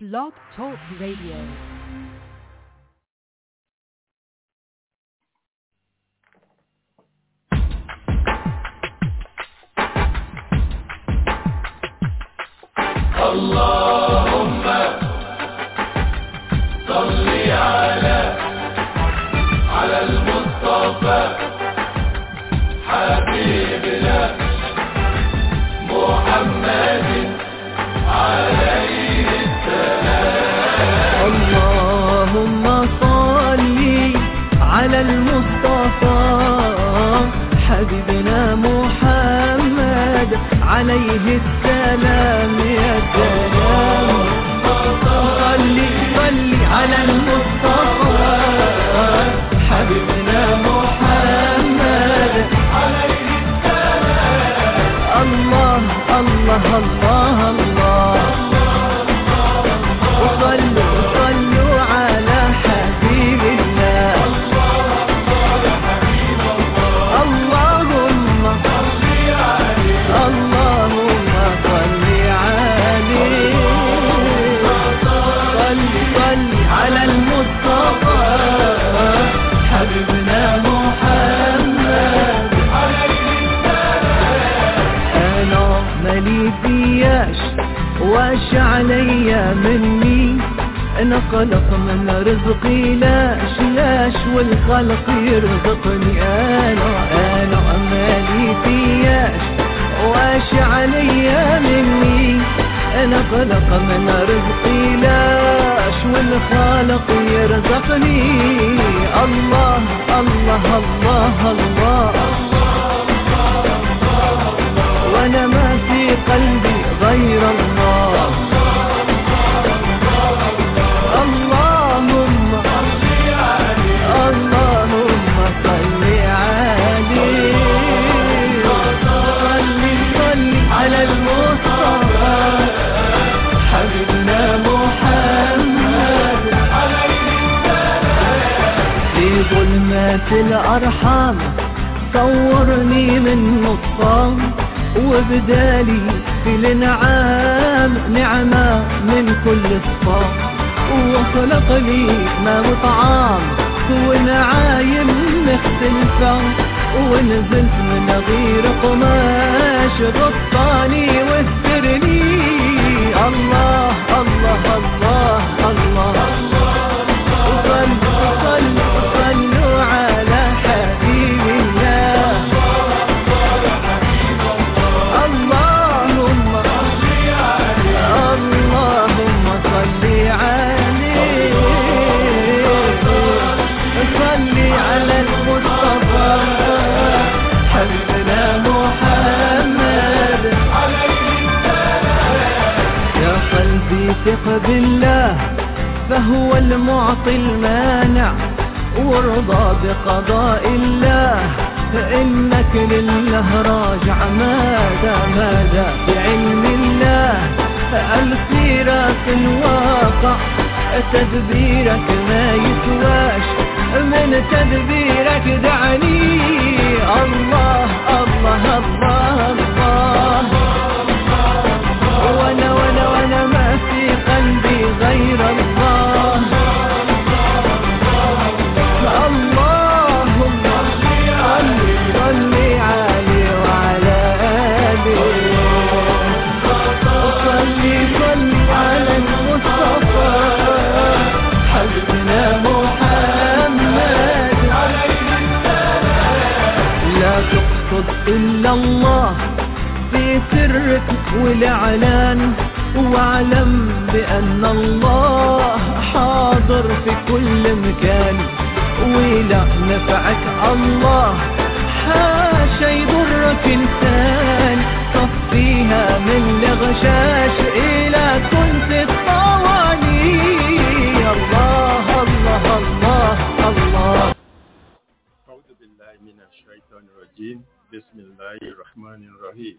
Blog Talk Radio. اللهم صل على على المصطفى حبيبنا محمد عليه اللهم صل على المصطفى حبيبنا محمد عليه السلام يا سلام صل صل على المصطفى حبيبنا محمد عليه السلام الله الله الله الله وصلوا صلوا على حبيب الله اللهم اللهم صل عليه صل صل على المصطفى حبيبنا محمد انا مالي فياش واش عليا مني انا خلق من رزقي لاش لاش والخلق يرزقني انا انا مالي فياش واش عليا مني انا خلق من رزقي لاش والخالق يرزقني الله الله الله, الله وانا ما في قلبي غير الله اللهم اللهم صل عليه صل صل على المصطفى حبيبنا محمد في ظلمات الأرحام صورني من نصام وبدالي في الانعام نعمة من كل الصام وخلق لي ما وطعام ونعايم مختلفة ونزلت من غير قماش غطاني واسترني الله الله الله الله, صلوا صلوا صلوا على حبيب الله اللهم اللهم صل عليه صل على المصطفى حبيبنا محمد يا قلبي ثق بالله فهو المعطي المانع وارضى بقضاء الله فإنك لله راجع ماذا ماذا بعلم الله السيرة الواقع تدبيرك ما يسواش من تدبيرك دعني الله الله الله الله وانا وانا وانا ما في قلبي غير الله اللهم صل صل عليه وعلى آله صل صل على المصطفى حبيبنا محمد لا تقصد إلا الله في سرك والإعلان واعلم بأن الله حاضر في كل مكان ولا نفعك الله حاشا يضرك إنسان صفيها من الغشاش إلى كنت الطواني الله الله الله الله أعوذ بالله من الشيطان الرجيم بسم الله الرحمن الرحيم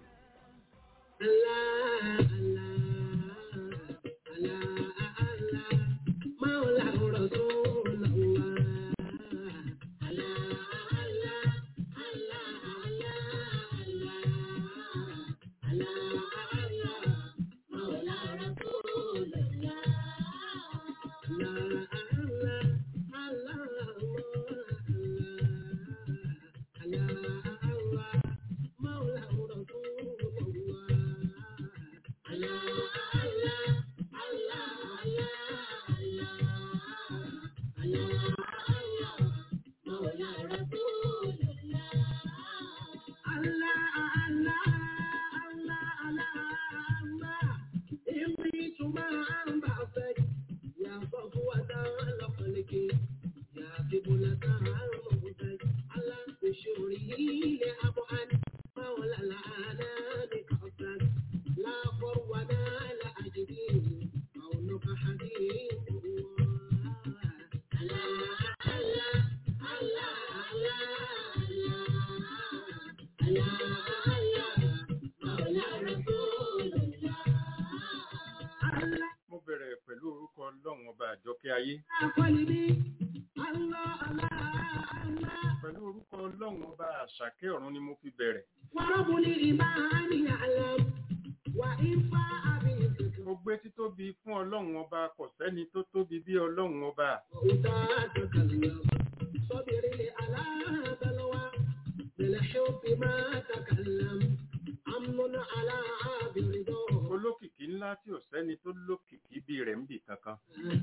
ọba àjọkẹ́ ayé قلبي الله الله الله pẹ̀lú orúkọ ọlọ́run ọba àṣàkẹ́ ọ̀run ni mo fi bẹ̀rẹ̀ ورب الإيمان يعلم وإن فاء بالذكر mo gbé títóbi fún ọlọ́run ọba kò sẹ́ni tó tóbi bí ọlọ́run ọba تتكلم صبر على بلوى بالحب ما تكلم أمن على برضا olókìkí ńlá tí ò sẹ́ni tó lókìkí bí rẹ̀ ń bì kankan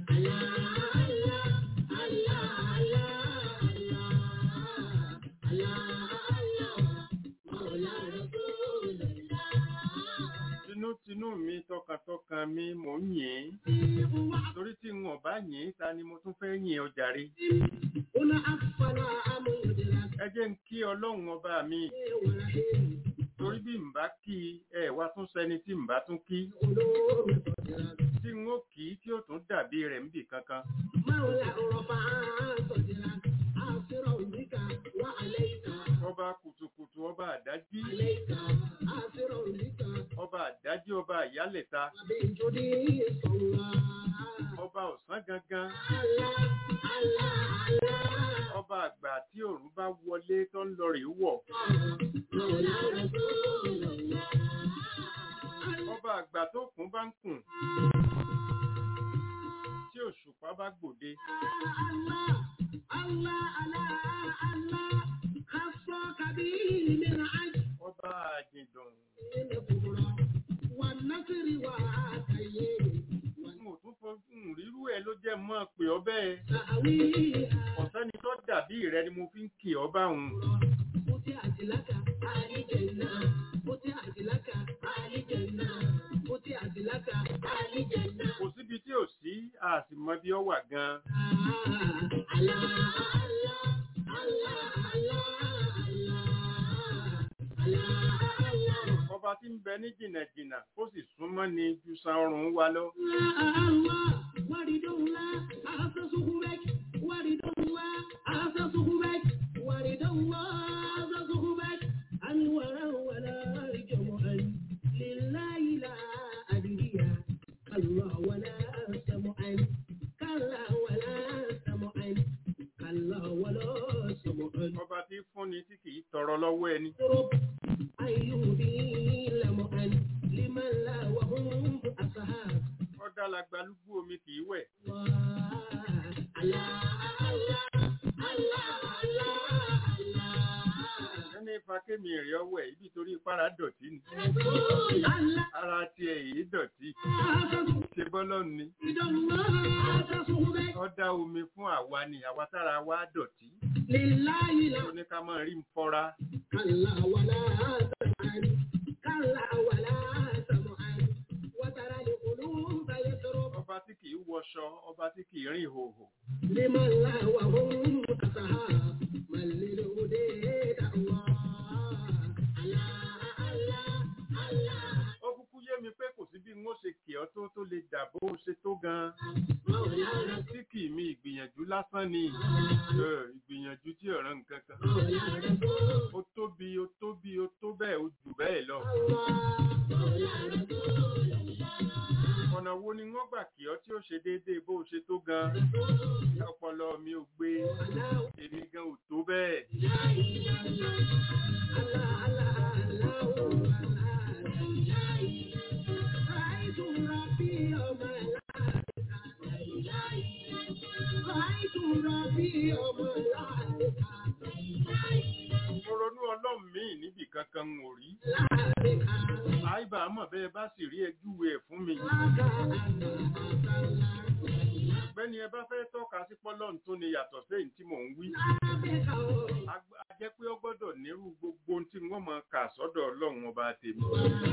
tinútinú mi tọkàntọkàn mi mò ń yìn ín torí tí n ò bá yìn ín ta ni mo tún fẹ́ yìn ọ jàre ẹ jẹ́ ń kí ọlọ́run ọba mi torí bí n bá kí i ẹ wá tún sẹ́ni tí n bá tún kí tí n ó kì í tí ó tún dàbí rẹ̀ ń bì kankan ọba kùtùkùtù ọba àdájí ọba àdájí ọba àyálẹ̀ta ọba ọ̀sán gangan ọba àgbà tí òòrùn bá wọlé tó ń lọ rèé wọ̀ ọba àgbà tó kún bá ń kùn tí òṣùpá bá gbòde ọba àjìndùn n ò tún fojú rírú ẹ ló jẹ́ mọ́ pé ọ bẹ́ẹ̀ ọ̀sẹ́ni tó dàbí rẹ ni mo fi ń kì ọ bá òun kò síbi tí ò sí a sì mọ bí ọ wà gan ọba tí ń bẹ ní jìnnàjìnnà ó sì súnmọ́ ni ju san ọrùn wa lọ ọba tí fúnni tí kì í tọrọ lọ́wọ́ ẹni ọ̀dà làgbàlúgbú omi kì í wẹ̀ ẹni fakémi rẹ̀ ọwọ́ ẹ̀ ibi torí para dọ̀tí ni ara tiẹ̀ èyí dọ̀tí ṣe bọ́lọ́ ni ọ̀dà omi fún àwa ni àwa tára wa dọ̀tí ó ní ká máa rí ń fọ́ra كلا ولا سمعا كلا ولا سمعا وترى القلوب يسرب ọba tí kì í wọṣọ ọba tí kì í rìn ìhòhò لمن لا وهم كسحاب من للهدى دعوى الله الله الله ó kúkú yé mi pé kò sí bí n ó ṣe kì ọ́ tó tó lè dà bó o ṣe tó gan مولانا tí kì í mi ìgbìyànjú lásán ni Ẹ, ìgbìyànjú tí ọ̀ràn nǹkan kan مولانا ó tóbi ó tóbi ó tó bẹ́ẹ̀ ó jù bẹ́ẹ̀ lọ ọ̀nà wo ni wọ́n gbà kí ọ tí ó ṣe déédéé bó o ṣe tó gan ọpọlọ mi ò gbé èmi gan ò tó bẹ́ẹ̀ mo ronú ọlọ́run míì níbì kankan n ò rí àìbá mọ̀ bẹ́ẹ̀ bá sì rí ẹjúwe ẹ̀ fún mi bẹ́ni ẹ bá fẹ́ tọ́ka sí pọ́lọ́n tó ni yàtọ̀ sẹ́yìn tí mò ń wí a gb- a jẹ́ pé ó gbọ́dọ̀ nírú gbogbo ohun tí wọ́n mọ̀ kà sọ́dọ̀ ọlọ́run ọba tèmi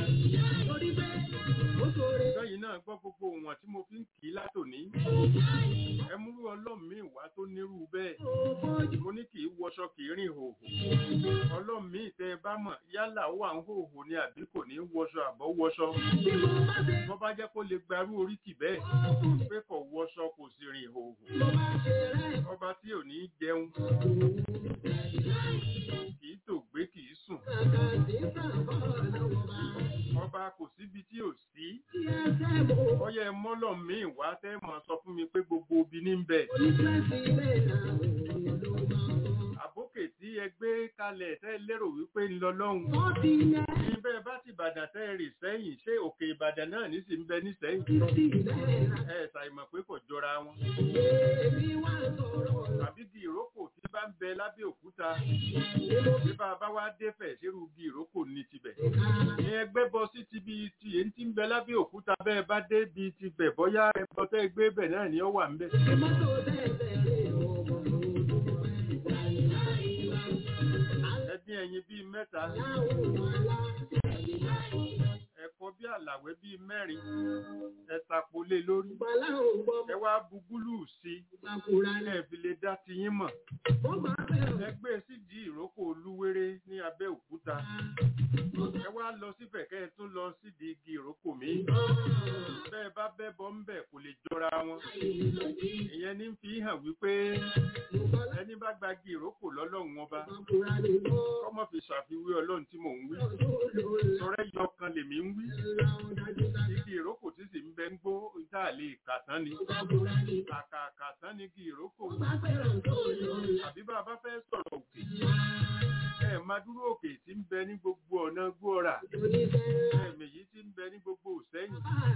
sẹ́yìn náà gbọ́ gbogbo wọn tí mo fi ń kì í látòní ẹ múrú ọlọ́run míì wá tó nírú bẹ́ẹ̀ mo ní kì í wọṣọ kì í rìn hòhò ọlọ́run míì tẹ́ ẹ bá mọ̀ yálà ó wà ń hòhò ni àbí kò ní wọṣọ àbọ̀ wọṣọ bọ́ bá jẹ́ kó lè gbarú oríkì bẹ́ẹ̀ pé kò wọṣọ kò sì rìn hòhò ọba tí ò ní jẹun kì í tògbé kì í sùn ọba kò síbi tí ò sí ọyẹ mọ́ mọ́lọ̀ míì wá tẹ́ mọ̀ sọ fún mi pé gbogbo obì ní ń bẹ Oníṣẹ́sí bẹ́ẹ̀ náà òun ló máa ń bọ̀. àbókè tí ẹ gbé kalẹ̀ tẹ́ lérò wípé ń lọ lọ́hùn Wọ́n ti yẹ ní bẹ́ẹ̀ bá ti Ìbàdàn tẹ́ rì sẹ́yìn ṣé òkè Ìbàdàn náà ní sì ń bẹ nísẹ́yìn títí bẹ́ẹ̀ náà. ẹ ṣàìmọ̀ pé kò jọra wọn Èmi wá sọ̀rọ̀ àbí di ìrókò tí bá ń bẹ lábẹ́ òkúta nínú bí bá a bá wá dé fẹ̀ ṣerú di ìrókò ní tibẹ̀ ìka. ní ẹgbẹ́ bọ sí ti bí ti èyí tí ń bẹ lábẹ́ òkúta bẹ́ẹ̀ bá dé bí ti bẹ̀ bóyá ẹbọ tẹ́ gbé bẹ̀ náà ni ó wà ń bẹ̀. Mọ́tò tẹ̀sẹ̀ rè ọmọ ẹdín ẹyin bíi mẹ́ta ẹ̀kọ́ bí àlàwé bíi mẹ́rin ẹ̀tàpọ̀ lé lórí ẹ wá bu gúlù sí i ẹ fi lè dá tiyín mọ̀ ẹ gbé sídìí ìrókò olúwéré ní abẹ́ òkúta ẹ wá lọ síbẹ̀ kẹ́ ẹ tún lọ sídìí igi ìrókò mi bẹ́ẹ̀ bá bẹ́ bọ́ ń bẹ̀ kò lè jọra wọn ìyẹn ní fi hàn wípé ẹni bá gba igi ìrókò lọ́lọ́run ọba kọ́mọ fi ṣàfiwé ọlọ́run tí mò ń wí sọ̀rọ̀ ẹyọ kan lèmi ń wí igi ìrókò tí sì ń bẹ ń gbó tá a lè kà tán ni kàkà tán ni igi ìrókò àbí bá a bá fẹ́ sọ̀rọ̀ òkè ẹ máa dúró òkè tí ń bẹ ní gbogbo ọ̀nà gbóòrà ẹ̀mí yìí tí ń bẹ ní gbogbo òsẹ́yìn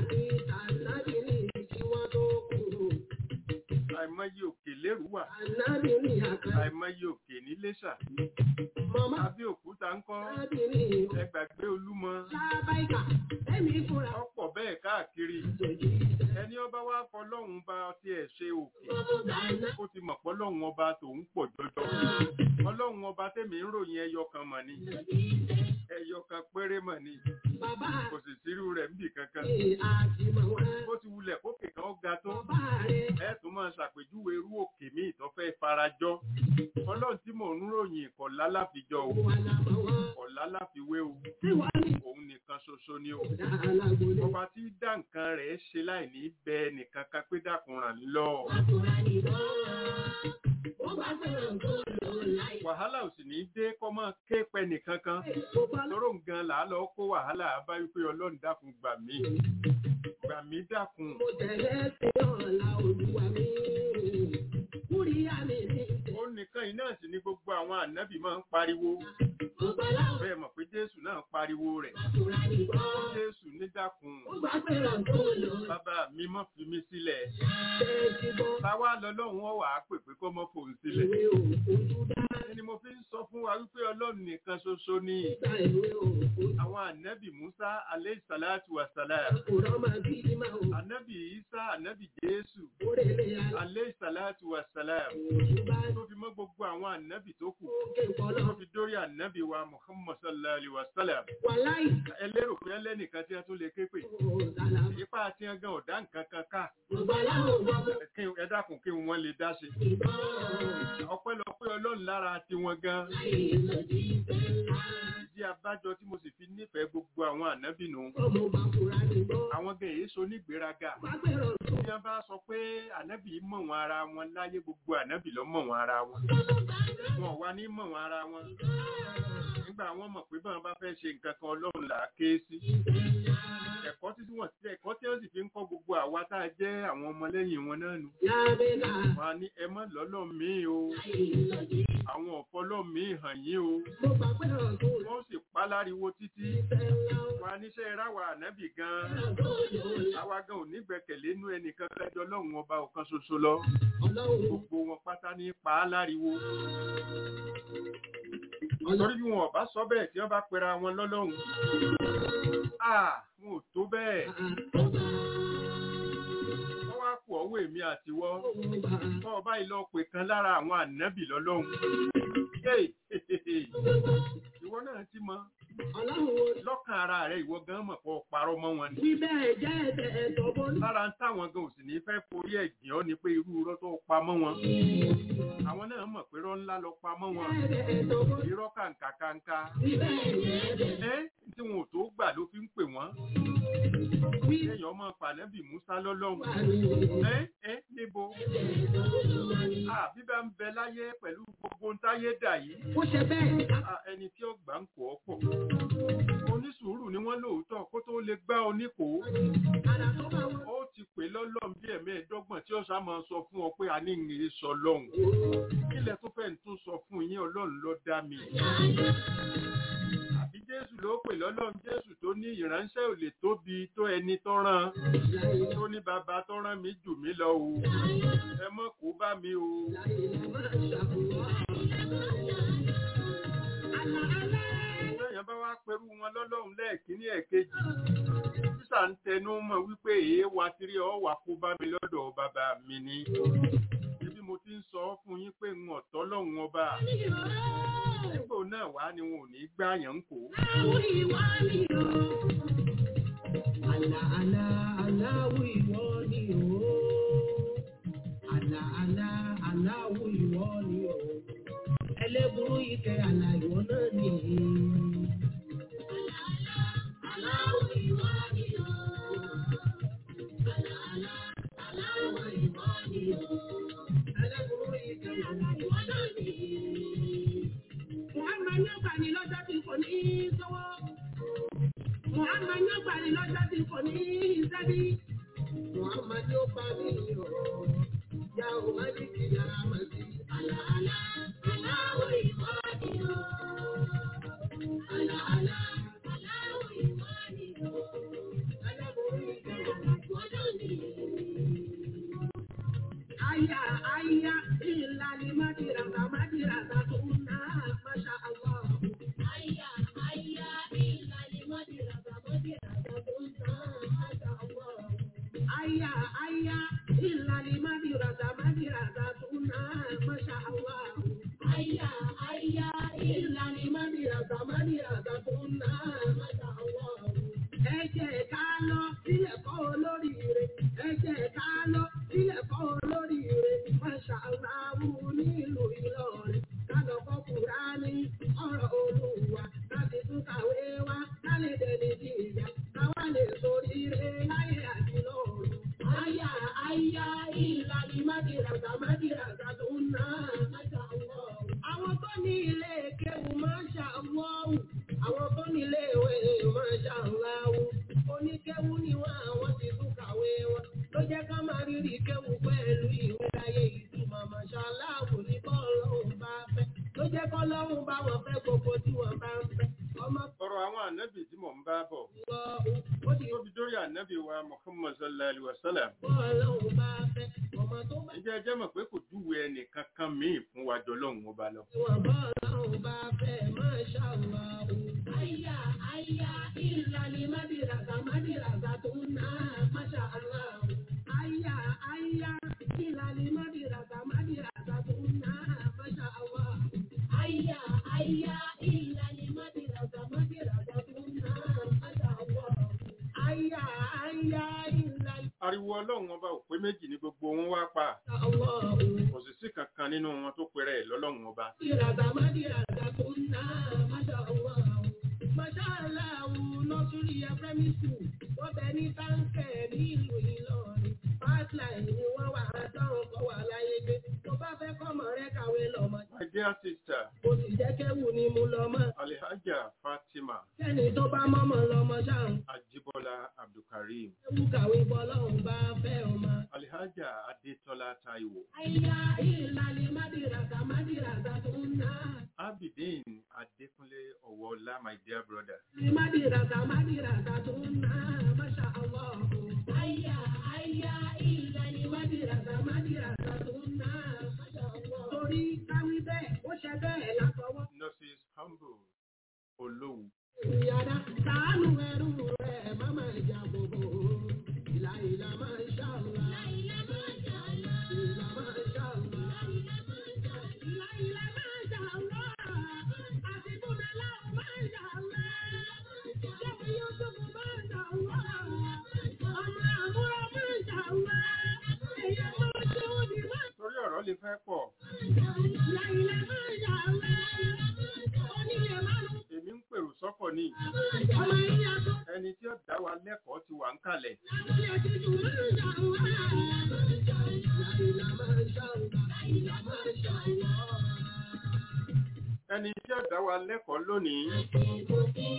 àìmọye òkè lérú wà àìmọye òkè ní Iléṣà Abẹ́òkúta ń kọ́ ẹ gbàgbé Olúmọ ọ̀pọ̀ bẹ́ẹ̀ káàkiri ẹni ọba wa fọlọ́hún bá tiẹ̀ ṣe òkè ó ti mọ̀ pọ́lọ́hún ọba tòun pọ̀ jọjọ ọlọ́hún ọba tèmi ń ròyìn ẹyọ kan mọ̀ ni ẹyọ kan péré mọ̀ ni kò sì sírú rẹ̀ níbì kankan bó ti wulẹ̀ kókè kan ga tó ẹ tún máa ṣàpèjúwe irú òkè míì tó fẹ́ farajọ́ ọlọ́run tí mò ń ròyìn kọ̀lá láfijọ́ o kọ̀lá láfiwé o òun nìkan ṣoṣo ni o ọba tí dá nǹkan rẹ̀ ṣe láì ní bẹ nìkan kan pé dákun ràn lọ. wàhálà ò sì ní dé kọ́ máa ké pẹ́ nìkan kan lọ́rọ̀ nǹkan là á lọ kó wàhálà bá wípé ọlọ́run dákun gbà mí gbà mí dákun. Mo tẹ̀lé sí ọ̀la olúwa mi. Kúrí àmì mi. ó nìkan iná sì ni gbogbo àwọn ànábì máa ń pariwo Ọba láwọn bẹ́ẹ̀ mọ̀ pé jésù náà pariwo rẹ̀ àtúrà nìbọn. jésù ní dákun Ó gbà fẹ́ràn tó lọ. bàbá mi mọ́ fi mí sílẹ̀ Ṣé ti bọ́? táwa lọ́lọ́run ó wà á pè pé kó mọ́ fòun sílẹ̀ Ìwé òfojú dá. ni mo fi ń sọ fún wa wípé ọlọ́run nìkan ṣoṣo ni Gba ìwé òfojú. àwọn ànábì musa aleyhi salatu wa salam Àkùrọ̀ máa bí ní máa wò. ànábì isa ànábì jésù Orèlé alẹ́. aleyhi salatu wa salam Òfojú bá tó fi mọ́ gbogbo àwọn ànábì tó kù òkè tó kọ́lọ́. fi dórí ànábì wa muhammad sallallahu alayhi wa sallam Wàláì. ẹ lérò pé ẹlẹ́nìkan tí wọ́n tún lè ké pè Ọ̀dàlà. ipá àti ẹgàn ọ̀dá nǹkan kan ká Ọba láwọn ọmọ kí ẹ dákun kí wọ́n lè dá ṣe ìbọn. ọpẹ́lọpẹ́ ọlọ́run lára tiwọn gan Láì lòdì ìfẹ́ ńlá. ìdí abájọ tí mo sì fi nífẹ̀ẹ́ gbogbo àwọn ànábì nù Ọmọ máa fura nìbọn. àwọn gan èyí so nígbéraga Má gbèrò tó. tí wọ́n bá sọ pé ànábì mọ̀ wọn ara wọn láyé gbogbo ànábì ló mọ̀ wọn ara wọn wọn ò wá ní mọ̀ wọn ara wọn nígbà wọn mọ̀ pé báwọn bá fẹ́ ṣe nǹkan kan ọlọ́run là á ké sí ẹ̀kọ́ tí wọ́n ti ẹ̀kọ́ tí wọ́n sì fi ń kọ́ gbogbo àwa tá a jẹ́ àwọn ọmọlẹ́yìn wọn náà nù Lábẹ́lá. wọn á ní ẹ mọ́ lọ́lọ́ míì o àwọn ọ̀fọ́lọ́ míì hàn yín o Mo gbà pé ọ̀rọ̀ tó lọ. wọ́n sì pa láriwo títí Ìfẹ́ ńlá. wọn á níṣẹ́ ráwa ànábì gan àwa gan ò ní gbẹ́kẹ̀lé inú ẹnìkan kájọ lọ́hùn ọba ọ̀kan ṣoṣo lọ Ọlọ́run. gbogbo wọn pátá ní pa á láriwo Ọlọ́run. torí bí wọn ò bá sọ bẹ́ẹ̀ tí wọ́n bá pera wọn lọ́lọ́hùn ah wọn ò tó bẹ́ẹ̀ wọ́n wá kú ọwọ́ èmi àtiwọ́ tọ́ ọba ìlọ pè kan lára àwọn ànábì lọ́lọ́hùn Hey, ìwọ náà ti mọ Ọlọ́run wo lọ́kàn ara rẹ̀ ìwọ gan mọ̀ pọ̀ parọ́ mọ́ wọn ni bí bẹ́ẹ̀ jẹ́ ẹ̀tẹ̀ ẹ̀tọ́ bọ́ ní. lára ń táwọn gan ò sì ní fẹ́ forí ẹ̀jìn ọ́ ni pé irú irọ́ tó pa mọ́ wọn àwọn náà mọ̀ pé irọ́ ńlá lọ pa mọ́ wọn Ẹ̀tẹ̀ ẹ̀tọ́ bọ́ ní. irọ́ kàǹkà kàǹkà Bí bẹ́ẹ̀ jẹ́ ẹ̀tẹ̀. ẹ́ tí wọn ò tó gbà ló fi ń pè wọ́n Bí kéèyàn ọmọ pànẹ́bì musa lọ́lọ́hùn wà ní ẹ́ ẹ́ níbo Ah, bíbá ń bẹ láyé pẹ̀lú gbogbo ń táyé dà yìí Ó ṣe bẹ́ẹ̀. Ah, ẹni tí ó gbà ń kọ́ ọ́ pọ̀ onísùúrù ni wọ́n lóòótọ́ kó tó lè gbá oníkòó Àrà tó bá wọn. ó ti pè lọ́lọ́run bí ẹ̀mẹ́ẹ̀ẹ́dọ́gbọ̀n tí ọ̀sán máa sọ fún ọ pé a ní ìrìn sọ lọ́hùn kílẹ̀ tó fẹ́ tún sọ fún yín ọlọ́run ló dá mi àbí jésù ló pè lọ́lọ́run jésù tó ní ìránṣẹ́ ò lè tóbi tó ẹni tó rán tó ní bàbá tó rán mi jù mí lọ o ẹ mọ́ kó bá mi o lẹ́yìn bá wá pẹ̀lú wọn lọ́lọ́run lẹ́ẹ̀kíní ẹ̀kejì sísà ń tẹnu mọ́ wípé èé wa tiri ọ wà kó bá mi lọ́dọ̀ bàbá mi ni ibi mo ti ń sọ fún yín pé ń ọ̀tọ́ lọ́hùn ọba nígbò náà wá ni wọn ò ní gbá yàn ń kó Àlà àlà aláwọ̀ ìwọ ni o. Àlà àlà aláwọ̀ ìwọ ni o. Ẹlẹ́burú ike àlà ìwọ náà ni. Àlà àlà aláwọ̀ ìwọ ni o. Àlà àlà aláwọ̀ ìwọ ni o. Ẹlẹ́burú ike àlà ìwọ náà ni. Muhammad ní ọgbà ni lọ́jọ́ tí kò ní í sọ́wọ́. Muhammad ní ọgbà ni lọ́jọ́ tí kò ní í sẹ́bí. Muhammad ní ó bá mi yọ̀. Ya ò má ní kí yàrá mà sí. Àlà àlà aláwọ̀ ìwọ ni o. Àlà àlà aláwọ̀ ìwọ ni o. Ẹlẹ́bùrú ìgbà ìwọ́dọ̀ ni. Aya aya ìlànà májìràgbà májìràgbà tó ń ná Masha Allah. Aya aya ìlànà májìràgbà májìràgbà tó ń ná Masha Allah. Aya aya ìlànà májìràgbà májìràgbà tó ń ná Masha Allah. Aya aya ìlànà májìràgbà májìràgbà tó ń ná Masha Allah. Ẹ jẹ́ ká lọ sílẹ̀ kọ́ olóríire. Ẹ jẹ́ ká lọ sílẹ̀ kọ́ olóríire. Masha Allah nílùú Ìlọrin. Ká lọ kọ́ Kùránì ọ̀rọ̀ Olúwa. Láti tún kàwé wá. Ká lè dẹni di ìyá. Káwá lè soríire láyé àti lọ́run. Àyà àyà ìlànà májìràgà májìràgà tó ń ná. Masha Allah. Àwọn tó ní ilé kéwù Masha Allah. Àwọn tó ní ilé ìwé Masha Allah. Oníkéwù ni wọ́n àwọn ti tún kàwé wọn. Ló jẹ́ ká máa rírì kéwù pẹ̀lú ìwé láyé ìtumọ̀ Masha Allah ní bọ́ọ̀lọ́hùn bá fẹ́. Ló jẹ́ kọ́ lọ́hùn bá wọn fẹ́ gbogbo tí wọ́n bá ń fẹ́. Ọmọ ọ̀rọ̀ àwọn ànábì tí mò ń bá bọ̀ lọ ó ti tó fi dórí ànábì wa muhammad sallallahu alaihi wa sallam bọ́ọ̀lọ́hùn bá fẹ́. Ọmọ tó bá ǹjẹ́ ẹ jẹ́ mọ̀ pé kò júwe ẹnì kankan míì fún wa jọ lọ́hùn ọba lọ Ìwọ̀n bọ́ọ̀lọ́hùn bá fẹ́ Masha Allah. Àyà àyà ìlànà mádìràgà mádìràgà tó ń ná Masha Allah. Àyà àyà ìlànà mádìràgà mádìràgà tó ń ná Masha Allah. Àyà àyà ìlànà mádìràgà mádìràgà tó ń ná Masha Allah. Àyà àyà ìlànà ariwo ọlọ́run ọba ò pé méjì ní gbogbo wọn wá pa Allah. kò sì sí kankan nínú wọn tó pèrè ẹ̀ lọ́lọ́run ọba Mádìràgà mádìràgà tó ń ná Masha Allah. Masha Allah nọ́sùrì primary school wọ́n bẹ ní táǹkẹ̀ nílùú Ìlọrin. Pipeline ni wọ́n wà á dánwò kọ́ wà láyé gbé. Tó bá fẹ́ kọ́mọ rẹ kàwé lọ́mọ. my dear sister Kò sì jẹ́ kéwù ni mo lọ mọ́. alhaja fatima Kẹ́ni tó bá mọ́mọ́ lọ́mọ ṣáà. ajibola abdulkareem Kéwù kàwé bọ́lọ́hùn bá fẹ́ ọmọ. alhaja adetola taiwo Àyà ìlànà mádìràgà mádìràgà tó ń ná. abidin adekunle ọwọọlá my dear brother Mádìràgà mádìràgà tó ń ná Masha Allah. Àyà àyà ìlànà mádìràgà mádìràgà tó ń ná Masha Allah. Torí káwí bẹ́ẹ̀, ó ṣe bẹ́ẹ̀ látọwọ́. nurses humble olówu Ìyàrá sàánú ẹrú rẹ̀ má máa jà bòbò. Ìlà ìlà máa ń ṣàlá. Ìlà máa ń ṣàlá. Ìlà máa ń ṣàlá. Ìlà ìlà máa ń ṣàlá. Àti Bùnà láwọn máa ń ṣàlá. Ṣẹ́mi Yúsùfù máa ń ṣàlá. Ọmọ àbúrò máa ń ṣàlá. Èèyàn máa ń ṣe òdì máa ń torí ọ̀rọ̀ lè fẹ́ pọ̀ Ìlà ìlà máa ń ṣàlá. Onílé máa ń èmi ń pèrò sọ́kọ̀ ní ọmọ ìyá tó. ẹni tí ó dá wa lẹ́kọ̀ọ́ ti wà ń kalẹ̀ ẹni tí ó dá wa lẹ́kọ̀ọ́ lónìí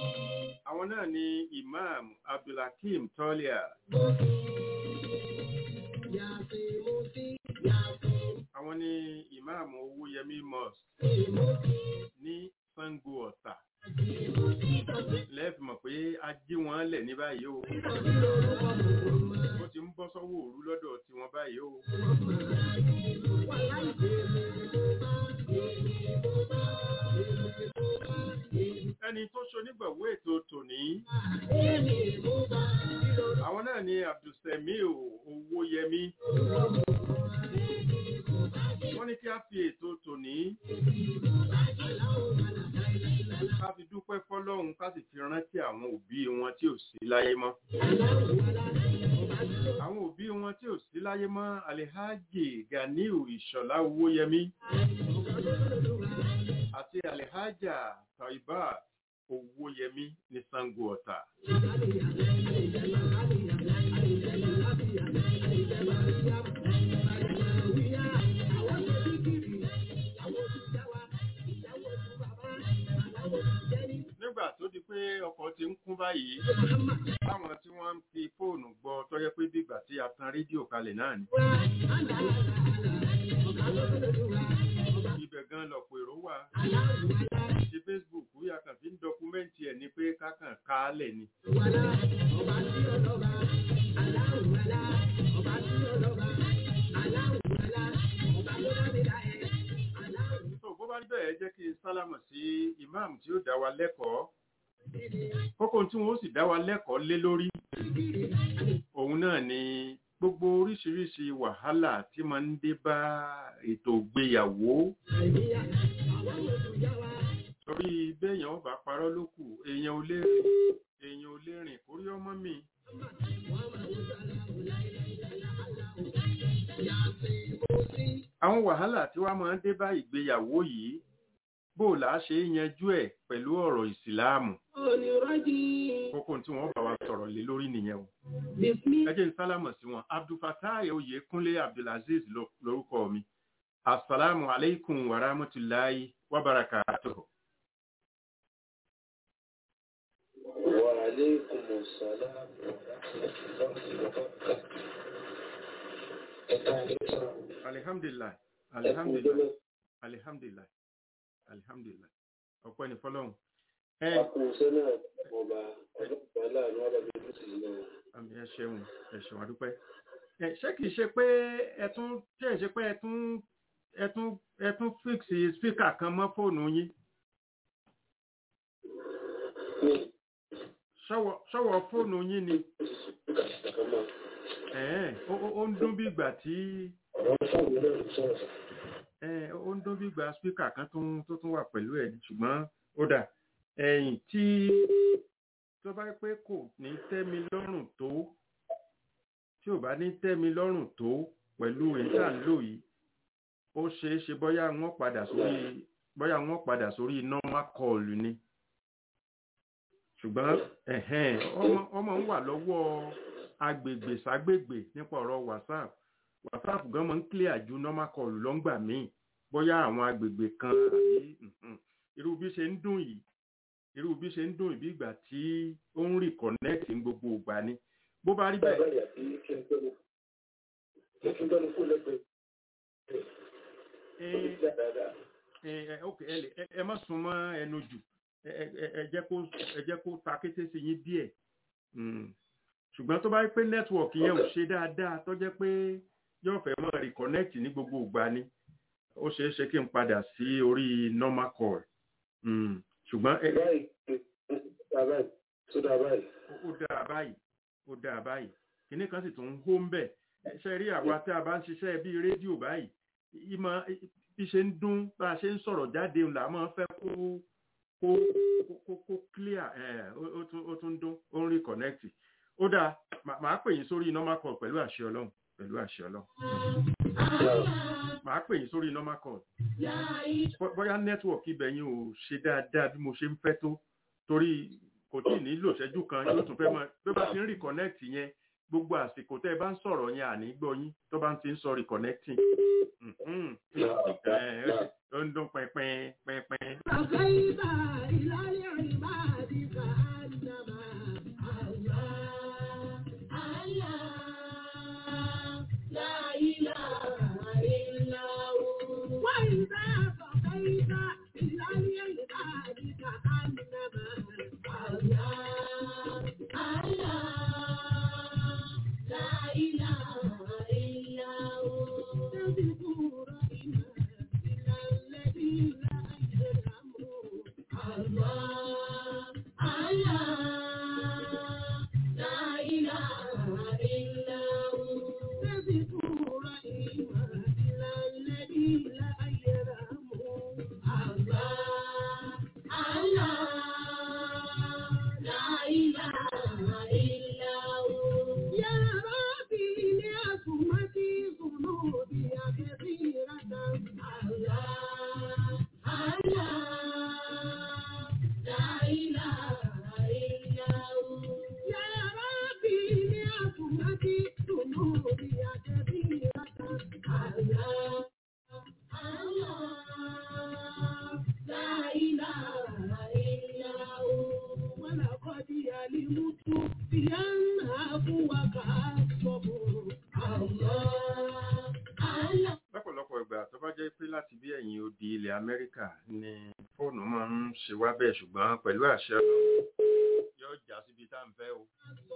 àwọn náà ni imam abdulhakeem tọ́líà àwọn ní ìmáàmù owóyẹmí mosque ní sango ọ̀tà lẹ́ẹ̀fì mọ̀ pé a jí wọn lẹ̀ ní báyìí o ó ti ń bọ́ sọ́wọ́ òru lọ́dọ̀ tiwọn báyìí o ẹni tó ṣonígbọ̀wọ́ ètò tòní àwọn náà ni abdulsemiu owóyẹmí wọ́n ní kí a fi ètò tòní ká fi dúpẹ́ fọ́lọ́run ká sì fi rántí àwọn òbí wọn tí ò sí láyé mọ́ àwọn òbí wọn tí ò sí láyé mọ́ alihaji ganiu ìṣọ̀lá owóyẹmí àti alihaja taiba owóyẹmí ní sango ọ̀tà nígbà tó di pé ọkọ̀ ti ń kún báyìí táwọn tí wọ́n ń fi fóònù gbọ́ tó yẹ pé bígbà tí a tan rédíò kalẹ̀ náà ni ibẹ̀ gan lọ̀pọ̀ èrò wà ti facebook yà kàn fi ń dọkumẹ́ǹtì ẹ̀ ni pé kákàn kálẹ̀ ni. tó bó bá rí bẹ́ẹ̀ jẹ́ kí n sálámọ̀ sí ìmáàmù tí ó dá wa lẹ́kọ̀ọ́ kókó tí wọ́n ó sì dá wa lẹ́kọ̀ọ́ lé lórí òun náà ni gbogbo oríṣiríṣi wàhálà tí máa ń dé bá ètò ìgbéyàwó torí béèyàn ó bá parọ́ ló kù èèyàn ò lè èèyàn ò lè rìn kórí ọmọ mi. àwọn wàhálà tí wàá máa ń dé bá ìgbéyàwó yìí bó là á ṣe yanjú ẹ̀ pẹ̀lú ọ̀rọ̀ ìsìláàmù kókó tí wọ́n bá wa sọ̀rọ̀ lé lórí nìyẹn o ẹ jẹ́ n sálámọ̀ sí wọn abdulfatai oyèkúnlé abdulaziz lórúkọ mi asalaamu aleykum wa rahmatulahi wa barakatuh. وعليكم السلام alihamdulilayi alihamdulilayi alihamdulilayi alihamdulilayi ọpẹ́ ní fọ́lọ́run. ẹ Akùnṣẹ́ náà ọba ọlọ́pàá láàrin ọlọ́bí ló sì lọ. àmì ẹ ṣeun ẹ ṣeun àdúpẹ́. ẹ ṣé kìí ṣe pé ẹ tún ṣe é ṣe pé ẹ tún ẹ tún ẹ tún fíìsì spíkà kan mọ́ fóònù yín Ní ṣọ́wọ́ ṣọ́wọ́ fóònù yín ni ìkàkàmọ́, ẹ̀ẹ́n ó ó- ó ń dún bí ìgbà tí ọ̀rọ̀ fóònù náà ń sọ̀rọ̀. ẹ̀ẹ́n ó ń dún bí ìgbà spíkà kan tó ń- tó tún wà pẹ̀lú ẹ̀ ni, ṣùgbọ́n ó dà ẹ̀yìn tí tó bá pé kò ní tẹ́ mi lọ́rùn tó tí ò bá ní tẹ́ mi lọ́rùn tó pẹ̀lú ìta ń lò yìí ó ṣeé ṣe bóyá wọ́n padà sórí bóyá wọ́n padà sórí normal call ni ṣùgbọ́n ẹ̀hẹ́n ọmọ ọmọ ń wà lọ́wọ́ agbègbè ságbègbè nípa ọ̀rọ̀ whatsapp whatsapp gan mọ́ ń clear ju normal call lọ́ngbà míì bóyá àwọn agbègbè kan àbí mhm. irú bí ṣe ń dùn yìí irú bí ṣe ń dùn yìí bí ìgbà tí ó ń reconnect ní gbogbo ìgbà ni bó bá rí bẹ́ẹ̀ Bàbá ìyá bí kí n tọ́nu. Mo tún tọ́nu fún lẹ́gbẹ̀ẹ́. ẹ Ó ti dá dáadáa. ẹ ẹ ok ẹ lè ẹ- ẹ má sún mọ́ ẹnu jù ẹ ẹ- ẹ- ẹ jẹ́ kó ẹ jẹ́ kó ta kété sí yín díẹ̀ Mm. ṣùgbọ́n tó bá rí pé nẹ́tíwọ̀kì yẹn ò ṣe dáadáa tó jẹ́ pé yóò fẹ́ mọ́ reconnect ní gbogbo ìgbà ni ó ṣeé ṣe kí n padà sí orí normal call Mm. ṣùgbọ́n ẹ- Báyìí, bàbá yìí, sódà báyìí. ó dáa báyìí ó dáa báyìí kinní kan sì tún ń hó ń bẹ̀ ṣe rí àwa tí a bá ń ṣiṣẹ́ bíi rédíò báyìí ìmọ̀ bí ṣe ń dún bá a ṣe ń sọ̀rọ̀ jáde là máa ń fẹ́ kó kó kó- kó kó clear ẹ̀ ó ó tún ó tún dún ó ń reconnect ó dáa mà- màá pè yín sórí normal call pẹ̀lú àṣẹ ọlọ́run pẹ̀lú àṣẹ ọlọ́run màá pè yín sórí normal call Bó- bóyá network ibẹ̀ yín ò ṣe dáadáa bí mo ṣe ń fẹ́ tó torí kò tí ì nílò ìṣẹ́jú kan yóò tún fẹ́ mọ́ bí ó bá ti ń reconnect yẹn gbogbo àsìkò tẹ́ ẹ bá ń sọ̀rọ̀ yẹn àní gbọ́ yín tó bá ń ti ń sọ reconnecting Mhm. Ẹ̀, ó ṣe- ó ń dún pẹ́pẹ́ pẹ́pẹ́. فكيف إلى العباد كأنما الله الله لا láti bí ẹ̀yìn odi ilẹ̀ Amẹ́ríkà ni fóònù máa ń ṣe wá bẹ́ẹ̀ ṣùgbọ́n pẹ̀lú àṣẹ Ọlọ́run yóò já síbi tá à ń fẹ́ o.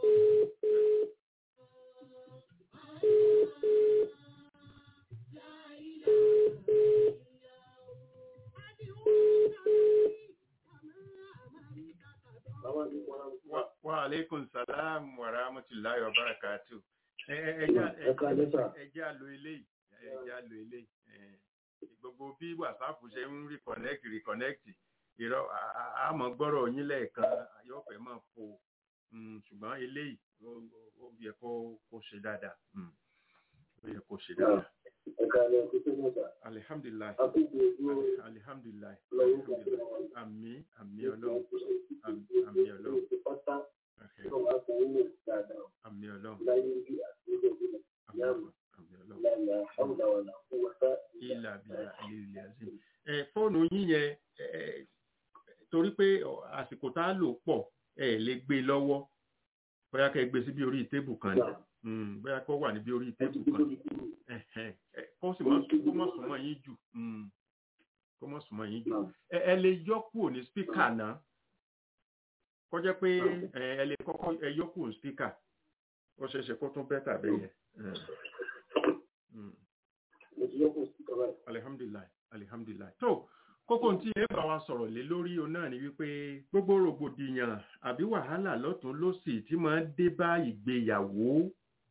Wa- Wa alaikum salam wa rahmatullahi wa barakatuh. Ẹ ẹ- ẹ já- ẹ- Ẹ káalẹ́ sà. ẹ jẹ́ àlò eléyìí ẹ jẹ́ àlò eléyìí ẹ, gbogbo bí whatsapp ṣe ń reconnect reconnect irọ́ a- a- a mọ̀ gbọ́rọ̀ yín lẹ́ẹ̀kan yóò fẹ́ mọ̀ fò Mm, ṣùgbọ́n eléyìí ó- ó yẹ kó kó ṣe dáadáa Mm, ó yẹ kó ṣe dáadáa Ẹ káalẹ́ kó tó mọ̀ sà. alihamdulilayi Àkókò ojú alihamdulilayi lọ́wọ́ alihamdulilayi àmì àmì ọlọ́run àmì àmì ọlọ́run pátá Okay, tó máa fún ilé dáadáa àmì ọlọ́run láyé bí àti ilé ìgbìmọ̀ àmì ọlọ́run àmì ọlọ́run. láyé àwùjọ wà náà fún wáṣá ilà bílà ilé azim ẹ fóònù yín yẹn ẹ torí pé ọ, àsìkò tá a lò pọ̀ ẹ lè gbé lọ́wọ́ bóyá kẹ́ ẹ gbé sí bí orí tébù kan ni Mm, bóyá kó wà ní bí orí tébù kan Ẹhẹn, ẹ, kó sì má kó má súnmọ́ yín jù Mm, kó má súnmọ́ yín jù ẹ ẹ lè yọ kúrò ní spíkà náà kó jẹ́ pé ẹ ẹ lè kọ́kọ́ ẹ yọ kúrò ní spíkà ó ṣeé ṣe kó tún bẹ́tà bẹ́ẹ̀ yẹn. Mm. mo ti yọ kó sí kọ́ báyìí. alihamdulilayi alihamdulilayi tó kókó tí ẹ bá wa sọ̀rọ̀ lé lórí o náà ni wípé gbogbo rògbòdìyàn àbí wàhálà lọ́tún lósì tí máa ń dé bá ìgbéyàwó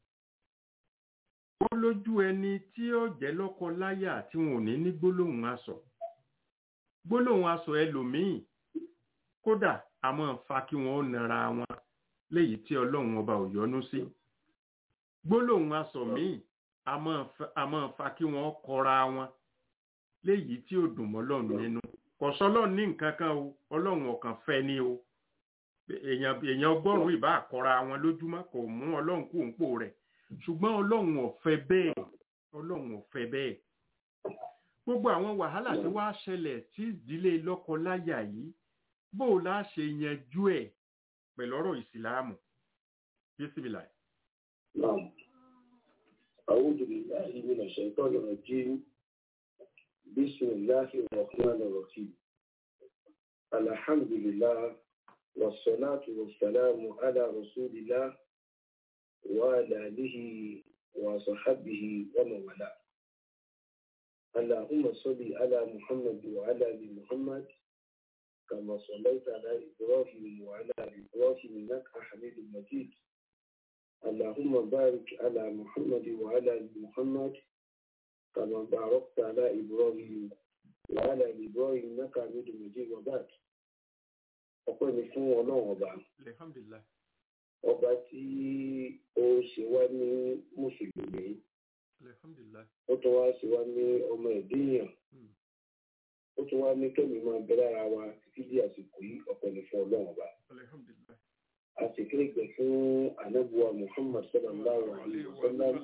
ó lójú ẹni tí ó jẹ́ lọ́kọ láyà tí wọn ò ní ní gbólóhùn aṣọ gbólóhùn aṣọ ẹlòmíì kódà a máa fa kí wọn ó nara wọn léyìí tí ọlọ́run ọba ò yọ́nú sí gbólóhùn aṣọ míì a máa fa- a máa fa kí wọn kọra wọn léyìí tí ò dùn mọ́ Ọlọ́run nínú kò sọ Ọlọ́run ní nǹkan kan o Ọlọ́run ọ̀kan fẹ́ ni o èèyàn èèyàn ọgọ́rùn-ún ìbá àkọra wọn lójúmọ́ kò mú Ọlọ́run kú òǹpò rẹ̀ ṣùgbọ́n Ọlọ́run ò fẹ́ bẹ́ẹ̀ Ọlọ́run ò fẹ́ bẹ́ẹ̀ gbogbo àwọn wàhálà tí wàá ṣẹlẹ̀ tí ìdílé lọ́kọ-láyà yìí bó o láà ṣe yanjú ẹ̀ pẹ̀lú ọ̀rọ̀ ìsìláàmù bísímìlà نعم أعوذ بالله من الشيطان الرجيم بسم الله الرحمن الرحيم الحمد لله والصلاة والسلام على رسول الله وعلى آله وصحبه ومن والاه اللهم صل على محمد وعلى آل محمد كما صليت على إبراهيم وعلى آل إبراهيم إنك حميد مجيد اللهم بارك على محمد وعلى آل محمد كما باركت على إبراهيم وعلى آل إبراهيم إنك حميد مجيد وبعد ọpẹ́ ni fún ọlọ́run ọba alhamdulilayi ọba tí ó ṣe wá ní mùsùlùmí alhamdulilayi ó tún wá ṣe wá ní ọmọ ẹ̀dínyàn Hmm. ó tún wá ní kẹ́mi máa bẹ lára wa títí di àsìkò yìí ọpẹ́ ni fún ọlọ́run ọba alhamdulilayi. àsìkò ìgbẹ fún anábùwà Muhammad sallallahu alayhi wa sallam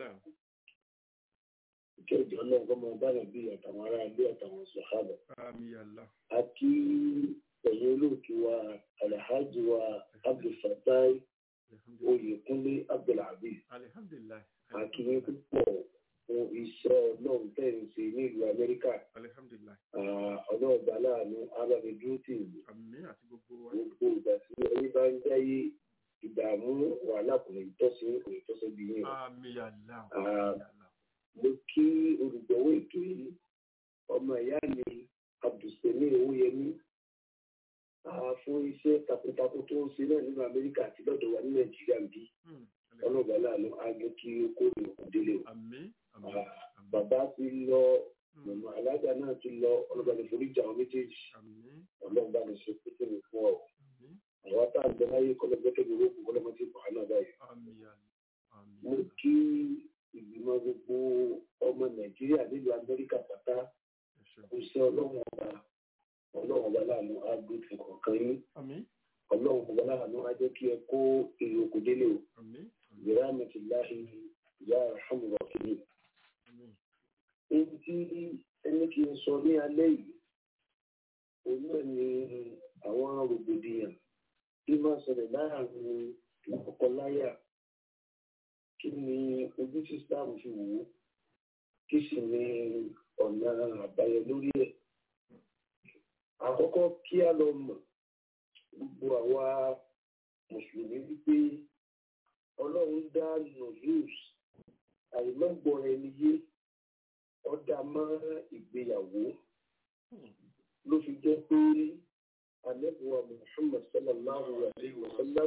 kí ọjọ́ ọlọ́run kọ́ máa bá nàbí àtàwọn ará ilé àtàwọn sọ̀hábà Àmì Allah. àti ẹ̀yìn olóòtú wa alhaji wa abdulfatai oyèkúnlé abdulhabiz Alihamdulilayi. akínyìn púpọ̀ fún iṣẹ́ ọlọ́run tẹ̀ ń ṣe nílùú amẹ́ríkà Alihamdulilayi. ọlọ́ọ̀gbà láàánú alábẹ́dúró tì í Àmì àti gbogbo wa. gbogbo ìgbà tí ẹni bá ń jáyé ìdààmú wàhálà kò ní tọ́sí kò ní tọ́sí bí yín o. Àmì Allah. Ah. Àmì Allah. mo kí olùgbọ̀wọ́ ètò yìí ọmọ ìyá mi abdulsemi owóyẹmí ah, fún iṣẹ́ takuntakun tó ń ṣe náà nínú amẹ́ríkà àti lọ́dọ̀ wa ní nàìjíríà ń bí Hmm. ọlọ́ọ̀gbà láàánú ágẹ́ kí ó kó ní òkú délé o. Àmì. Àmì. Ah, Àmì. bàbá ti lọ Hmm. mọ̀mọ́ alága náà ti lọ ọlọ́ọ̀gbà ní foríjì àwọn méjèèjì Àmì. ọlọ́ọ̀gbà ní ṣe pété mi fún ọ. Àmì. àwọn tá à ń bẹ láyé kọ́lọ́gbẹ́kẹ́ mi rókun kọ́lọ́mọ ti bọ̀ náà báyìí. Àmì Allah. Àmì mo Allah. kí ìgbìmọ̀ gbogbo ọmọ nàìjíríà nílùú amẹ́ríkà pátá Ẹ ṣeun. kò sí ọlọ́run ọba ọlọ́run ọba láàánú agbèfò kọ̀ọ̀kan yín Àmì. ọlọ́run ọba láàánú á jẹ́ kí ẹ kó èrè oko délé o Àmì. Àmì. ìyá mẹ́tì láàyè ìyá àhámùrọ̀ kìíní. Àmì. èyí tí ẹni kì í sọ ní alẹ́ yìí òun náà ni àwọn rògbòdìyàn tí máa ṣẹlẹ̀ láàrin lọ́kọláya kí ni ojú tí islam fi wò ó kí sì ni ọ̀nà àbáyọ lórí ẹ̀. àkọ́kọ́ kí a lọ mọ̀ gbogbo àwa mùsùlùmí wípé ọlọ́run dá nùzúùs àìmọ́gbọ́n ẹni yé ọ̀dà mọ́ ìgbéyàwó ló fi jẹ́ pé anẹ́bùwà Muhammad sallallahu alayhi wa sallam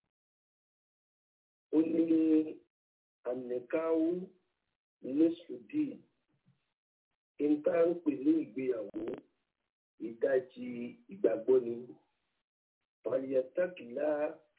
ó ní ànìkáwó lẹ́sùdì níta ń pè ní ìgbéyàwó ìdajì ìgbàgbọ́ ni pàlìyàtàkìlá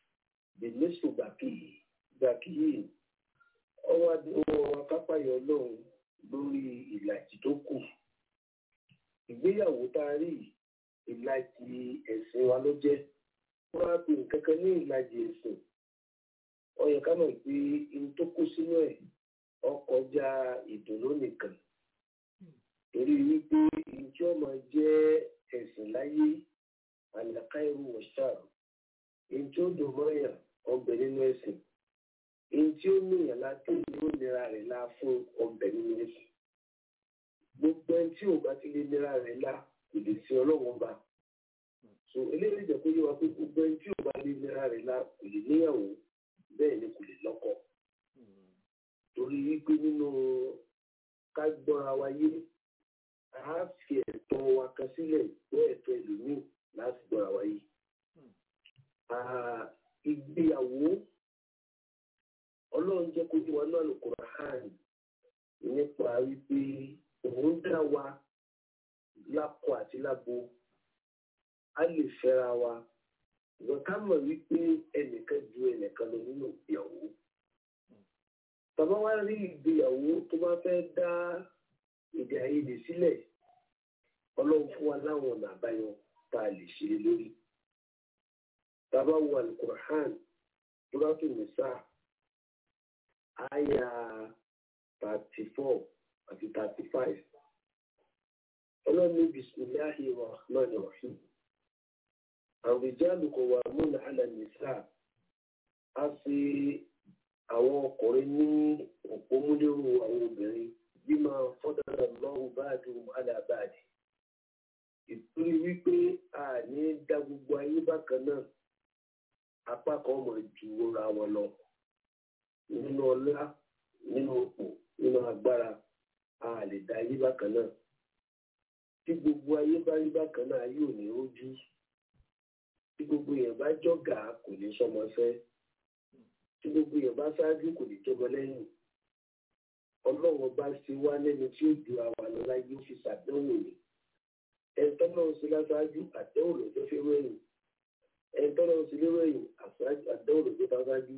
bẹ̀lẹ́sùgbàkìyì ọwọ́ adúlọ́ akápáyọ̀ ọlọ́run lórí ìlàjì tó kù ìgbéyàwó tá a rí ìlàjì ẹ̀sìn wa ló jẹ́ wọ́n á pè nǹkan kan ní ìlàjì ẹ̀sìn ó yẹ ká mọ̀ pé ohun tó kó sínú ẹ̀ ó kọjá ìdùnnú nìkan torí wípé ohun tí ó máa jẹ́ ẹ̀sìn láyé àlàkáìrú wọ̀ṣáà ohun tí ó dùn mọ́yà ọbẹ̀ nínú ẹ̀sìn ohun tí ó níyàn láti ní ó nira rẹ̀ la fún ọbẹ̀ nínú ẹ̀sìn gbogbo ẹni tí ò bá ti lè nira rẹ̀ la kò lè sin ọlọ́wọ́n ba so eléyìí jẹ́ kó yé wa pé gbogbo ẹni tí ò bá lè nira rẹ̀ la kò lè níyàwó bẹ́ẹ̀ ni kò lè lọ́kọ torí wípé nínú ká gbọ́ra wa yé a fi ẹ̀tọ́ wa kan sílẹ̀ gbọ́ ẹ̀tọ́ ẹlòmíì láti gbọ́ra wa yé ìgbéyàwó ọlọ́run jẹ́ kó yé wa náà Al-Qur'an nípa wípé òun dá wa lákọ àti lábo a lè fẹ́ra wa ìwọ̀n ká mọ̀ wípé ẹnìkan ju ẹnìkan lọ nínú ìgbéyàwó tàbá wá rí ìgbéyàwó tó bá fẹ́ dá èdè àìyedè sílẹ̀ ọlọ́run fún wa láwọn ọ̀nà àbáyọ tá a lè ṣe lórí tàbá wo alukur'an Suratu Nisa àyà thirty four àti thirty five ọlọ́run ní bisimilahi rahman rahim àwùjáde kò wà múnà alàmìsà á fi àwọn ọkùnrin ní òpómúlérò àwọn obìnrin bí máa fọ́dára lọ́wọ́ báàdì alábàádì ìtúrí wípé a ní dá gbogbo ayé bákan náà apá kan mọ̀ ju ra wọn lọ nínú ọlá nínú òpò nínú agbára a lè dá ayé bákan náà tí gbogbo ayé bá rí bákan náà ayé ò ní rójú tí gbogbo èèyàn bá jọ̀gá kò ní sọmọ fẹ́ tí gbogbo èèyàn bá ṣáájú kò ní jọmọ lẹ́yìn ọlọ́run bá ṣe wá lẹ́nu tí ó ju àwa lọ láyé ó fi ṣàdánwò ni ẹni tọ́lọ́run ṣe láṣáájú àdánwò lọ́jọ́ fi rẹ́yìn ẹni tọ́lọ́run ṣe lérẹ́yìn àdánwò lọ́jọ́ bá ṣáájú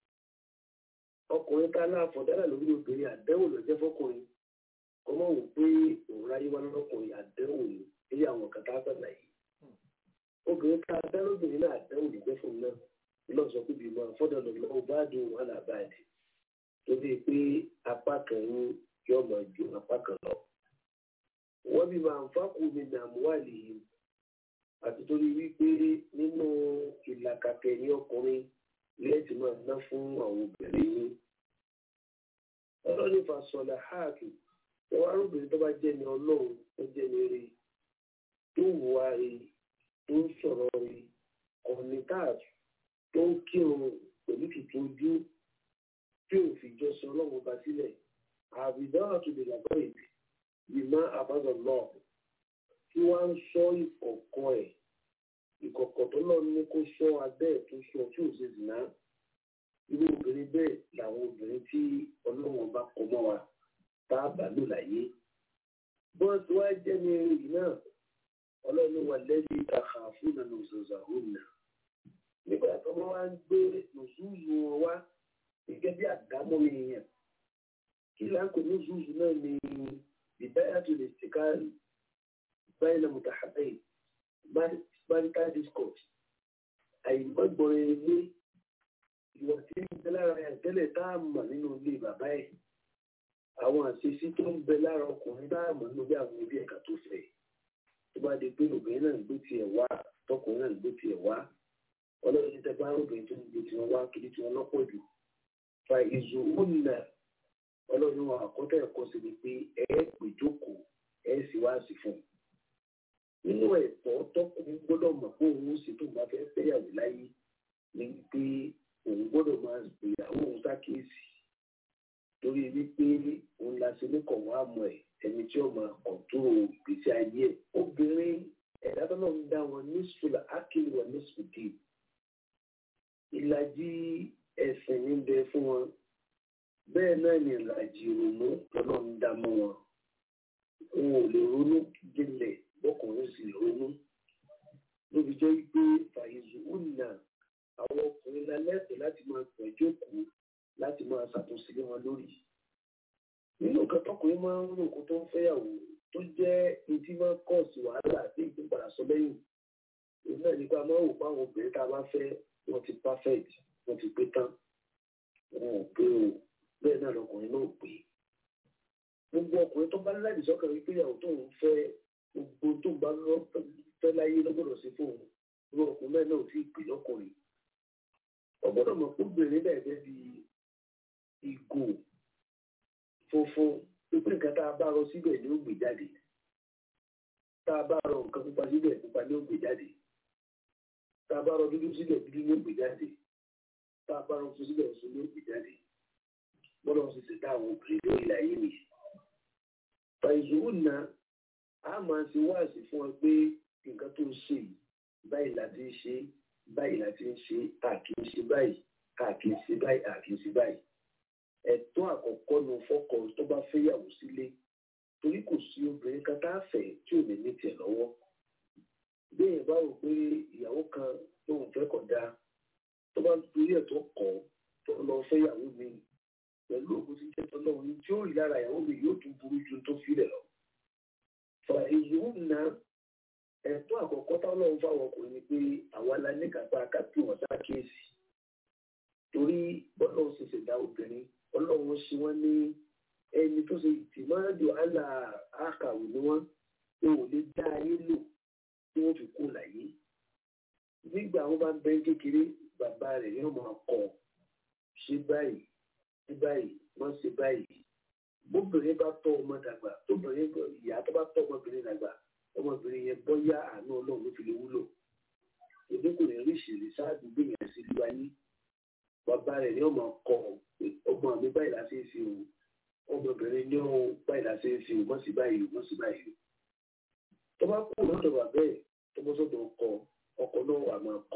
ọkùnrin ká láàfọ̀ dára lórí obìnrin àdánwò lọ́jọ́ fọkùnrin kọ́mọ̀ wò pé òun ráyé wá lọ́kùnrin àdánwò ni èyí àwọn kan tá a sọ̀rọ̀ yìí obìnrin ká dáròbìnrin náà àdánwò lè jẹ́ fún un náà lọ́ọ̀ sọ pé bímọ fọ́dọ̀ lọ́wọ́ bá dùn wọn là bá dì torí pé apá kan yín yóò máa ju apá kan lọ. wọ́n bí máa ń fákù mi dààmú wà lèyí àti torí wípé nínú ìlàkàkẹ́ ní ọkùnrin lẹ́ẹ̀tì máa ná fún àwọn obìnrin yín. ọlọ́run fa sọ̀lá háàkì ẹwà arúgbìn tó bá jẹ́ ní ọlọ́run tó jẹ́ ní eré tó wà rí tó ń sọ̀rọ̀ rí kọ̀ọ̀nìtààtù tó ń kírun pẹ̀lú kìkì ojú tí ò fi jọ sọ ọlọ́run ọba sílẹ̀ àbìdáwà tó lè lábọ́ ìbí ìmọ̀ àbádọ̀ lọ tí wọ́n ń sọ ìkọ̀kọ̀ ẹ̀ ìkọ̀kọ̀ tó lọ ní kó sọ abẹ́ ẹ̀ tó sọ tí ò ṣe zìnà irú obìnrin bẹ́ẹ̀ làwọn obìnrin tí ọlọ́run ọba kọ mọ́ wa tá a bá lò láyé bọ́ọ̀sì wá jẹ́ ní èrè náà ọlọ́run wà lẹ́yìn ìtàkà fún ìlànà òṣèlú àhóhùn náà nígbà tó wọ́n wá ń gbé lòṣùṣù wọn wá gẹ́gẹ́ bí àdámọ́ èèyàn kí láǹkó lòṣùṣù náà ní ìdáyà tó lè ṣe ká báyìí náà mùtàhàbẹ́yì marital discourse àìmọ́gbọ̀n ilé ìwà tí ń bẹ lára ẹ̀ tẹ́lẹ̀ tá a mọ̀ nínú ilé bàbá ẹ̀ àwọn àṣeṣí tó ń bẹ lára ọkùnrin tá a mọ̀ nínú bí àwọn ibi ẹ̀ka tó fẹ́ tó bá di pé obìnrin náà ń gbé tiẹ̀ wá tọkùnrin náà ń gbé tiẹ̀ wá ọlọ́run tẹ bá obìnrin tó ń gbé tiwọn wá kiri tiwọn lọ́pọ̀ jù fa ìzò ònà ọlọ́run àkọ́tà ẹ̀kọ́ sí ni pé ẹ pè jókòó nínú ẹ̀tọ́ tọkùnrin gbọ́dọ̀ mọ̀ pé òun ó ṣe tó bá fẹ́ fẹ́yàwó láyé ni pé òun gbọ́dọ̀ máa gbìyàwó òun sákèésì torí wípé òun la ṣe ní kọ̀wá àmọ́ ẹ̀ ẹni tí ó máa kọ̀túrò ìgbésí ayé ẹ̀ obìnrin ẹ̀dá tó náà ń dá wọn ní sùlà ákìlì wọn ní sùdì ìlàjì ẹ̀sìn ń bẹ fún wọn bẹ́ẹ̀ náà ni ìlàjì ìrònú lọ́nà ń dá mọ́ wọn wọn ò lè ronú jinlẹ̀ bọ́kùnrin sì ronú lóbi jẹ́ pé fàyèzù ùnà àwọn ọkùnrin lálẹ́sẹ̀ láti máa pẹ̀ jókòó láti máa ṣàtúnṣe lé wọn lórí. nínú nǹkan tọkùnrin máa ń rò kó tó ń fẹ́yàwó tó jẹ́ etí máa ń kọ̀ sí wàhálà àti ìpínpadà sọ lẹ́yìn. èyí náà nípa máa ń wò pé àwọn obìnrin tá a bá fẹ́ wọ́n ti perfect wọ́n ti pé tán. wọn ò pé o bẹ́ẹ̀ náà lọkùnrin náà pé. gbogbo ọkùnrin tó bá láì sọ́kàn wípé ìyàwó tó ń fẹ́ gbogbo tó bá lọ fẹ́ láyé lọ́gbọ̀dọ̀ sí fóun irú ọkùnrin náà ò tí ì pè lọ́kùnrin ọgbọ́dọ̀ mọ̀ pé obìnrin náà gẹ́gẹ́ bí ìgò funfun pípé nǹkan tá a bá rọ síbẹ̀ ni ó gbé jáde tá a bá rọ nǹkan pupa síbẹ̀ pupa ni ó gbé jáde tá a bá rọ dúdú síbẹ̀ dúdú ni ó gbé jáde tá a bá rọ funfun síbẹ̀ funfun ni ó gbé jáde gbọ́dọ̀ sì ṣe dá àwọn obìnrin lórí ayé mi. fàìzùwò náà a máa ṣe wáàsí fún ọ pé nǹkan tó ń ṣe yìí báyìí la ti ń ṣe báyìí la ti ń ṣe àkì ń ṣe báyìí àkì ń ṣe báyìí àkì ń ṣe báyìí. ẹ̀tọ́ àkọ́kọ́ nu fọ́kọ tó bá fẹ́yàwó sílé torí kò sí obìnrin kan tá a fẹ́ tí ò ní ní tiẹ̀ lọ́wọ́. bẹ́ẹ̀ bá rò pé ìyàwó kan lóun fẹ́ kọ̀ dáa tó bá torí ẹ̀ tó kọ̀ tó lọ fẹ́yàwó mi pẹ̀lú ògùn tí jẹ́ tọ́lọ́run ní tí ó rí lára ìyàwó mi yóò tún burú ju tó fi rẹ̀ lọ. fà èyí ń na ẹ̀tọ́ àkọ́kọ́ táwọn fáwọn ọkùnrin ni pé àwa la ní kápá kápí wọn sákèésì torí bọ́lá ṣe ṣẹ̀dá obìnrin ọlọ́run ṣe wọ́n ní ẹni tó ṣe ìtìmọ́rẹ́dù àlà àkàwé ni wọ́n pé ò lè dá ayé lò tí wọ́n fi kú láyé nígbà wọn bá ń bẹ kékeré bàbá rẹ̀ yóò máa kọ́ ṣe báyìí ṣe báyìí wọ́n ṣe báyìí bóbìnrin bá tọ́ ọmọ dàgbà tóbìnrin ìyá tó bá tọ́ ọmọbìnrin dàgbà ọmọbìnrin yẹn bọ́yá àánú ọlọ́run ló fi lè wúlò èdè kò ní rí ìṣèlú ṣáàdù gbìyànjú sí ìlú ayé bàbá rẹ̀ ní ọmọ kọ ọmọ mi báyìí láti ṣe o ọmọbìnrin ní ọ báyìí láti ṣe o mọ̀ sí báyìí mọ̀ sí báyìí tó bá kú lọ́dọ̀ bàbá ẹ̀ tó bọ́ sọ́dọ̀ ọkọ ọkọ náà wà máa kọ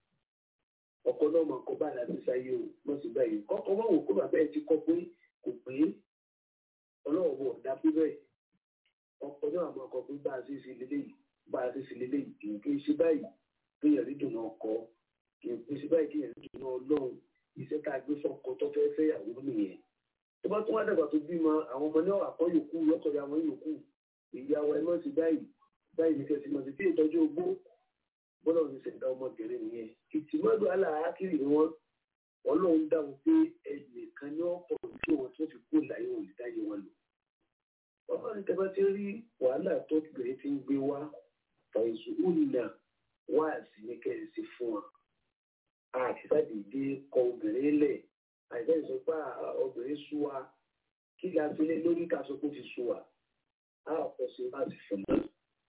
ọkọ náà máa kọ báyìí láti ṣáyé o mọ̀ sí báyìí kọ́kọ́ máa wò kó bàbá ẹ̀ ti kọ́ pé kò pé ọlọ́run bọ̀ dá pé bẹ́ẹ̀ ọkọ náà máa kọ pé bá a ṣe ṣe lélẹ́yìí bá a ṣe ṣe lélẹ́yìí kì í kí ṣe báyìí pé yẹn rí dùnú ọkọ kì í pèsè báyìí kí yẹn rí dùnú ọlọ́run iṣẹ́ tá a gbé fọkọ tó fẹ́ fẹ́ ìyàwó nìyẹn tó bá tún wá dàgbà tó bímọ àwọn ọmọ náà àkọ́ yòókù lọ́kọ̀ọ́yà àwọn yòókù ìyàwó ẹ mọ̀ sí báyìí báyìí ní kẹsì mọ̀ sí tí ìtọ́jú ogbó bọ́lá òní ṣẹ̀dá ọmọbìnrin nìyẹn ìtìmọ́dù aláàkiri ni wọ́n ọlọ́run dáhùn pé ẹnìkan ní ọ̀pọ̀ tí wọn tó fi kú láyé wọn ìdáyé wọn lò bàbá ní tẹ́bá ti rí wàhálà tó bẹ̀rẹ̀ ti ń gbé wá fàìsù ònà wá sí ní kẹ́sì fún wọn àtìsádìdé kọ obìnrin lẹ̀ àìsàn ìsọpá obìnrin sú wa kí la fi lé lórí ká sọ pé ó ti sú wa á ọ̀pọ̀ sí láti fún un.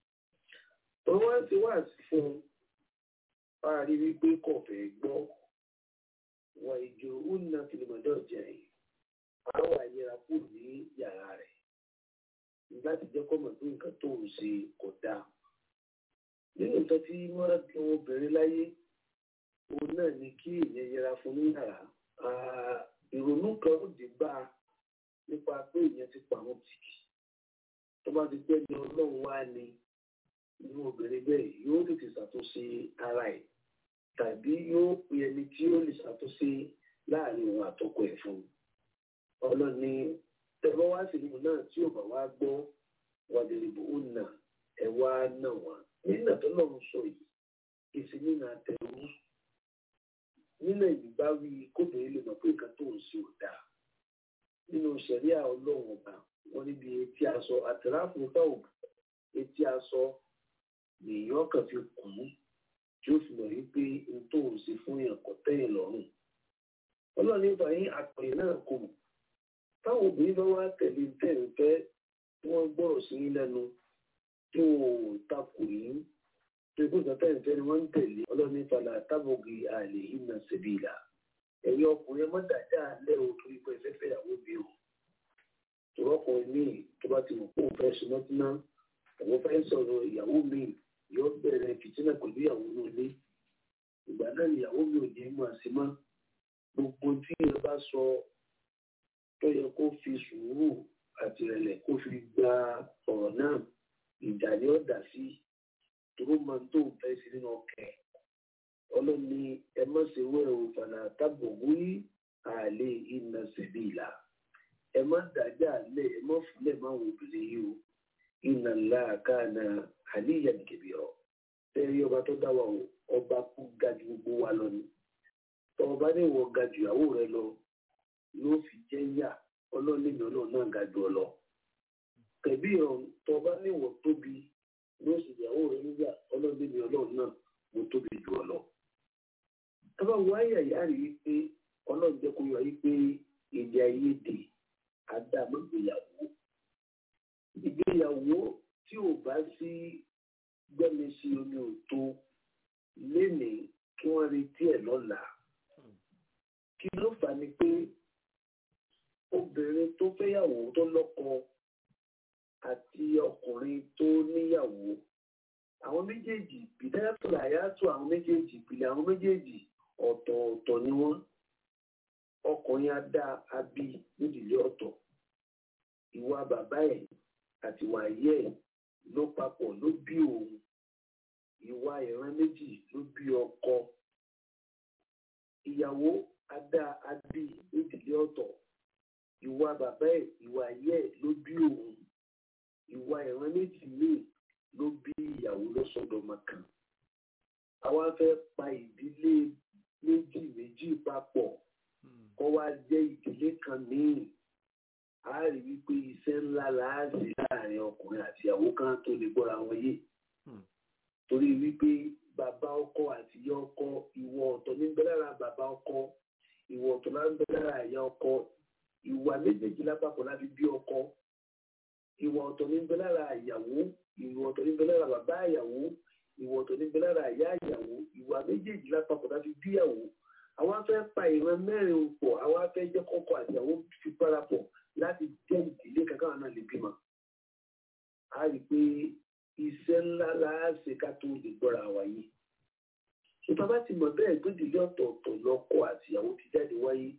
Òun wá ti wá sí fún un bá a rí wípé kò fẹ́ gbọ́ wà ìjò ònà fìlìmọ̀dọ̀ jẹ́ àwọn àyẹ̀rà kù ní yàrá rẹ̀ láti jẹ́ kọ́ mọ̀ pé nǹkan tó ń ṣe kò dáa. Nínú nǹkan tí wọ́n á dun obìnrin láyé òun náà ni kí èèyàn yẹra fún ní yàrá ìrònú kan ó dé bá a nípa pé èèyàn ti pa àwọn tìkì tó bá ti pẹ́ ní ọlọ́run wá ní inú obìnrin bẹ́ẹ̀ yóò tètè ṣàtúnṣe ara ẹ̀ tàbí yóò pe ẹni tí ó lè ṣàtúnṣe láàrin òun àtọkọ ẹ̀ fún un ọlọ́ni tẹ̀wọ́ wá sí ìlú náà tí ò bá wá gbọ́ wàdìrìbò ó nà ẹ̀ wá náà wá nínà tó lọ́run sọ yìí kìsì nínà tẹ̀wọ́ nílẹ̀ yìí bá wí kóbìnrin lè mọ̀ pé nǹkan tó ń ṣe ò dáa nínú ṣẹ̀ríà ọlọ́run ọba wọn níbi etí aṣọ àtìráàfù táwọn etí aṣọ nìyàn kan fi kùn ún tí ó fi mọ̀ wípé n tó ń ṣe fún yàn kò tẹ́yìn lọ́rùn ọlọ́run nípa yín àpẹẹrẹ náà kò mọ̀ táwọn obìnrin bá wá tẹ̀lé tẹ̀ǹfẹ́ tí wọ́n gbọ́rọ̀ sí yín lẹ́nu tí wọn ò takò yín tó ikú ìsọtẹ́yìn tẹ́ni wọ́n ń tẹ̀lé ọlọ́ni fàlà tábọ̀gì àlè ìnà sẹ̀bìlà ẹ̀yin ọkùnrin ẹ má dàjà alẹ́ o torí pé ẹ fẹ́ fẹ́ ìyàwó mi o tòrọ́kùnrin míì tó bá ti wù kó o fẹ́ sunmọ́tínà àwọn fẹ́ sọ̀rọ̀ ìyàwó mi yóò bẹ̀rẹ̀ fìtínà pẹ̀lú ìyàwó náà lé ìgbà náà ìyàwó mi ò ní mọ̀ sí mọ́ gbogbo tí ẹ bá sọ tó yẹ kó fi sùúrù àti ìrẹ̀lẹ̀ kó fi gba ọ̀rọ̀ náà ìjà ni ó dà sí dúró máa tó fẹ́ sí nínú ọkẹ́ ọlọ́ni ẹ má ṣe wẹ́rẹ̀ òfàlà tábò wí àlè iná ṣẹ̀bí ìlà ẹ má dájà lẹ̀ ẹ má fúnlẹ̀ má wò obìnrin yìí o iná ńlá káàna àníyàn kẹbí ọ tẹ́rí ọba tó dá wa o ọba kú ga ju gbogbo wa lọ ni tọba ní ìwọ ga ju ìyàwó rẹ lọ ló fi jẹ́ yà ọlọ́ọ̀ni mi ọlọ́ọ̀ náà ga ju ọ lọ kẹbí ọ tọba ní ìwọ tóbi ló sì ìyàwó rẹ níyà ọlọ́ọ̀ni mi ọlọ́ọ̀ náà mo tóbi ju ọ lọ. tọ́ba wo ayé ìyá rí i pé ọlọ́run jẹ́ kó yọ yí pé èdè àìyedè àdàmọ́gbéyàwó ìgbéyàwó tí ò bá sí gbẹ́mi sí omi òtó lénìí kí wọ́n retí ẹ̀ lọ́la kí ló fà ní pé obìnrin tó fẹ́yàwó tó lọ́kọ àti ọkùnrin tó níyàwó àwọn méjèèjì bìdáyàtọ̀ àyàtọ̀ àwọn méjèèjì ìpìlẹ̀ àwọn méjèèjì ọ̀tọ̀ọ̀tọ̀ ni wọ́n ọkùnrin adá abí nídìílé ọ̀tọ̀ ìwà bàbá ẹ̀ àti ìwà ayé ẹ̀ ló papọ̀ ló bí òun ìwà ìran méjì ló bí ọkọ ìyàwó adá abí nídìílé ọ̀tọ̀ ìwà bàbá ẹ̀ ìwà ayé ẹ̀ ló bí òun ìwà ìran méjì míì ló bí ìyàwó lọ́sọ̀dọ̀mọ kan àwa fẹ́ pa ìdílé méjì méjì papọ̀ kó wá jẹ́ ìdílé kan míì a rí wípé iṣẹ́ ńlá láàṣì láàrin ọkùnrin àti ìyàwó kan tó lè gbọ́ra wọn yé torí wípé bàbá ọkọ àti ìyá ọkọ ìwọ ọ̀tọ̀ ní bẹ lára bàbá ọkọ ìwọ ọ̀tọ̀ ní bẹ lára ìyá ọkọ ìwà méjèèjì lápapọ̀ láti bí ọkọ ìwà ọ̀tọ̀ ní bẹ lára ìyàwó ìwà ọ̀tọ̀ ní bẹ lára bàbá ìyàwó ìwà ọ̀tọ̀ ní bẹ lára ìyá ìyàwó ìwà méjèèjì lápapọ̀ láti bí ìyàwó àwọn afẹ́ pa ìran mẹ́rin pọ̀ àwọn afẹ́ jẹ́ kọ́kọ́ àti ìyàwó fi parapọ̀ láti jẹ́ ìdílé kankan náà lè bímọ. a rí i pé iṣẹ́ ńlá la ṣe ká tó lè gbọ́ra wáyé. ìta bá ti mọ̀ bẹ́ẹ̀ gbẹ́dìlé ọ̀tọ̀ọ̀tọ̀ lọ́kọ àti ìyàwó ti jáde wáyé.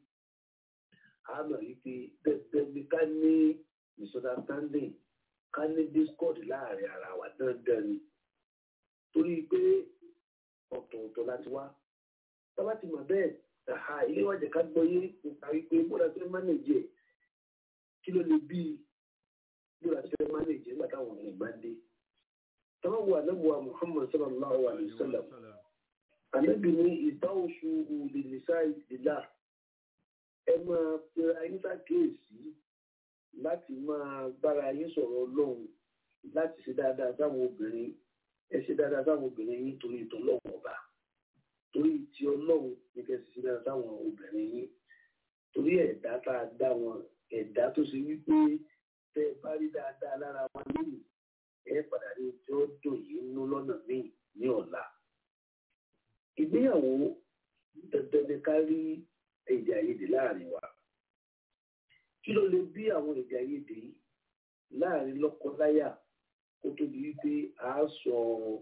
a mọ̀ rí i pé dandan ni ká ní misunderstanding ká ní discord láàrin ara wa dandan ni. torí pé ọ̀tọ̀ọ̀tọ̀ láti wá. tá bá ti mọ̀ bẹ́ẹ̀ àhà ilé wájà ká gbọ́yé nípa wípé bóra fẹ́ mánéjì ẹ̀ kí ló lè bí bóra fẹ́ mánéjì nígbà táwọn ọ̀rẹ́ ìgbà dé. táwọn wà lẹ́bùwà Muhammad sallallahu alayhi wa sallam àlẹ́bí ní ìbáwòsù òbí nìṣá ìdílà ẹ máa pe ayé ṣàkíyèsí láti máa bára yín sọ̀rọ̀ ọlọ́run láti ṣe dáadáa sáwọn obìnrin ẹ ṣe dáadáa sáwọn obìnrin yín torí ìtọ́lọ́wọ́ ọba torí ti ọlọ́run ní kẹsì sí dáadáa sáwọn obìnrin yín torí ẹ̀dá tá a dá wọn ẹ̀dá tó ṣe wípé tẹ́ ẹ bá rí dáadáa lára wọn lónìí ẹ padà ní tí ó dùn yìí nú lọ́nà míì ní ọ̀la ìgbéyàwó dandan ni ká rí èdè àìyedè láàrin wa kí ló lè bí àwọn èdè àìyedè yìí láàrin lọ́kọláya kó tó di wípé a sọ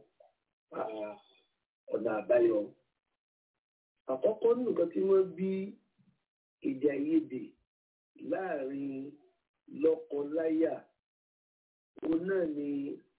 ọ̀nà àbáyọ àkọ́kọ́ ní nǹkan tí wọ́n bí èdè àìyedè láàrin lọ́kọláya òun náà ni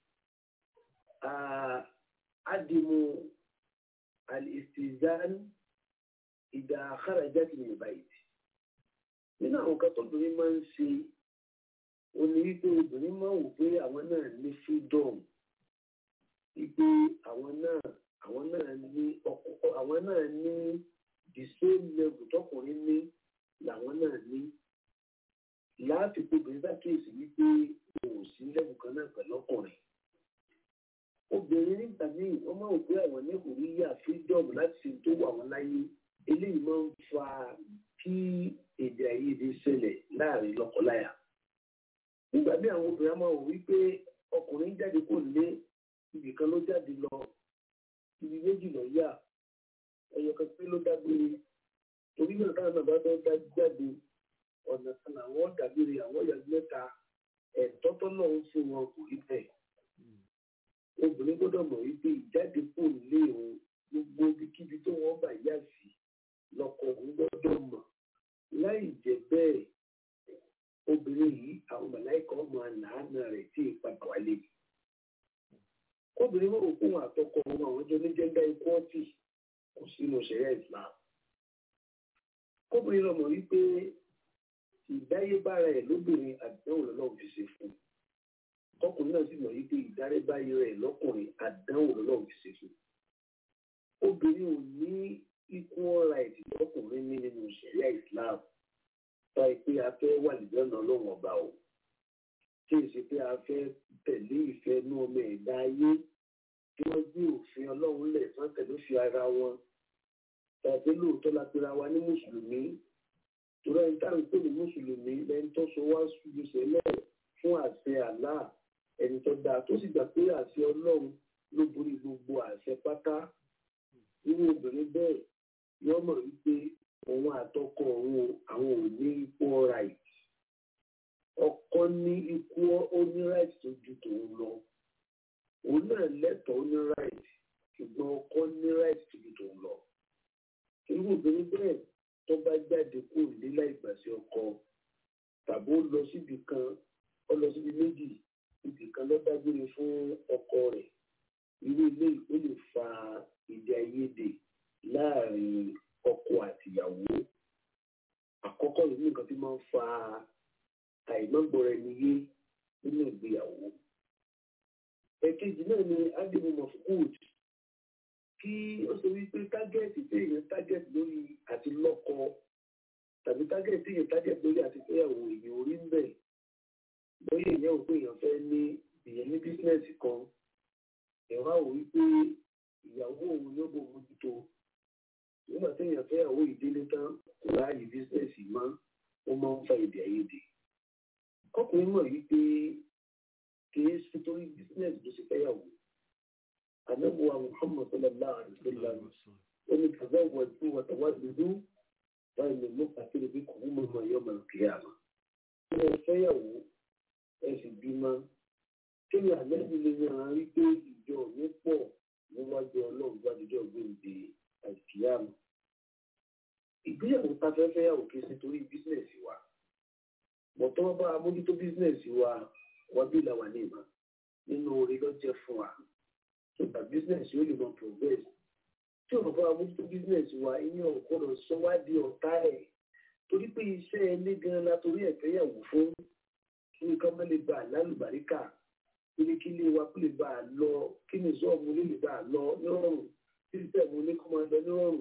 adimu al-istizan ìdá kharajat min al-bayt nínú àwọn kan tóbìnrin máa ń ṣe ó ní wípé obìnrin máa wò pé àwọn náà ní freedom wípé àwọn náà àwọn náà ní ọkọ àwọn náà ní the same level tọkùnrin ní làwọn náà ní láti obìnrin bá kíyèsí wípé òun sí level kan náà pẹ̀lú ọkùnrin obìnrin nígbà míì wọ́n máa wò pé àwọn ní kò rí yà freedom láti ṣe tó wà wọ́n láyé eléyìí máa ń fa kí èdè àìyedè ṣẹlẹ̀ láàrin lọ́kọláya. nígbà míì àwọn obìnrin máa wò wípé ọkùnrin jáde kò lé ibì kan ló jáde lọ ibi méjì lọ yà ẹyọ kan pé ló dágbére torí náà táwọn náà bá fẹ́ dá jáde ọ̀nà kan làwọn dàgbére àwọn ìyá mẹ́ta ẹ̀tọ́ tọ́lọ̀ ń fún wọn kò rí bẹ́ẹ̀. obìnrin gbọ́dọ̀ mọ̀ wípé ìjáde kò lé òun gbogbo ibikíbi tó wọ́n bá yá sí lọ́kọ òun gbọ́dọ̀ mọ̀ láì jẹ́ bẹ́ẹ̀ obìnrin yìí àwọn màláìkà ọmọ àlàáná rẹ̀ tí ì padà wálé. obìnrin mọ̀ òkú wọn àtọkọ wọn àwọn jọ ní gẹ́gẹ́ ikú ọtí kò sínú ṣẹ̀yà Islam. kóbìnrin lọ mọ̀ wípé ìdáyébára ẹ̀ lóbìnrin àdánwò lọ́lọ́run fi ṣe fún un ọkùnrin náà sì mọ̀ wípé ìdárébáyé rẹ̀ lọ́kùnrin àdánwò lọ́lọ́run fi ṣe fún un obìnrin ò ní equal right lọ́kùnrin ní nínú ìṣẹ̀lẹ̀ Islam sọ pé a fẹ́ wà lìjọ́nà ọlọ́run ọba o tí ì ṣe pé a fẹ́ tẹ̀lé ìfẹ́ inú ọmọ ẹ̀dá ayé tí wọ́n gbé òfin ọlọ́run lẹ̀ tán tẹ̀lé fi ara wọn tàbí lóòótọ́ la pera wa ní mùsùlùmí torí ẹni tá à ń pè ní mùsùlùmí lẹni tó so wá ṣubú sẹ́lẹ̀ fún àṣẹ àlá ẹni tó dáa tó sì gbà pé àṣẹ ọlọ́run ló borí gbogbo àṣẹ pátá irú obìnrin bẹ́ẹ̀ yóò mọ̀ wípé òun àtọkọ òun àwọn ò ní equal right ọkọ ní equal ó ní right tó ju tòun lọ òun náà lẹ́tọ̀ọ́ ó ní right ṣùgbọ́n ọkọ ní right tó ju tòun lọ irú obìnrin bẹ́ẹ̀ tó bá jáde kó nílá ìgbàsí ọkọ tàbí ó lọ síbi kan ó lọ síbi méjì ibì kan ló dágbére fún ọkọ rẹ̀ irú ilé ó lè fa èdè àìyedè láàrin ọkọ àtìyàwó àkọ́kọ́ yìí nìkan tí máa ń fa àìmọ́gbọ́ra ẹni yé nínú ìgbéyàwó ẹ̀kejì náà ni ádìmọ̀ mọ̀fúkúùd kí ó sọ wípé tágẹ́ẹ̀tì tí èèyàn tágẹ́ẹ̀tì lórí àti lọ́kọ tàbí tágẹ́ẹ̀tì tí èèyàn tágẹ́ẹ̀tì lórí àti fẹ́yàwó èèyàn orí ń bẹ̀ lórí èèyàn ò pé èèyàn fẹ́ ní èèyàn ní bísínẹ́sì kan èèyàn wá wò wípé ìyàwó òun ló bò mójútó nígbà tí èèyàn fẹ́yàwó ìdílé tán kò láàyè bísínẹ́sì mọ́ ó máa ń fa èdè àìyedè ọkùnrin mọ̀ wípé kì í ṣe torí bísínẹ́sì ló ṣe fẹ́yàwó anabuwa muhammad sallallahu alaihi wa sallam wani tazawwaju wa tawaddudu wa min muqatil bikum umma yawm al-qiyamah ẹ fẹ́yàwó ẹ sì bímọ kí ni àlejò lè yan rí pé ìjọ mi pọ̀ níwájú ọlọ́run gbàdúgbò gbòǹde àìkíyàmù ìgbéyàwó ta fẹ́ fẹ́yàwó kì í ṣe torí bísínẹ̀sì wa bọ̀tọ́ bá amójútó bísínẹ̀sì wa wọ́n bí làwà ní ìmọ̀ nínú orí lọ́jẹ́ fún wa so that business yóò lè mọ progress tí o bá mójútó business wa ìyẹn ò gbọdọ̀ sọ wá di ọ̀tá ẹ̀ torí pé iṣẹ́ ilé gan la torí ẹ̀ fẹ́yàwó fún kí nǹkan má lè bá a lálùbáríkà kí ní kí ilé wa kó lè bá a lọ kí ní sọ́ọ̀mù lè bá a lọ nírọ̀rùn kí ní tẹ̀mú ní kó máa lọ nírọ̀rùn.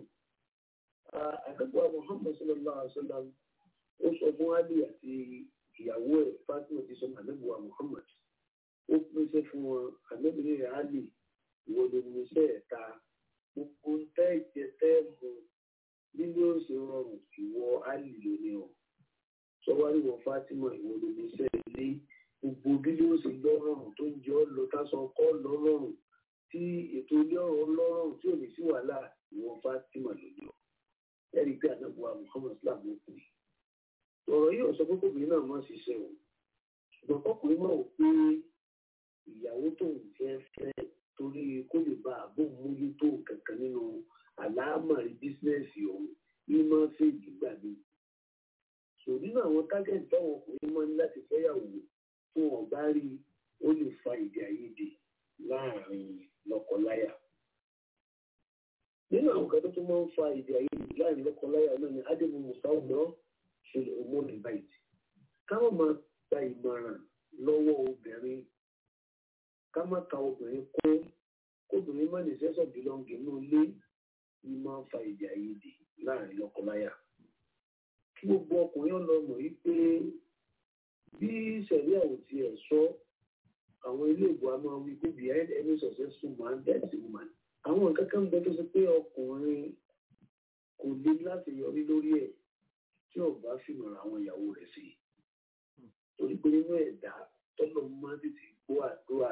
àdàbọ̀ Muhammad sallallahu alaihi wa sallam ó sọ fún Ali àti ìyàwó ẹ̀ Fatima ti sọ àdàbọ̀ Muhammad ó pèsè fún wọn àdàbọ̀ rẹ̀ Ali ìwọ ló ní iṣẹ́ ẹ̀ka gbogbo tẹ́ ìjẹ tẹ́ mu nínú oṣù rọrùn ìwọ áàlì lóní o sọwárí wọ Fátímọ̀ ìwọ ló ní iṣẹ́ ilé gbogbo bí ló ṣe lọ́rùn tó ń jẹ́ ọ́ lọ tásán kọ́ lọ́rùn tí ètò ilé ọ̀rọ̀ lọ́rùn tí ò ní sí wàhálà ìwọ Fátímọ̀ lóní o ẹ̀rí pé àdàbọ̀ Muhammad Islam ló pè é ọ̀rọ̀ yìí ò sọ pé kòkòrò náà máa ṣiṣẹ́ o ṣùgbọ́n kọkùnrin náà ò pé ìyàwó tó ń fẹ́ fẹ́ torí kó lè bá àbò mójútó kankan nínú àlámàrí bísínẹ́sì ọ̀hún ní máa ń fèjì gbà mí. sò nínú àwọn tágẹ́ǹtì táwọn ọkùnrin máa ń láti fẹ́yàwó tí wọn bá rí ó lè fa èdè àìyedè láàrin lọ́kọláya. nínú àwọn kan tó tún máa ń fa èdè àìyedè láàrin lọ́kọláya náà ni adébù musawu náà ṣe ọmọ nìbàyìí. káwọn máa gba ìmọ̀ràn lọ́wọ́ obìnrin ká má ka obìnrin kó kóbìnrin má lè sẹ́sọ̀ bílọ́ǹgì inú ilé ní máa ń fa èdè àìyedè láàrin lọ́kọláya. kí gbogbo ọkùnrin ọlọ́mọ yìí pé bí sẹ̀ríà ò tiẹ̀ sọ àwọn ilé ìbò a máa wí pé behind any successful man there is a woman. àwọn nǹkan kan bẹ tó ṣe pé ọkùnrin kò lè láti yọrí lórí ẹ̀ tí ò bá fìmọ̀ràn àwọn ìyàwó rẹ̀ sí. torí pé nínú ẹ̀dá tọ́lọ́ máa ń tètè gbọ́ àdúrà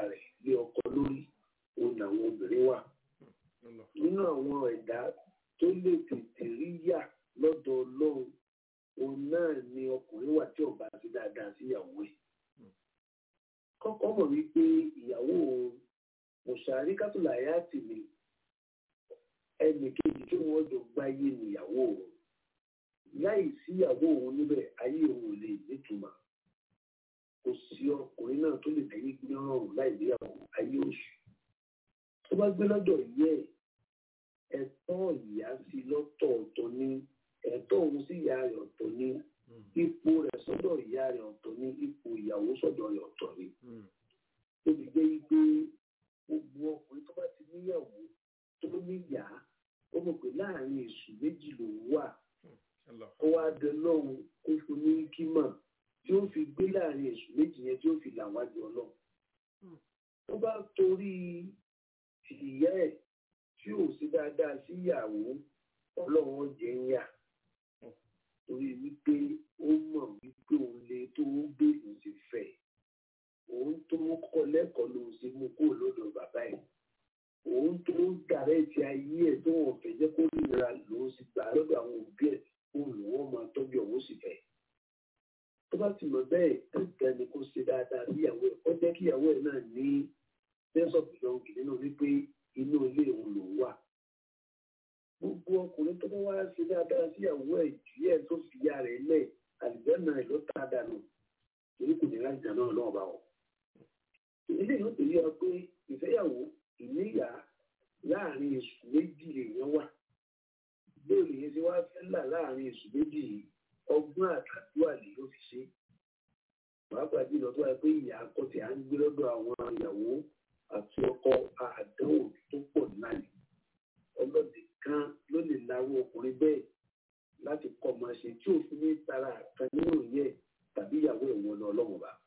kọ́kọ́ mọ̀ wípé ìyàwó mùsàárì kátólàyà tì mí ẹnì kejì tí wọ́n jọ gbáyé níyàwó òun láì sí ìyàwó òun níbẹ̀ ayé òun ò lè nítumọ̀ kò sí ọkùnrin náà tó lè tẹ̀lé gbé ọrùn láì níyàwó ayé oṣù tó bá gbé lọ́dọ̀ yẹ ẹ̀tọ́ ìyá sí lọ́tọ̀ ọ̀tọ̀ ní ẹ̀tọ́ òun sí ìyá rẹ̀ ọ̀tọ̀ ní ipò rẹ̀ sọ́dọ̀ ìyá rẹ̀ ọ̀tọ̀ ní ipò ìyàwó sọ́dọ̀ rẹ̀ ọ̀tọ̀ ní. ó ti jẹ́ wípé gbogbo ọkùnrin tó bá ti níyàwó tó níyà ó mọ̀ pé láàrin èṣù méjì ló wà ó wá dẹ lọ́hùn kó fún ní kímọ̀ tí ó fi gbé láàrin èṣù méjì yẹn tí ó fi là wájú ọlọ́run. tó bá torí ìyá ẹ̀ tí ò sí dáadáa sí ìyàwó ọlọ́run jẹ́ ń yà torí wípé ó mọ̀ wípé òun lè tó ń gbé òun ti fẹ́ òun tó ń kọ́ lẹ́kọ̀ọ́ lòun sì mú kó lọ́dọ̀ bàbá ẹ̀ òun tó ń dàrẹ́ ti ayé ẹ̀ tó wọ́n fẹ́ jẹ́ kó nira lòun sì gbà lọ́dọ̀ àwọn òbí ẹ̀ òun lòun máa tọ́jú òun sì fẹ́ tó bá ti mọ̀ bẹ́ẹ̀ tẹ̀tẹ̀ ni kó ṣe dáadáa sí ìyàwó ẹ̀ ó jẹ́ kí ìyàwó ẹ̀ náà ní sẹ́ńsọ̀pù lọ́wọ́ nínú wípé inú ilé òun lòun wà gbogbo ọkùnrin tó bá wá ṣe dáadáa sí ìyàwó ẹ̀ jù ẹ̀ tó fi ya rẹ̀ lẹ̀ àlùbẹ́nà ẹ̀ ló ta dànù torí kò ní láti dáná náà bá wọn. ilé yóò tẹ̀lé ọ pé ìfẹ́yàwó ìníyà láàrin èṣù méjì èèyàn wà bóòlù yẹn ti wá fẹ́ là láàrin èṣù méjì yìí ọgbọ́n àtàdúrà lè ló fi ṣe. pàápàá jùlọ tó wà pé ìyá akọ́tì à ń gbé lọ́dọ̀ àwọn ìyàwó àti ọkọ àdánwò tó pọ̀ náà ni ọlọ́dẹ kan ló lè larú ọkùnrin bẹ́ẹ̀ láti kọ́ máa ṣe tí òfin ní tara kan nínú yẹ tàbí ìyàwó ẹ̀wọ̀n lọ ọlọ́run bá.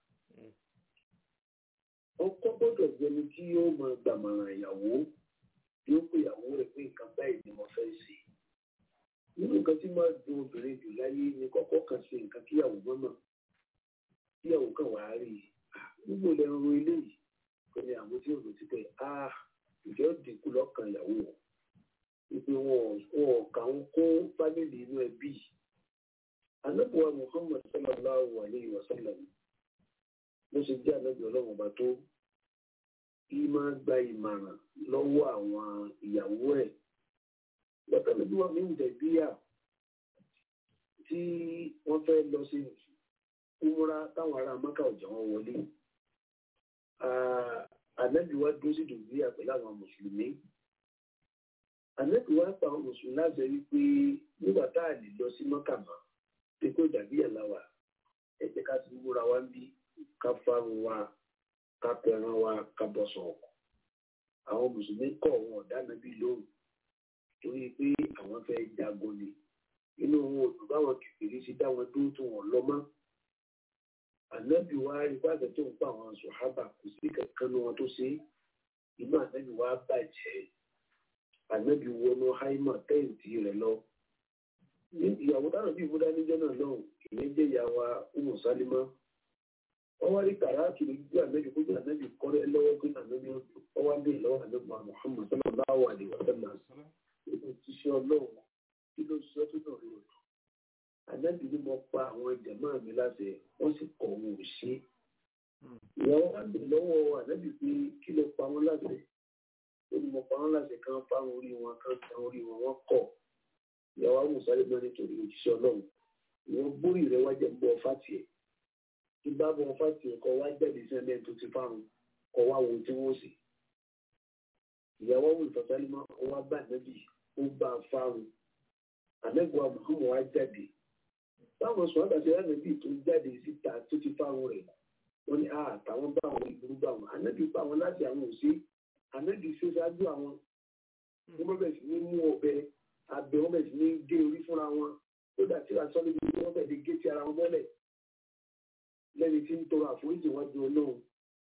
ọkọ gbọ́dọ̀ jẹni tí yóò máa gbàmọ̀ràn ìyàwó yóò pé ìyàwó rẹ̀ pé nǹkan báyìí ni mo fẹ́ ṣe. nínú nǹkan tí máa dùn obìnrin jù láyé ni kọ́kọ́ kan ṣe nǹkan kíyàwó mọ́nà kíyàwó kan wàá rí i nígbò lẹ́nu ro eléyìí kò ní àwọn tí òòlù ti pẹ́ ah ìjọ dínkù lọ́kàn ìyàwó wọn ìpè wọn ò kà ń kó fámìlì inú ẹbí anábùwà muhammad sallallahu alayhi wa sallam ló ṣe jẹ́ anábì ọlọ́run ọba tó kí máa gba ìmọ̀ràn lọ́wọ́ àwọn ìyàwó ẹ̀ lọ́tọ̀lẹ́bí wọn ní ìdẹ̀bíyà tí wọ́n fẹ́ lọ sí kúmúra táwọn ará mọ́kà ọ̀jọ̀ wọn wọlé ànábì wa dúró sí dùbíyà pẹ̀lú àwọn mùsùlùmí ànábì wa pa àwọn mùsùlùmí láti rí pé nígbà tá a lè lọ sí mọ́kà mọ́ pé kó ìdàbíyà láwà ẹ jẹ́ ká ti múra wá ń bí ká fárun wa ká pẹran wa ká bọ̀sọ̀ ọkọ̀ àwọn mùsùlùmí kọ̀ wọn ọ̀dá nàbí lóhùn torí pé àwọn fẹ́ jagun ni inú wọn ò dùn báwọn kìkìrì sí dá wọn dúró tó wọn lọ mọ́ ànábì wa rí pàṣẹ tó ń pa àwọn sòhábà kò sí kankan ní wọn tó ṣe inú ànábì wa bàjẹ́ ànábì wọnú haima tẹ́ǹtì rẹ̀ lọ ìyàwó dáná bí ìmúdá níjọ́ náà lọ́hùn ìyẹn jẹ́ ìyàwó Umu Salima wọ́n wá rí kàràtù lójú ànábì kójú ànábì kọ́rẹ́ lọ́wọ́ pé ànábì wọ́n wá dé lọ́wọ́ ànábì Muhammad sallallahu alaihi wa sallam nínú tíṣẹ́ ọlọ́run kí ló sọ tó náà rí òtún ànábì ni mo pa àwọn jàmáà mi láṣẹ wọ́n sì kọ̀ wọn ò ṣe ìyàwó wá dé lọ́wọ́ ànábì pé kí ló pa wọn láṣẹ ó ní mo pa wọn láṣẹ kan fáwọn orí wọn kan tán orí wọn wọ́n kọ̀ ìyàwó àmùsálẹ̀ náà nítorí òjíṣẹ́ ọlọ́run ìwọ̀n bórí rẹ̀ wá jẹ́ ń bọ́ fàtì ẹ̀ tí bá bọ́ fàtì ẹ̀ kọ́ wá jáde sí ẹlẹ́yìn tó ti fáwọn kọ́ wá wo tí wọ́n sì. ìyàwó àwọn ìfọ̀sálímọ́ wá bá nẹ́bí ó bá fáwọn àmẹ́gbọ́ àmọ́ wá jáde. báwọn sọ àgbàṣe ànẹ́bí tó jáde síta tó ti fáwọn rẹ̀ wọ́n ní a àtàwọn bá àwọn ìlú bá wọn ànẹ́bí bá wọn láti àwọn òsè ànẹ́bí ṣe ṣáájú àwọn wọ́n bẹ̀rẹ̀ sí ní mú ọbẹ̀ abẹ wọn bẹ̀rẹ̀ sí ní gé orí fúnra wọn ó dà tí aṣọ níbi tí wọ́n bẹ̀rẹ̀ gé ti ara wọn mọ́lẹ̀ lẹ́ni tí ń tọrọ àforíjì wọn ju ọlọ́run.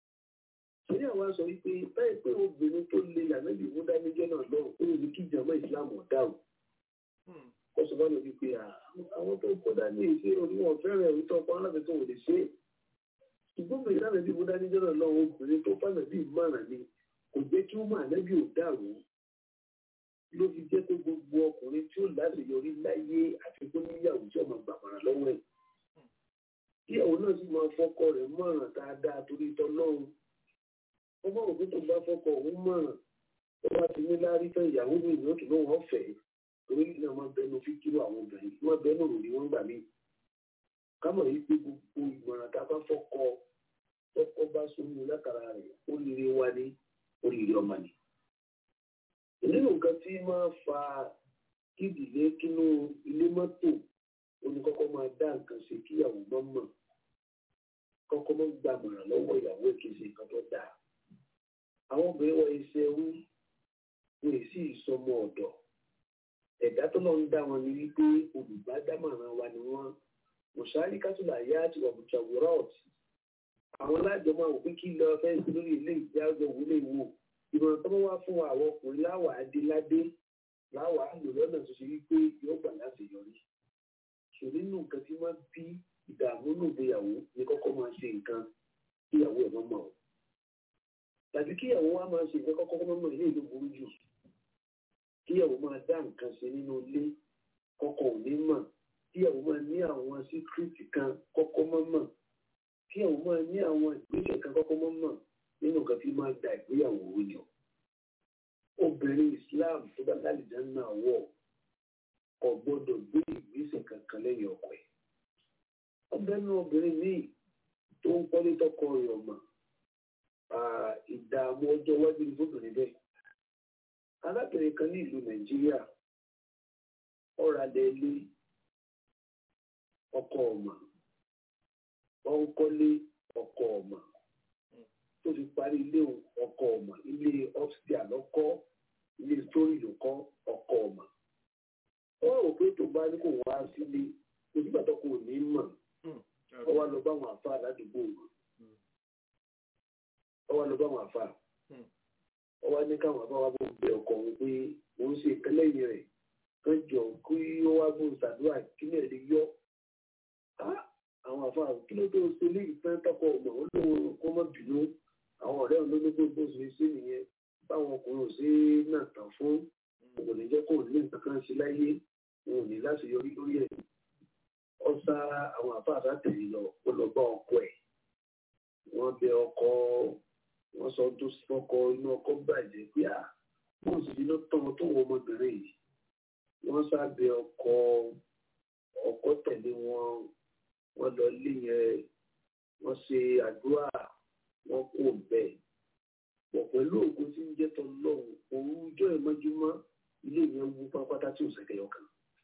Ṣé àwọn sọ wípé báyìí pé obìnrin tó le lànàbì mú dáníjọ́ náà lọ ó lè kí ìjàmbá ìsìlámù ọ̀dà o. Kọ́ sọ fún mi wípé àwọn tó kó dání èsì oníwọ̀n fẹ́rẹ̀ ẹ̀rí tó ọkọ̀ alábẹ́ tó wò lè ṣe é. Ṣùgbọ́n mi lànàbì mú dáníjọ́ náà lọ obìnrin tó fànàbì márùn ni kò jẹ́ kí ó máa nẹ́bí ò dàrú ló fi jẹ́ pé gbogbo ọkùnrin tí ó láṣeyọrí láyé àti tó níyàwó tí ọmọ gbàmọ̀ràn lọ́wọ́ ẹ̀. ìyàwó náà sì máa fọ́kọ rẹ̀ mọ̀ràn dáadáa torí tọ́lọ́run ó bá òkú tó bá fọ́kọ òun mọ̀ràn ó bá ti ní lárí fẹ́ ìyàwó mi ìlú òtún náà wọ́n fẹ́ torí náà máa bẹnu fíkírò àwọn obìnrin wọ́n bẹnu ròrí wọ́n gbà mí kámọ̀ yìí pé gbogbo ìmọ̀ràn tá a bá fọ́kọ tọ́kọ bá sómi látara rẹ̀ ó lè wá ní oríire ọmọ ni. nínú nǹkan tí máa fa kídìlé kínú ilé mọ́tò oníkọ́kọ́ máa dá nǹkan ṣe kíyàwó mọ́ mọ̀ kọ́kọ́ mọ́ gbàmọ̀ràn lọ́wọ́ ìyàwó ìkejì nǹkan tó dáa. àwọn obìnrin wọ iṣẹ́ ẹrú wọn èsì ìsọmọ ọ̀dọ̀ ẹ̀dá tó lọ ń dá wọn ní wípé olùbádámọ̀ràn wa ni wọ́n mọ̀ṣáárì kátólà yá àti wàbùtà wúrà ọ̀tí àwọn alájọ máa wò pé kí lọ fẹ́ sí lórí ilé ìjà ọjọ́ òwúlé wò ìmọ̀ràn tó bá wá fún àwọn ọkùnrin láwàá dé ládé láwàá lò lọ́nà tó ṣe wípé yóò gbà láti yọrí ṣòro nínú nǹkan tí wọ́n bí ìdààmú nù ìgbéyàwó ní kọ́kọ́ máa ṣe nǹkan kíyàwó ẹ̀ mọ́mọ́ o tàbí kíyàwó wa máa ṣe nǹkan kọ́kọ́ mọ́mọ́ ilé ìlú burú jù kíyàwó máa dá nǹkan ṣe nínú ilé kọ́kọ́ ò ní mọ̀ kíyàwó máa ní àwọn síkírìtì kan kọ́kọ́ mọ́mọ́ kíyàwó máa ní àwọn ìgbésẹ̀ kan kọ́kọ́ mọ́mọ́ nínú nǹkan tí máa da ìgbéyàwó yàn obìnrin Islam tó bá lálejò náà wọ̀ kò gbọ́dọ̀ gbé ìgbésẹ̀ kankan lẹ́yìn ọkọ ẹ̀. ọbẹ̀ nu obìnrin míì tó ń kọ́lé tọkọ rẹ̀ ọ̀mà ìdààmú ọjọ́ iwájú ní fóbìnrin bẹ́ẹ̀. arábìnrin kan ní ìlú Nàìjíríà ọ̀rọ̀ adé ilé ọkọ ọ̀mà wọ́n ń kọ́lé ọkọ ọ̀mà tó fi parí ilé ọkọ ọ̀mà ilé upstairs lọ́kọ́ ilé story lọ́kọ́ ọkọ ọ̀mà wọ́n rò pé tó bá ní kò wá sílé onígbà tó kò ní mọ̀ ọ wá lọ bá àwọn àfa ládùúgbò wọn ọ wá lọ bá àwọn àfa ọ wá ní káwọn àfa wá bó bẹ ọkọ òun pé òun ṣe ìkẹlẹ́yìn rẹ̀ kan jọ kí ó wá bó ṣàdúrà kí ní ẹ̀rí yọ àwọn àfa kí ló tó ṣe lé ìfẹ́ tọkọ ọmọ wọn lóun kó má bínú àwọn ọ̀rẹ́ òun ló ní pé bó ṣe ṣe nìyẹn báwọn ọkùnrin ò ṣe náà tàn fún kò ní jẹ́ kó ní nǹkan kan ṣe láyé wọn ò ní láti yọrí lórí ẹ̀ ọ sá àwọn àfáàfáà tẹ̀lé lọ ó lọ bá ọkọ ẹ̀ wọ́n bẹ ọkọ wọ́n sọ tó sí ọkọ inú ọkọ bàjẹ́ pé à wọ́n sì iná tán tó wọ ọmọbìnrin yìí wọ́n sá bẹ ọkọ ọkọ tẹ̀lé wọn wọ́n lọ lé yẹn wọ́n ṣe àdúrà wọ́n kó bẹ́ẹ̀ pọ̀ pẹ̀lú ògùn tí ń jẹ́ tọ́ lọ́hùn òun ọjọ́ ìmọ́júmọ́ ilé yẹn wú pápátá tí ò sẹ́kẹ̀yọ kan.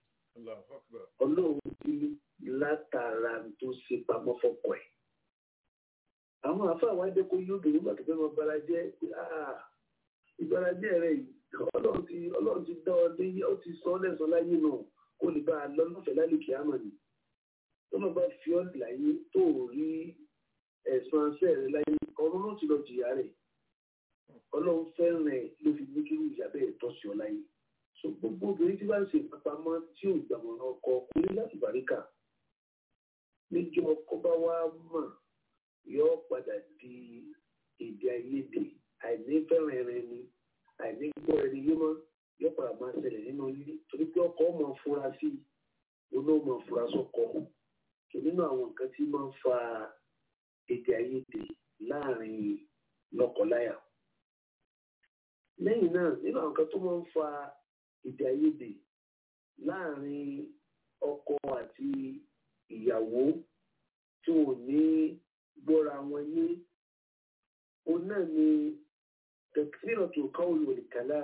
ọlọ́run ti látara tó ṣe pamọ́ fọ́kọ ẹ̀. àwọn àfáà wá jẹ́ kó yóò dùn nígbà tó fẹ́ mọ barajẹ́ pé ìbarajẹ́ rẹ̀ ọlọ́run ti ọlọ́run ti dá ọ lé ó ti sọ ọ́ lẹ́sọ̀ láyé náà kó lè bá a lọ lọ́fẹ̀ẹ́ lálẹ́ kìámà ni. tó lọ́ bá fi ọ́ láyé tó rí ẹ̀sùn aṣẹ́ rẹ̀ láyé ọ̀run ló ti lọ jìyà rẹ̀ ọlọ́run fẹ́ràn ẹ̀ ló fi ní kí ìyá bẹ́ẹ̀ tọ́ sí ọ láyé so gbogbo obìnrin tí bá ń ṣe ìpapamọ́ tí ò gbàmọ̀ràn ọkọ kò ní láti bàríkà níjọ ọkọ bá wá mọ̀ yọ padà di èdè àìyedè àìní fẹ́ràn ẹ̀rẹ̀ ni àìní gbọ́ ẹni yé mọ́ yọ padà máa ṣẹlẹ̀ nínú ilé torí pé ọkọ máa fura sí i oná máa fura sọ́kọ tó nínú àwọn nǹkan tí máa ń fa èdè àìyedè láàrin lọ́kọláya lẹ́yìn náà nínú àwọn kan tó máa ń fa èdè àìyedè láàrin ọkọ àti ìyàwó tí wọn ò ní gbọ́ra wọn ní òun náà ni tẹ̀síìrọ̀ tó ká òun lòdì kàlá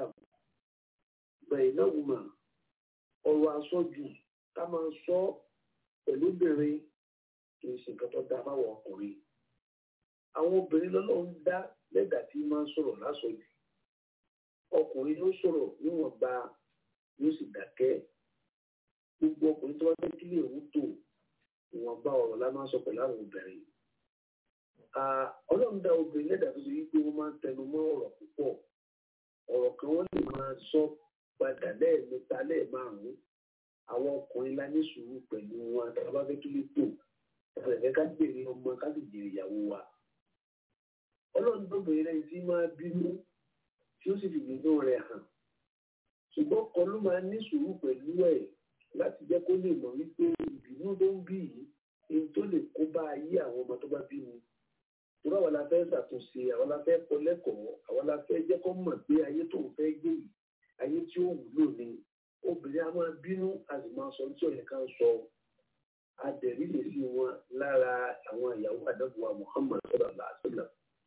bẹ̀rẹ̀ náà wùmà ọ̀rọ̀ àsọjù ká máa sọ pẹ̀lú obìnrin kì í ṣe nǹkan tó dáa fáwọn ọkùnrin àwọn obìnrin lọ́lọ́run dá lẹ́dà tí máa ń sọ̀rọ̀ lásọjù ọkùnrin ló sọ̀rọ̀ níwọ̀nba yóò sì dákẹ́ gbogbo ọkùnrin tó bá fẹ́ kílè òun tó ìwọ̀nba ọ̀rọ̀ la máa ń sọ pẹ̀lú àwọn obìnrin ọlọ́run dá obìnrin lẹ́dà tó ṣe wípé wọ́n máa ń tẹnu mọ́ ọ̀rọ̀ púpọ̀ ọ̀rọ̀ kan wọ́n lè máa sọ padà lẹ́ẹ̀mẹ́ta lẹ́ẹ̀márùn-ún àwọn ọkùnrin la ní sùúrù pẹ̀lú wọn àtàwọn bá fẹ́ kílè tó ẹ̀fẹ̀ ká gbèrè ọmọ ká sì jèrè ìyàwó wa ọlọ́run tó bèrè lẹ́yìn tí máa bínú tí ó sì fi gbìyànjú rẹ̀ hàn ṣùgbọ́n kan ló máa ní sùúrù pẹ̀lú ẹ̀ láti jẹ́ kó lè mọ̀ wípé ìbínú tó ń bí yìí ní tó lè kó bá ayé àwọn ọmọ tó bá bí mi torí àwọn la fẹ́ ṣàtúnṣe àwọn la fẹ́ kọ́ lẹ́kọ̀ọ́ àwọn la fẹ́ jẹ́ kó mọ̀ pé ayé tó ń fẹ́ gbé yìí ayé tí ó wúlò ni obìnrin a máa bínú a sì máa sọ tí ọ̀yẹ́ kan sọ adẹ̀rí lè sí wọn lára àwọn ìyàwó àdàbọ̀wá Muhammad sallallahu alaihi wasallam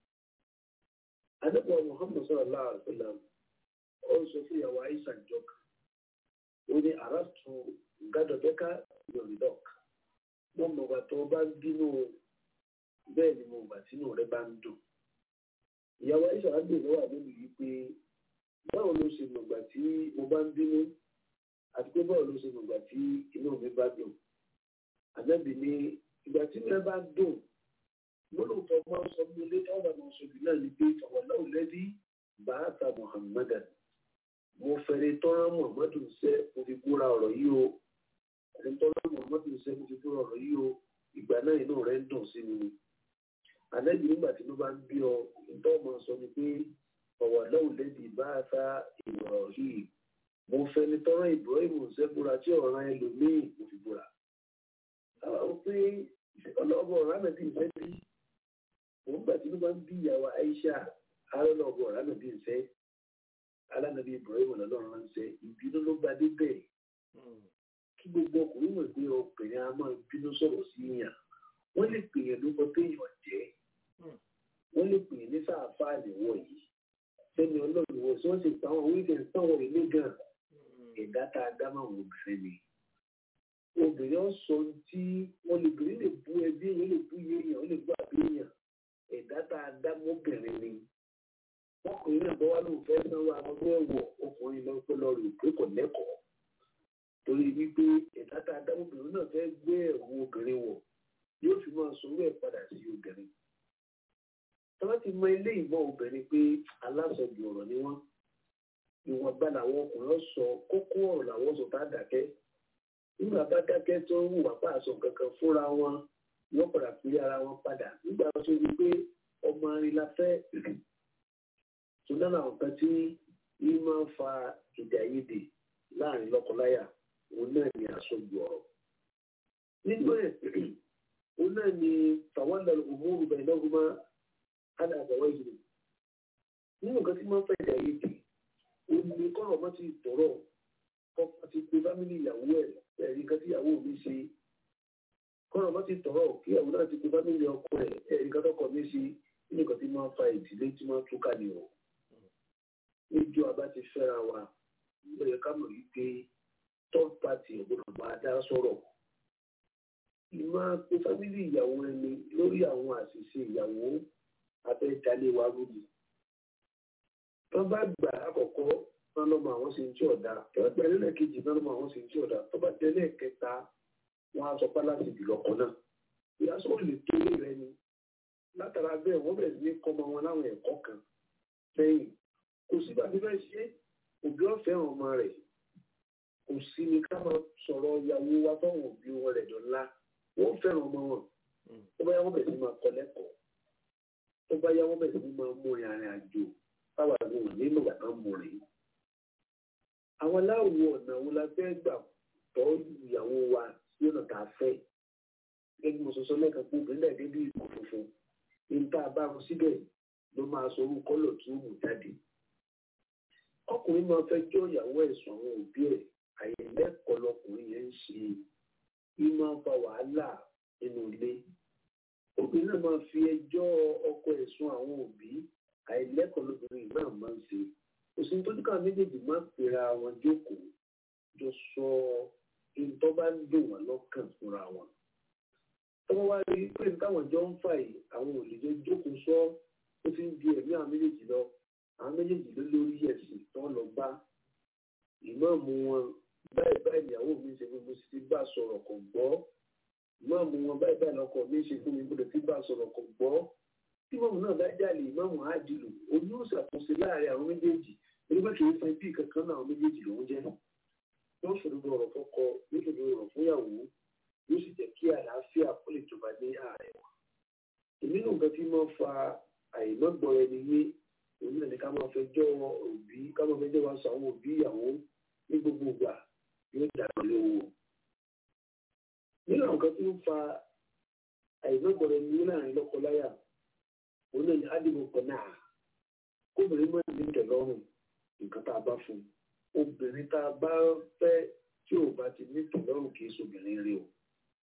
àdàbọ̀wá Muhammad sallallahu alaihi wasallam ó sọ fún ìyàwó Aisha jọka ó ní àràtú gádọ̀bẹ́ká yorùdọ́k mo mọ̀ gbà tó bá ń bínú bẹ́ẹ̀ ni mo gbà tínú rẹ bá ń dùn ìyàwó Aisha á gbè lọ́wọ́ àbẹ́mi yìí pé báwo ló ṣe mọ̀gbà tí mo bá ń bínú àti pé báwo ló ṣe mọ̀gbà tí inú mi bá dùn àbẹ́bí ni ìgbà tí mi bá dùn lólùtọ́ máa ń sọ fún ilé táwọn àwọn ọ̀ṣọ́bì náà ní pé fàwọláwò lẹ́bí bàátà muhammadan mo fẹ́rẹ̀ tọ́rọ muhammadu ṣe mo fi búra ọ̀rọ̀ yìí o ẹni tọ́rọ muhammadu ṣe mo fi búra ọ̀rọ̀ yìí o ìgbà náà inú rẹ̀ ń dùn sí mi àlẹ́bí nígbà tí ló bá ń bí ọ ìtọ́ ọmọ sọ ni pé fàwọláwò lẹ́bí bàátà ìrọ̀ yìí mo fẹ́ni tọ́rọ ibrahim ṣe búra tí ọ̀ràn ẹlòmíì mo fi búra. àwọn òpin ọlọ́ọ̀bọ̀ rámẹ̀dì ìfẹ́ bí òun gbà tí ló bá ń bí ìyàwó Aisha arọ́lọ́ọ̀bọ̀ rámẹ̀dì ìfẹ́ alánàbí Ibrahim ọlọ́run ránṣẹ́ ìbínú ló bá dé bẹ́ẹ̀ kí gbogbo ọkùnrin mọ̀ pé obìnrin a máa bínú sọ̀rọ̀ sí yàn wọ́n lè pè yẹn lóko téèyàn jẹ́ wọ́n lè pè yẹn ní sáàfà àlèwọ̀ yìí sẹ́ni ọlọ́run wọ̀ sí wọ́n sì pa àwọn wíìgẹ̀ sáwọn ilé gan ẹ̀dá tá a dá máa wọ obìnrin ni obìnrin ọ̀sọ́ tí wọ́n lè bìnrin lè bú ẹbí èèyàn lè bú iye èèyàn ó lè bú àbí èèyàn ẹ̀dá tá a dá mọ́bìnrin ni ọkùnrin náà bọ́ wá lóun fẹ́ sanwó àwọn tó ẹ̀wọ̀ ọkùnrin lọ pé lọ rè pé kò lẹ́kọ̀ọ́ torí wípé ẹ̀dá tá a dá mọ́bìnrin náà fẹ́ gbé ẹ̀wù obìnrin wọ̀ yóò fi máa sọ ẹ̀ padà sí obìnrin tọ́lá ti mọ ilé ìmọ̀ obìnrin pé aláṣọjù ọ̀rọ̀ ni wọ́n ìwọ̀nba làwọn ọkùnrin sọ kókó ọ̀rọ̀ làwọn sọ tá a dákẹ́ nígbà bá dákẹ́ tó ń hùwà pa àṣọ kankan fúnra wọn wọ́n padà pé ara wọn padà nígbà tó rí pé ọmọ arin la fẹ́ tó dáná àwọn kan tí yìí máa ń fa èdè àìyedè láàrin lọ́kọláya òun náà ni àṣọjù ọ̀rọ̀ nínú ẹ̀ òun náà ni tàwọn òmùrù bẹ̀rẹ̀ náà gbọ́n hádà àgbàwọ̀ yìí nínú nǹkan tí máa ń fẹ́ èdè àìyedè òun ni kọ́rọ̀ mọ́ ti tọ̀rọ̀ kọ́kọ́ ti pe fámìlì ìyàwó ẹ̀ ẹ̀rí nǹkan tí ìyàwó mi ṣe kọ́nà bá ti tọ̀rọ̀ kí ìyàwó náà ti pe fámìlì ọkọ ẹ̀ ẹ̀rí nǹkan tọkọ mi ṣe nínú nǹkan tí máa ń fa ìdílé tí máa ń túká ni o níjọ abá ti fẹ́ra wa ó yẹ ká mọ̀ wípé third party ọ̀gbọ́dọ̀ máa dá sọ̀rọ̀ ìmọ̀ pe fámìlì ìyàwó ẹni lórí àwọn àṣìṣe ìyàwó abẹ́jalè wa rúbi wọ́n bá gbà àkọ́kọ́ náà lọ́mọ àwọn sì ń tí ọ̀dà tọ́wọ́ gba ẹlẹ́lẹ̀ kejì náà lọ́mọ àwọn sì ń tí ọ̀dà tó bá tẹ́lẹ̀ kẹta wọn á sọ pé láti jùlọ kan náà ìyá sọ lè tó lé rẹ ni látara bẹ́ẹ̀ wọ́n bẹ̀rẹ̀ sí ní kọ́ ọmọ wọn láwọn ẹ̀kọ́ kan lẹ́yìn kò sí bàbí bẹ́ẹ̀ ṣe òbí ọ̀fẹ́ ọmọ rẹ̀ kò sí ni ká máa sọ̀rọ̀ ìyàwó wa fáwọn òbí wọn rẹ̀ dọ̀la wọ́n fẹ́ràn ọmọ wọn tó bá yá wọ́n bẹ̀rẹ̀ sí máa kọ́ lẹ́kọ̀ọ́ tó bá yá wọ́n bẹ̀rẹ̀ sí máa mú ìrìn àjò táwa ní òní nígbà tán mú rèé àwọn aláwọ̀ ọ̀nà wo la fẹ́ gbà tọ́ ìyàwó wa sí ọ̀nà tá a fẹ́ gẹ́gẹ́ bí mo sọ sọ lẹ́ẹ̀kan pé obìnrin náà débi ìkọ̀ funfun ní tá a bá wọn síbẹ̀ ló máa sọ orú kọ́lọ̀ tí ó mú jáde ọkùnrin máa fẹ́ jọ́ ìyàwó ẹ̀sùn àwọn òbí ẹ̀ àyẹ̀lẹ́kọ̀ọ́ lọkùnrin yẹn ń ṣe í máa ń fa wàhálà nínú ilé obìnrin náà máa fi ẹjọ́ ọkọ ẹ̀sùn àwọn òbí àìlẹ́kọ̀ọ́ lóbìnrin náà máa ń ṣe òsì tó dúkà méjèèjì máa ń pera wọn jókòó jọ sọ ìtọ́ bá ń dùn wọn lọ́kàn fúnra wọn. tọ́wọ́ wá rí pé táwọn jọ ń fà yìí àwọn òlejò jókòó sọ ó ti ń di ẹ̀mí àwọn méjèèjì lọ àwọn méjèèjì ló lórí ẹ̀sìn tó ń lọ bá ìmáàmù wọn báyìí báyìí ìyàwó mi ṣe fún mi sì ti bá sọ̀rọ̀ kò gbọ́ ìmáàmù wọn báyìí báyìí lọkọ mi ṣe fún mi gbọ́dọ̀ ti bá sọ̀rọ̀ kò gbọ́ tí mọ̀mù náà bá jáde ìmáàmù àdìlù oní òṣàkóso láàrin àwọn méjèèjì nígbà tí wọ́n fẹ́ bí kankan náà àwọn méjèèjì lòún jẹ́ yóò ṣòdodo ọ̀rọ̀ fọ́kọ yóò ṣòdodo ọ̀rọ̀ fúnyàwó yóò sì jẹ́ kí àlàáfíà kó lè jọba ní ààrẹ wa. èmi náà nǹkan tí máa ń fa àìmọ́gbọ́ ẹni yé òun náà ni ká máa fẹjọ́ òbí ká máa fẹjọ́ wa sọ àwọn òbí ìyàwó ní gbogbo ìgbà yóò dàgbà lówó. nínú àwọn kan tí ó fa àìlọ́gbọ̀rọ̀ ní láàrin lọ́kọláya òun náà ní ádìmọ̀ náà kóbìnrin máa ní tẹ̀lọ́rùn nǹkan tá a bá fún un obìnrin tá a bá fẹ́ tí ò bá ti ní tẹ̀lọ́rùn kì í sobìnrin rí o.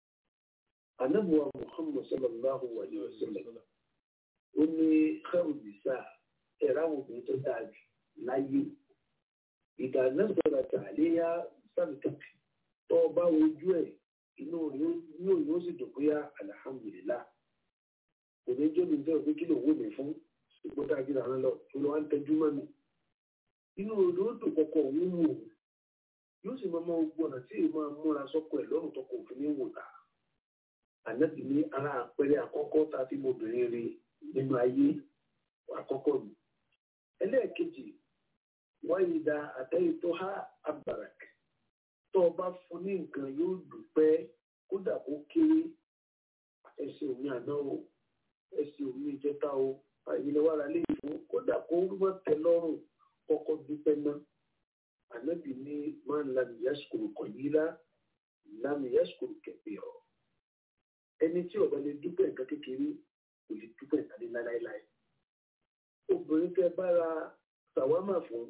anábùwà muhammad sallallahu alayhi wa sallam ó ní khairu nisa ẹ̀rọ àwọn obìnrin tó dáa jù láyé ìdáná sọ̀rọ̀ tàléyà sábìtàkì tó o bá wojú ẹ̀ inú yóò yóò sì dùn bóyá alhamdulillah kò ní jẹ́ mi bẹ́ẹ̀ pé kí ló wó mi fún ṣùgbọ́n tá a jìnnà rán lọ tó lọ́ wá ń tẹ́jú mọ́ mi inú odò ó dùn kọkọ òun wò yóò sì máa máa gbọ́nà tí èèyàn máa múra sọ́kọ ẹ̀ lọ́rùn tó kò fi ní wò ta ànábì ní ara àpẹẹrẹ àkọ́kọ́ tá a fi mọ obìnrin rí nínú ayé àkọ́kọ́ mi ẹlẹ́ẹ̀kejì wáyé da àtẹ́yìn tó há abarak tó o bá fún ní nǹkan yóò dúpẹ́ kódà kó kéré ẹsẹ̀ omi àná o ẹsẹ̀ omi ìjẹta o àyìnlẹ́wàrà lè fún kódà kó wọ́n tẹ lọ́rùn kọ́kọ́ dúpẹ́ náà ànábì ní máa ń lam yashkuru kọ̀yílá lam yashkuru kẹfẹ́ ọ̀ ẹni tí ọ̀bẹ lè dúpẹ́ nǹkan kékeré kò lè dúpẹ́ nǹkan ní láéláé obìnrin tẹ bára sàwámà fún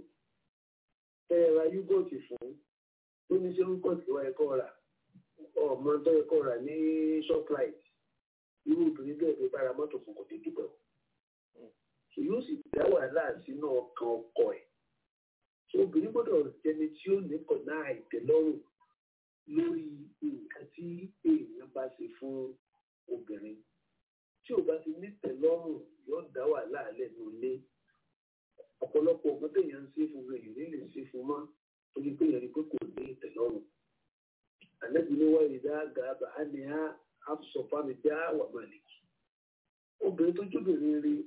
tẹ ra yúgọ̀tì fún tó ní ṣe yúgọ̀tì wa ẹ̀kọ́ rà ọmọ tó ẹ̀kọ́ rà ní shoprite irú obìnrin bẹ́ẹ̀ fi bára mọ́tò fún kò lè dúpẹ́ o yóò sì dá wàhálà sínú ọkàn ọkọ ẹ̀ tí obìnrin gbọ́dọ̀ jẹni tí ó nípò náà ìtẹ́lọ́rùn lórí nǹkan tí èèyàn bá ṣe fún obìnrin tí ò bá ti nítẹ́lọ́rùn yóò dá wàhálà lẹ́nu ilé ọ̀pọ̀lọpọ̀ ọ̀gbọ́n téèyàn ń ṣe fún rẹ̀ yìí lè ṣe fún mọ́ torí pé èèyàn rí pé kò ní ìtẹ́lọ́rùn àlẹ́bí ni wọ́n rí dáàgà bàá ní á àfṣọ̀fámi dá wà màlìkì obìnrin tó jóbìnrin rí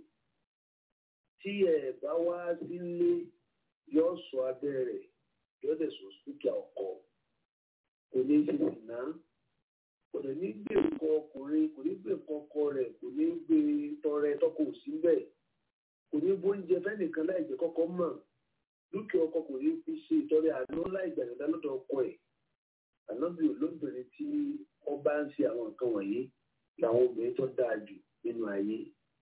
tí ẹ bá wá sílé yóò sọ abẹ́ rẹ̀ yóò dẹ̀ sọ spíkà ọkọ kò ní ṣe sìnà kò dẹ̀ ní gbé nǹkan ọkùnrin kò ní gbé nǹkan ọkọ rẹ̀ kò ní gbé tọrẹ tọkọ òsì bẹ́ẹ̀ kò ní bóúnjẹ fẹ́nìkan láì jẹ́ kọ́kọ́ mọ̀ dúkìá ọkọ kò ní fi ṣe ìtọrẹ àánú láì gbàgbọ́dá lọ́dọ̀ ọkọ ẹ̀ ànábì olóbìnrin tí wọ́n bá ń ṣe àwọn nǹkan wọ̀nyí làwọn obìnrin tó dáa jù nínú ayé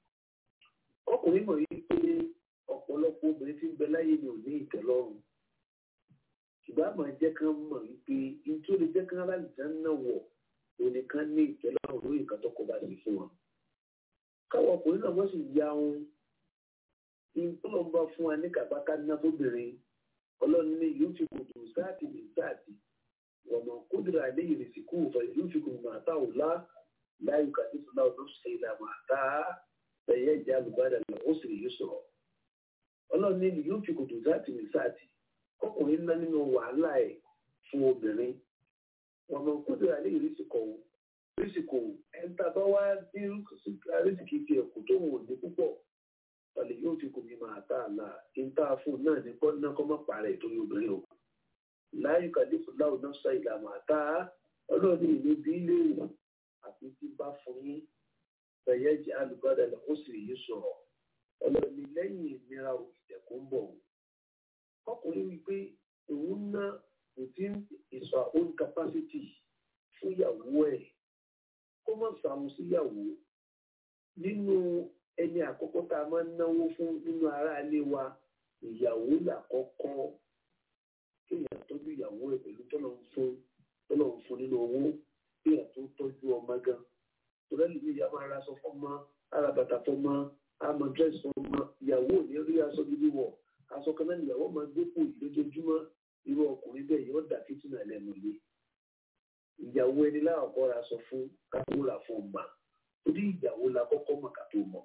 ọkùnrin mọ̀ yìí pé ọ̀pọ̀lọpọ̀ obìnrin tí ń bẹ láyé ni ò ní ìtẹ́lọ́rùn ṣùgbọ́n àmọ́ jẹ́ kán mọ̀ wípé nítorí ó lè jẹ́ kán aláìsá náà wọ̀ òní kan ní ìtẹ́lọ́rùn lórí nǹkan tó kọ bá sí fún wọn. káwọn ọkùnrin náà wọ́n sì ya ohun ìtọ́lọ́ ń bá fún wa ní kàbáká ná fóbìnrin ọlọ́run ní ìlú fi kò dùn sáàtì ní sáàtì ọ̀nà kódìrà ilé ìrèsì kú òfò ìlú fi kò mà tá òlá láyé kàdífù náà ló ṣe ìlànà àtà ẹ̀yẹ ìjà àlùbádà lọ ó sì rí yóò sọ̀rọ̀ ọlọ́run ní ìlú fi kò dùn sáàtì ní sáàtì ọkùnrin ná nínú wàhálà ẹ̀ fún obìnrin ọ̀nà kódìrà ilé ìrèsì kọ̀ rísìkò ẹ̀ńtà bá wá ní rísìkì tiẹ̀ kò tó wò ní púpọ̀ ọ̀lẹ̀ yóò fi kò ní máa tà àlà ìta fún náà ní kọ́ náà kọ́ má parẹ́ torí obìnrin o. láyé kàdífù láwù náà sọ ìlànà àtà ọlọ́ọ̀ni ìlú bí léèrè àti tí bá fún yín bẹ̀yẹ̀ jẹ́ alùpàdé lọ ó sì yí sọ̀rọ̀ ọlọ́ọ̀ni lẹ́yìn ìnira ìdẹ̀kùn ń bọ̀. ọkùnrin wí pé òun ná within his own capacity fún ìyàwó ẹ̀ kó má sàmù síyàwó nínú ẹni àkọ́kọ́ tá a máa ń náwó fún nínú aráalé wa ìyàwó làkọ́kọ́ kéèyàn tọ́jú ìyàwó ẹ̀ pẹ̀lú tọ́lọ̀ ń fún tọ́lọ̀ ń fún nínú owó kéèyàn tó tọ́jú ọmọ gan torí ẹni bí ìyá máa ra aṣọ fọ́mọ ara bàtà fọ́mọ àmọ́ dírẹ́sì fọ́mọ ìyàwó ò ní rí aṣọ gidi wọ̀ aṣọ kan náà ìyàwó máa gbé pò lójoojúmọ́ irú ọkùnrin bẹ́ẹ̀ yóò dà fìtínà lẹ́nu ilé ìyàwó ẹni láàkọ́ ra aṣọ fún kátó rà fún ọgbà torí ìyàwó la kọ́kọ́ mọ̀ kátó mọ̀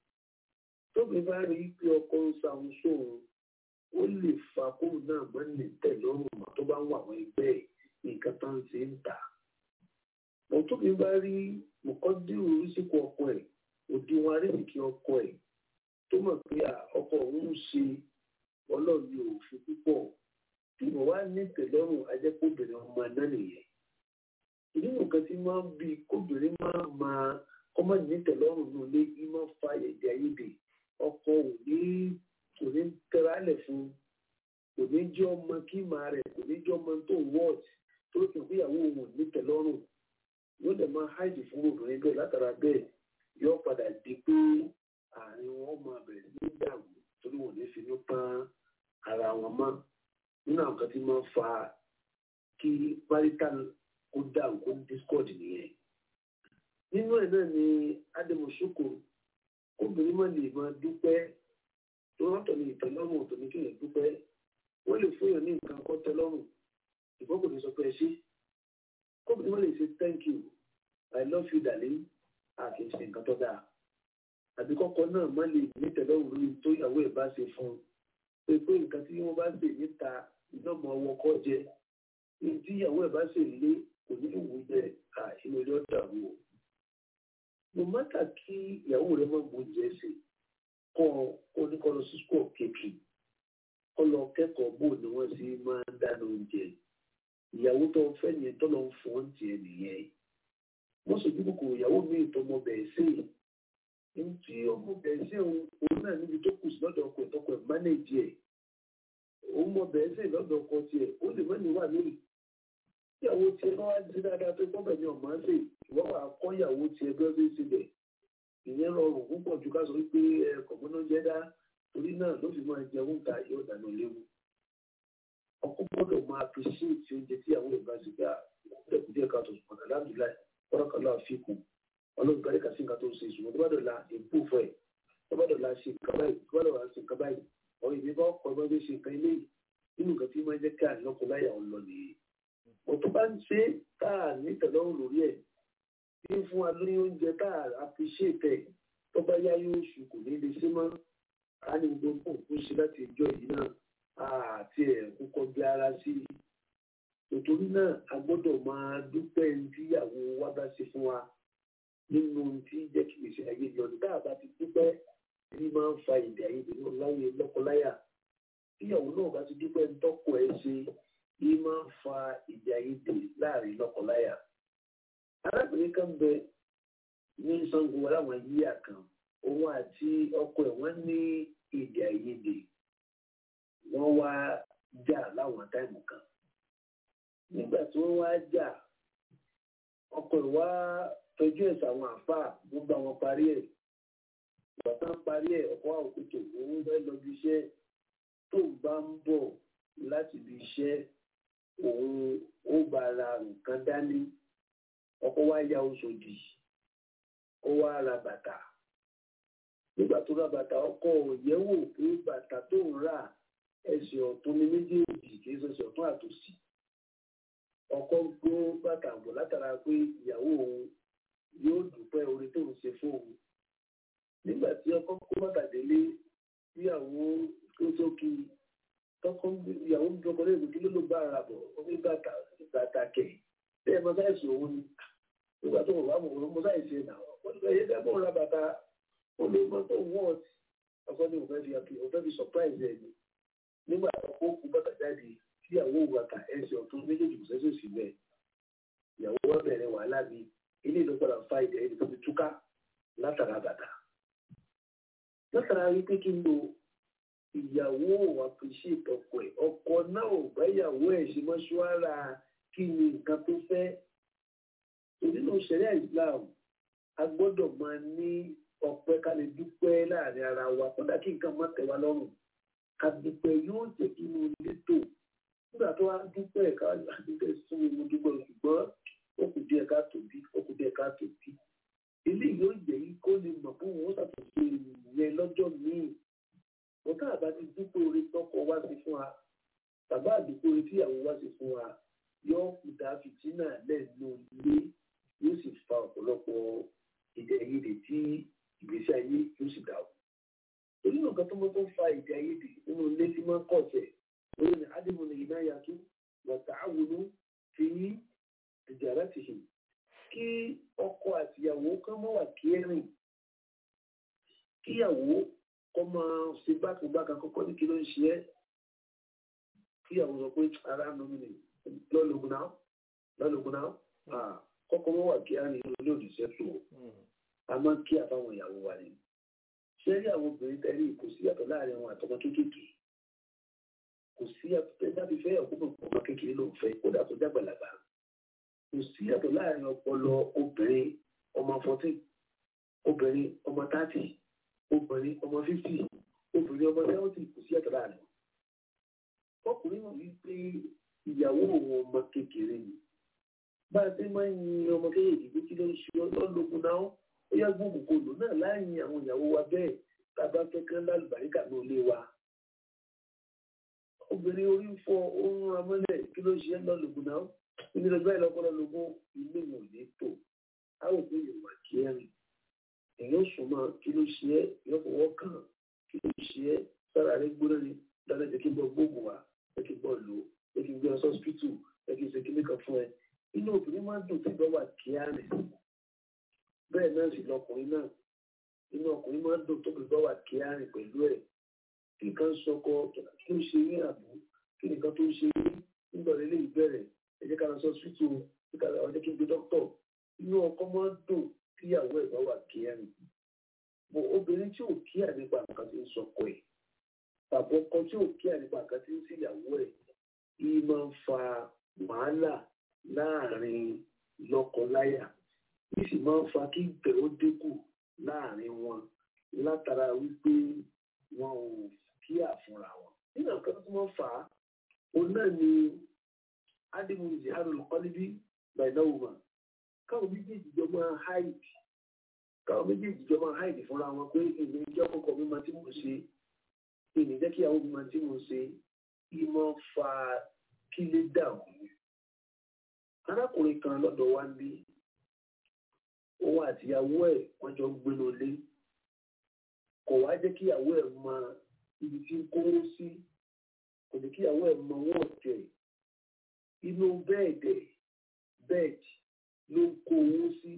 tóbi bá rí pé ọkọ ń sàwọn sóhun ó lè fa kóun náà mọ́ ní tẹ̀lọ́rùn mọ́ tó bá ń wà àwọn ẹgbẹ́ ẹ̀ nǹkan tó ń ṣe ń tà. Mọ̀ tóbi bá rí mọ̀kọ́dúró oríṣìkò ọkọ ẹ̀ òdiwọ̀n arísìkí ọkọ ẹ̀ tó mọ̀ pé ọkọ òun ń ṣe ọlọ́ọ̀ni òfin púpọ̀ tí mo wá ní tẹ̀lọ́rùn ajẹ́kọ̀ọ́bìnrin ọmọ náà nìyẹn. ìdí nǹkan tí máa ń bí kóbìnrin máa máa kọ́mọ̀ ní tẹ̀lọ́rùn nù lé kí máa fa èdè àìyedè ọkọ ò ní kò ní tẹ́rálẹ̀ fún kò ní jẹ́ ọmọ kí màá rẹ̀ kò ní jẹ́ ọmọ tó wọ́ọ̀t tó kì í ìyàwó òun ní tẹ̀lọ́rùn yóò dẹ̀ máa háìdì fún obìnrin bẹ́ẹ̀ látara bẹ́ẹ̀ yóò padà di pé àárín wọn máa bẹ̀rẹ̀ ní dàrú torí wọn ò ní finú tán ara wọn mọ́ nínú àwọn kan tí máa ń fa kí marital kó dàrú kó discord nìyẹn nínú ẹ̀ náà ni ádámọ̀ṣókò obìnrin máa lè máa dúpẹ́ tó rọ́tọ̀ ní ìtẹ́lọ́rùn ọ̀tọ̀ ní kéèyàn dúpẹ́ wọ́n lè fún èèyàn ní nǹkan kọ́ tẹ́lọ́rùn ìgbọ́n kò ní sọ pé ẹ ṣe kóbìnrin máa lè ṣe thank you i love you darling àti ṣe nǹkan tó dáa àbí kọ́kọ́ náà má lè ní ìtẹ́lọ́rùn lórí tó ìyàwó ẹ̀ bá ṣe fún un pé pé nǹkan tí wọ́n bá ṣe níta ìdánmọ ọwọ́ kọ́ jẹ ní tí ìyàwó ẹ̀ bá ṣe lé kò ní ìwú jẹ àìsínú ilé ọ̀dà wò no matter kí ìyàwó rẹ má gbóúnjẹ ṣe kọ́ ọ ní kọ́ lọ sí school kéèkì kọ́ lọ kẹ́kọ̀ọ́ bó ni wọ́n sì máa ń dáná oúnjẹ ìyàwó tó ń fẹ́ yẹn tó lọ ń fọ́n tiẹ̀ nìyẹn wọ́n sojú kòkòrò ìyàwó mi ìtọ́mọ bẹ̀ẹ́ sí i ní tí ọmọ bẹ̀ẹ́ sí òun òun náà níbi tó kù sí lọ́dọ̀ ọkọ̀ ìtọ́kọ̀ ẹ̀ mánéèjì ẹ̀ òun mọ bẹ̀ẹ́ sí lọ́dọ̀ ọkọ̀ tiẹ̀ ó lè mọ́ni wà lórí ìyàwó tiẹ̀ bá wá sí dáadáa tó gbọ́ bẹ̀ẹ́ ní ọ̀mọ́ ṣe ìwọ́n wà kọ́ ìyàwó tiẹ̀ bí wọ́n ṣe ṣe bẹ̀ ìyẹn rọrùn púpọ̀ ju ká sọ wípé kọ̀mọ́nà jẹ́ dá torí náà ló fi máa jẹun ta yóò dáná léwu ọkọ gbọ́dọ̀ máa fi sí ìtì oúnjẹ tí àwọn ìbá ti gbà lẹkùn díẹ̀ ká tó sùn alhamdulilayi kọlọkọlọ àfikún Ọlọ́run gbàdé kà sí nǹkan tó ń ṣe ìṣùgbọ́n tó bá dọ̀la èpò fún ẹ̀ tó bá dọ̀la ṣe nǹkan báyìí tó bá dọ̀la ṣe nǹkan báyìí ọ̀rọ̀ ìbí bá ọkọ̀ ẹgbẹ́ ṣe nǹkan ilé yìí nínú nǹkan tí máa ń jẹ́ ká àlọ́kọ̀ láyà ọ̀ lọ nìyí. ọ̀tọ̀ bá ń ṣe tá a ní tẹ̀lọ́rùn lórí ẹ̀ bí fún wa lórí oúnjẹ tá a appreciate ẹ̀ tó bá yá yóò ṣù kò ní lè ṣe mọ́ ká ní gbogbo òkú ṣe láti ìjọ yìí náà àti ẹ̀kú kọjá ara sí i. Nítorí náà a gbọ́dọ̀ máa dúpẹ́ tíyàwó wa bá ṣe fún wa nínú tí jẹ́ kí gbèsè ayé lọ ní tá a bá ti dúpẹ́ tí máa ń fa èdè àìyedè náà láyé lọ́kọláyà. Tíyàwó náà bá ti dúpẹ́ tọ́kọ ẹ̀ ṣe bí máa ń fa èdè àìyedè láàrin lọ́kọláyà. Arábìnrin kan bẹ ní Ṣàngó aláwọn yíyà kan òun àti ọkọ ẹ̀ wọ́n ní èdè àìyedè wọ́n wá jà láwọn táìmù kan nígbà tí wọ́n wá jà ọkọ ẹ̀ wá tọ́jú ẹ̀ sáwọn àáfàá wọ́n bá wọn parí ẹ̀ ìgbà tán parí ẹ̀ ọkọ àwọn òkútó òun fẹ́ lọ bí iṣẹ́ tó bá ń bọ̀ láti bí iṣẹ́ òun ó bá ra nǹkan dání ọkọ wá ya oṣòdì ó wá ra bàtà nígbà tó ra bàtà ọkọ òyẹ́wò pé bàtà tó ń rà ẹsẹ̀ ọ̀tún ní méjèèjì kì í ṣẹṣẹ̀ ọ̀tún àtòsí ọkọ gbó bàtà bọ̀ látara pé ìyàwó òun yóò dúpẹ́ orí tó ń ṣe fún òun nígbà tí ọkọ kó bàtà délé ìyàwó tó sókè tọkọ ìyàwó ń dọkọ lẹ́yìn kí ló ló bá ara bọ̀ ó ní bàtà bàtà kẹ̀ bẹ́ẹ̀ mọ sáyẹ̀sì òun ni nígbà tó wọ́n wà mọ̀ mọ́ sáyẹ̀sì ẹ̀ náà wọ́n ti bẹ̀rẹ̀ yẹ́ bọ́ ra bàtà ó lè mọ tó wọ́ọ̀tì ọkọ ní òun fẹ́ fi surprise ẹ̀ ni nígbà tó kú bàtà jáde tí ìyàwó bàtà ẹsẹ̀ ọ̀tún méjèèjì kò sẹ́sẹ̀ sí bẹ́ẹ̀ ìyàwó wa bẹ̀rẹ̀ wàhálà mi ilé ìlú padà fa ìdẹ̀ ẹni tó fi túká látara bàtà látara wípé kí n lo ìyàwó appreciate ọkọ ẹ̀ ọkọ náà ò bá ìyàwó ẹ̀ ṣe mọ́ṣúárà kí ni nǹkan tó fẹ́ nínú ṣẹ̀ríà Islam a gbọ́dọ̀ máa ní ọpẹ́ ká lè dúpẹ́ láàrin ara wa kódà kí nǹkan má tẹ́ wa lọ́rùn àdùpẹ̀ yóò jẹ́ kí inú ilé tò nígbà tó wá dúpẹ́ ká dúpẹ́ sún mo dúpẹ́ ṣùgbọ́n ó kù díẹ̀ ká tòbí ó kù díẹ̀ ká tòbí ilé yóò jẹ́ yí kó lè mọ̀ fún wọn ṣàtúnṣe ìyẹn lọ́jọ́ míì ọ̀tá àbá ti dúpẹ́ orí tọkọ wá sí fún wa bàbá àdúpẹ́ orí tíyàwó wá sí fún wa yóò kù dá fìtínà lẹ́nu ilé yóò sì fa ọ̀pọ̀lọpọ̀ èdè àìyedè tí ìgbésí ayé yóò sì dàrú torí nǹkan tó mọ́ tó fa èdè àìyedè nínú ilé tí máa ń kọ̀ ọ̀sẹ̀ lórí ni ádìmọ̀ ní iná yàtú wọ̀tá àwòrán fi ìjàrá ti hì kí ọkọ àtìyàwó kan mọ́ wà kẹrin kíyàwó kọ́ máa ṣe bákanbákan kọ́kọ́ ní kí ló ń ṣe ẹ́ kíyàwó sọ pé ara nù mí ni lọ́lọ́gùn náà lọ́lọ́gùn náà kọ́kọ́ mọ́ wà kẹrin nínú ilé òdìṣẹ́ tó a máa ń kí àbáwọn ìyàwó wa ni ṣé rí àwọn obìnrin tẹ́lẹ̀ kò sí yàtọ̀ láàrin àwọn àtọmọ kéékèèké kò sí yàtọ̀ tẹ́ bá ti fẹ́ ọ̀pọ̀ ọmọ kékeré ló ń fẹ́ kódà kó dàgbàlagbà kò sí yàtọ̀ láàrin ọpọlọ obìnrin ọmọ fourteen obìnrin ọmọ thirty obìnrin ọmọ fifty obìnrin ọmọ seventy kò sí yàtọ̀ láàrin ọkùnrin mọ̀ wípé ìyàwó òun ọmọ kékeré ni bá a ṣe máa ń yin ọmọ kékeré pé kí ló ń ṣe ọlọ́lọ́gùn náà ó yá gbóògùn kò lò náà láàyè àwọn ìyàwó wa bẹ́ẹ̀ tá a bá fẹ́ kán lálùbáríkà ní ilé wa obìnrin orí ń fọ oorun amọ́lẹ̀ kí ló ṣe é lọ́lọ́gùn náà ilé lọ́gbà ìlọ́pọ̀lọ́lọ́gùn ilé ìwọ̀n ní tò á ò gbé yorùbá kí ẹ rìn èèyàn súnmọ́ kí ló ṣe é èèyàn fọwọ́ kàn kí ló ṣe é sára rẹ gbóná ni dáadáa jẹ́ kí n bọ́ gbóògùn wa jẹ́ kí n bọ́ lò ó jẹ́ kí n gbé ọ sọ́spítù jẹ́ kí n ṣe kíní kan fún ẹ inú obìnrin máa ń dùn tí ìgbọ́wà kí á rìn bẹ́ẹ̀ náà sì lọkùnrin náà inú ọkùnrin máa ń dùn tó ìgbọ́wà kí á rìn pẹ̀lú ẹ̀ kí nǹkan sọkọ kí ló ṣe ní àbú kí nǹkan tó ń ṣe nígbà rẹ lè bẹ̀rẹ̀ ẹ jẹ́ ká lọ sọ́spítù ọjọ́ kí n gbé dókítọ̀ inú ọkọ máa ń dùn tíyàwó ẹ̀ bá wà kí á rìn bọ̀ obìnrin tí ò kí à nípa nǹkan tí ń sọkọ ẹ̀ tàbí ọkọ tí ò kí à nípa nǹkan tí ń síyàwó ẹ̀ yìí máa ń fa wàhálà láàrin lọ́kọláya yìí sì máa ń fa kí ìgbẹ́ ó dínkù láàrin wọn látara wípé wọn ò kí àfúnra wọn. nínú nǹkan tó máa ń fà á òun náà ni ádìmú ìjìhárò lọ́kọ́lébí gbàdáwò mà káwọn méjèèjì jọ máa háìdì káwọn méjèèjì jọ máa háìdì fúnra wọn pé èmi jẹ́ kọ́kọ́ mi máa tí mò ń ṣe èmi jẹ́ kí àwọn mi máa tí mò ń ṣe ìmọ̀ fa kí lè dàrú. arákùnrin kan lọ́dọ̀ wa ń bí òun àtìyàwó ẹ̀ wọ́n jọ ń gbénu lé kò wá jẹ́ kí ìyàwó ẹ̀ mọ ibi tí ń kówó sí kò jẹ́ kí ìyàwó ẹ̀ mọ owó ọ̀tẹ̀ inú bẹ́ẹ̀dẹ̀ bẹ́ẹ̀dì ló ń kó owó sí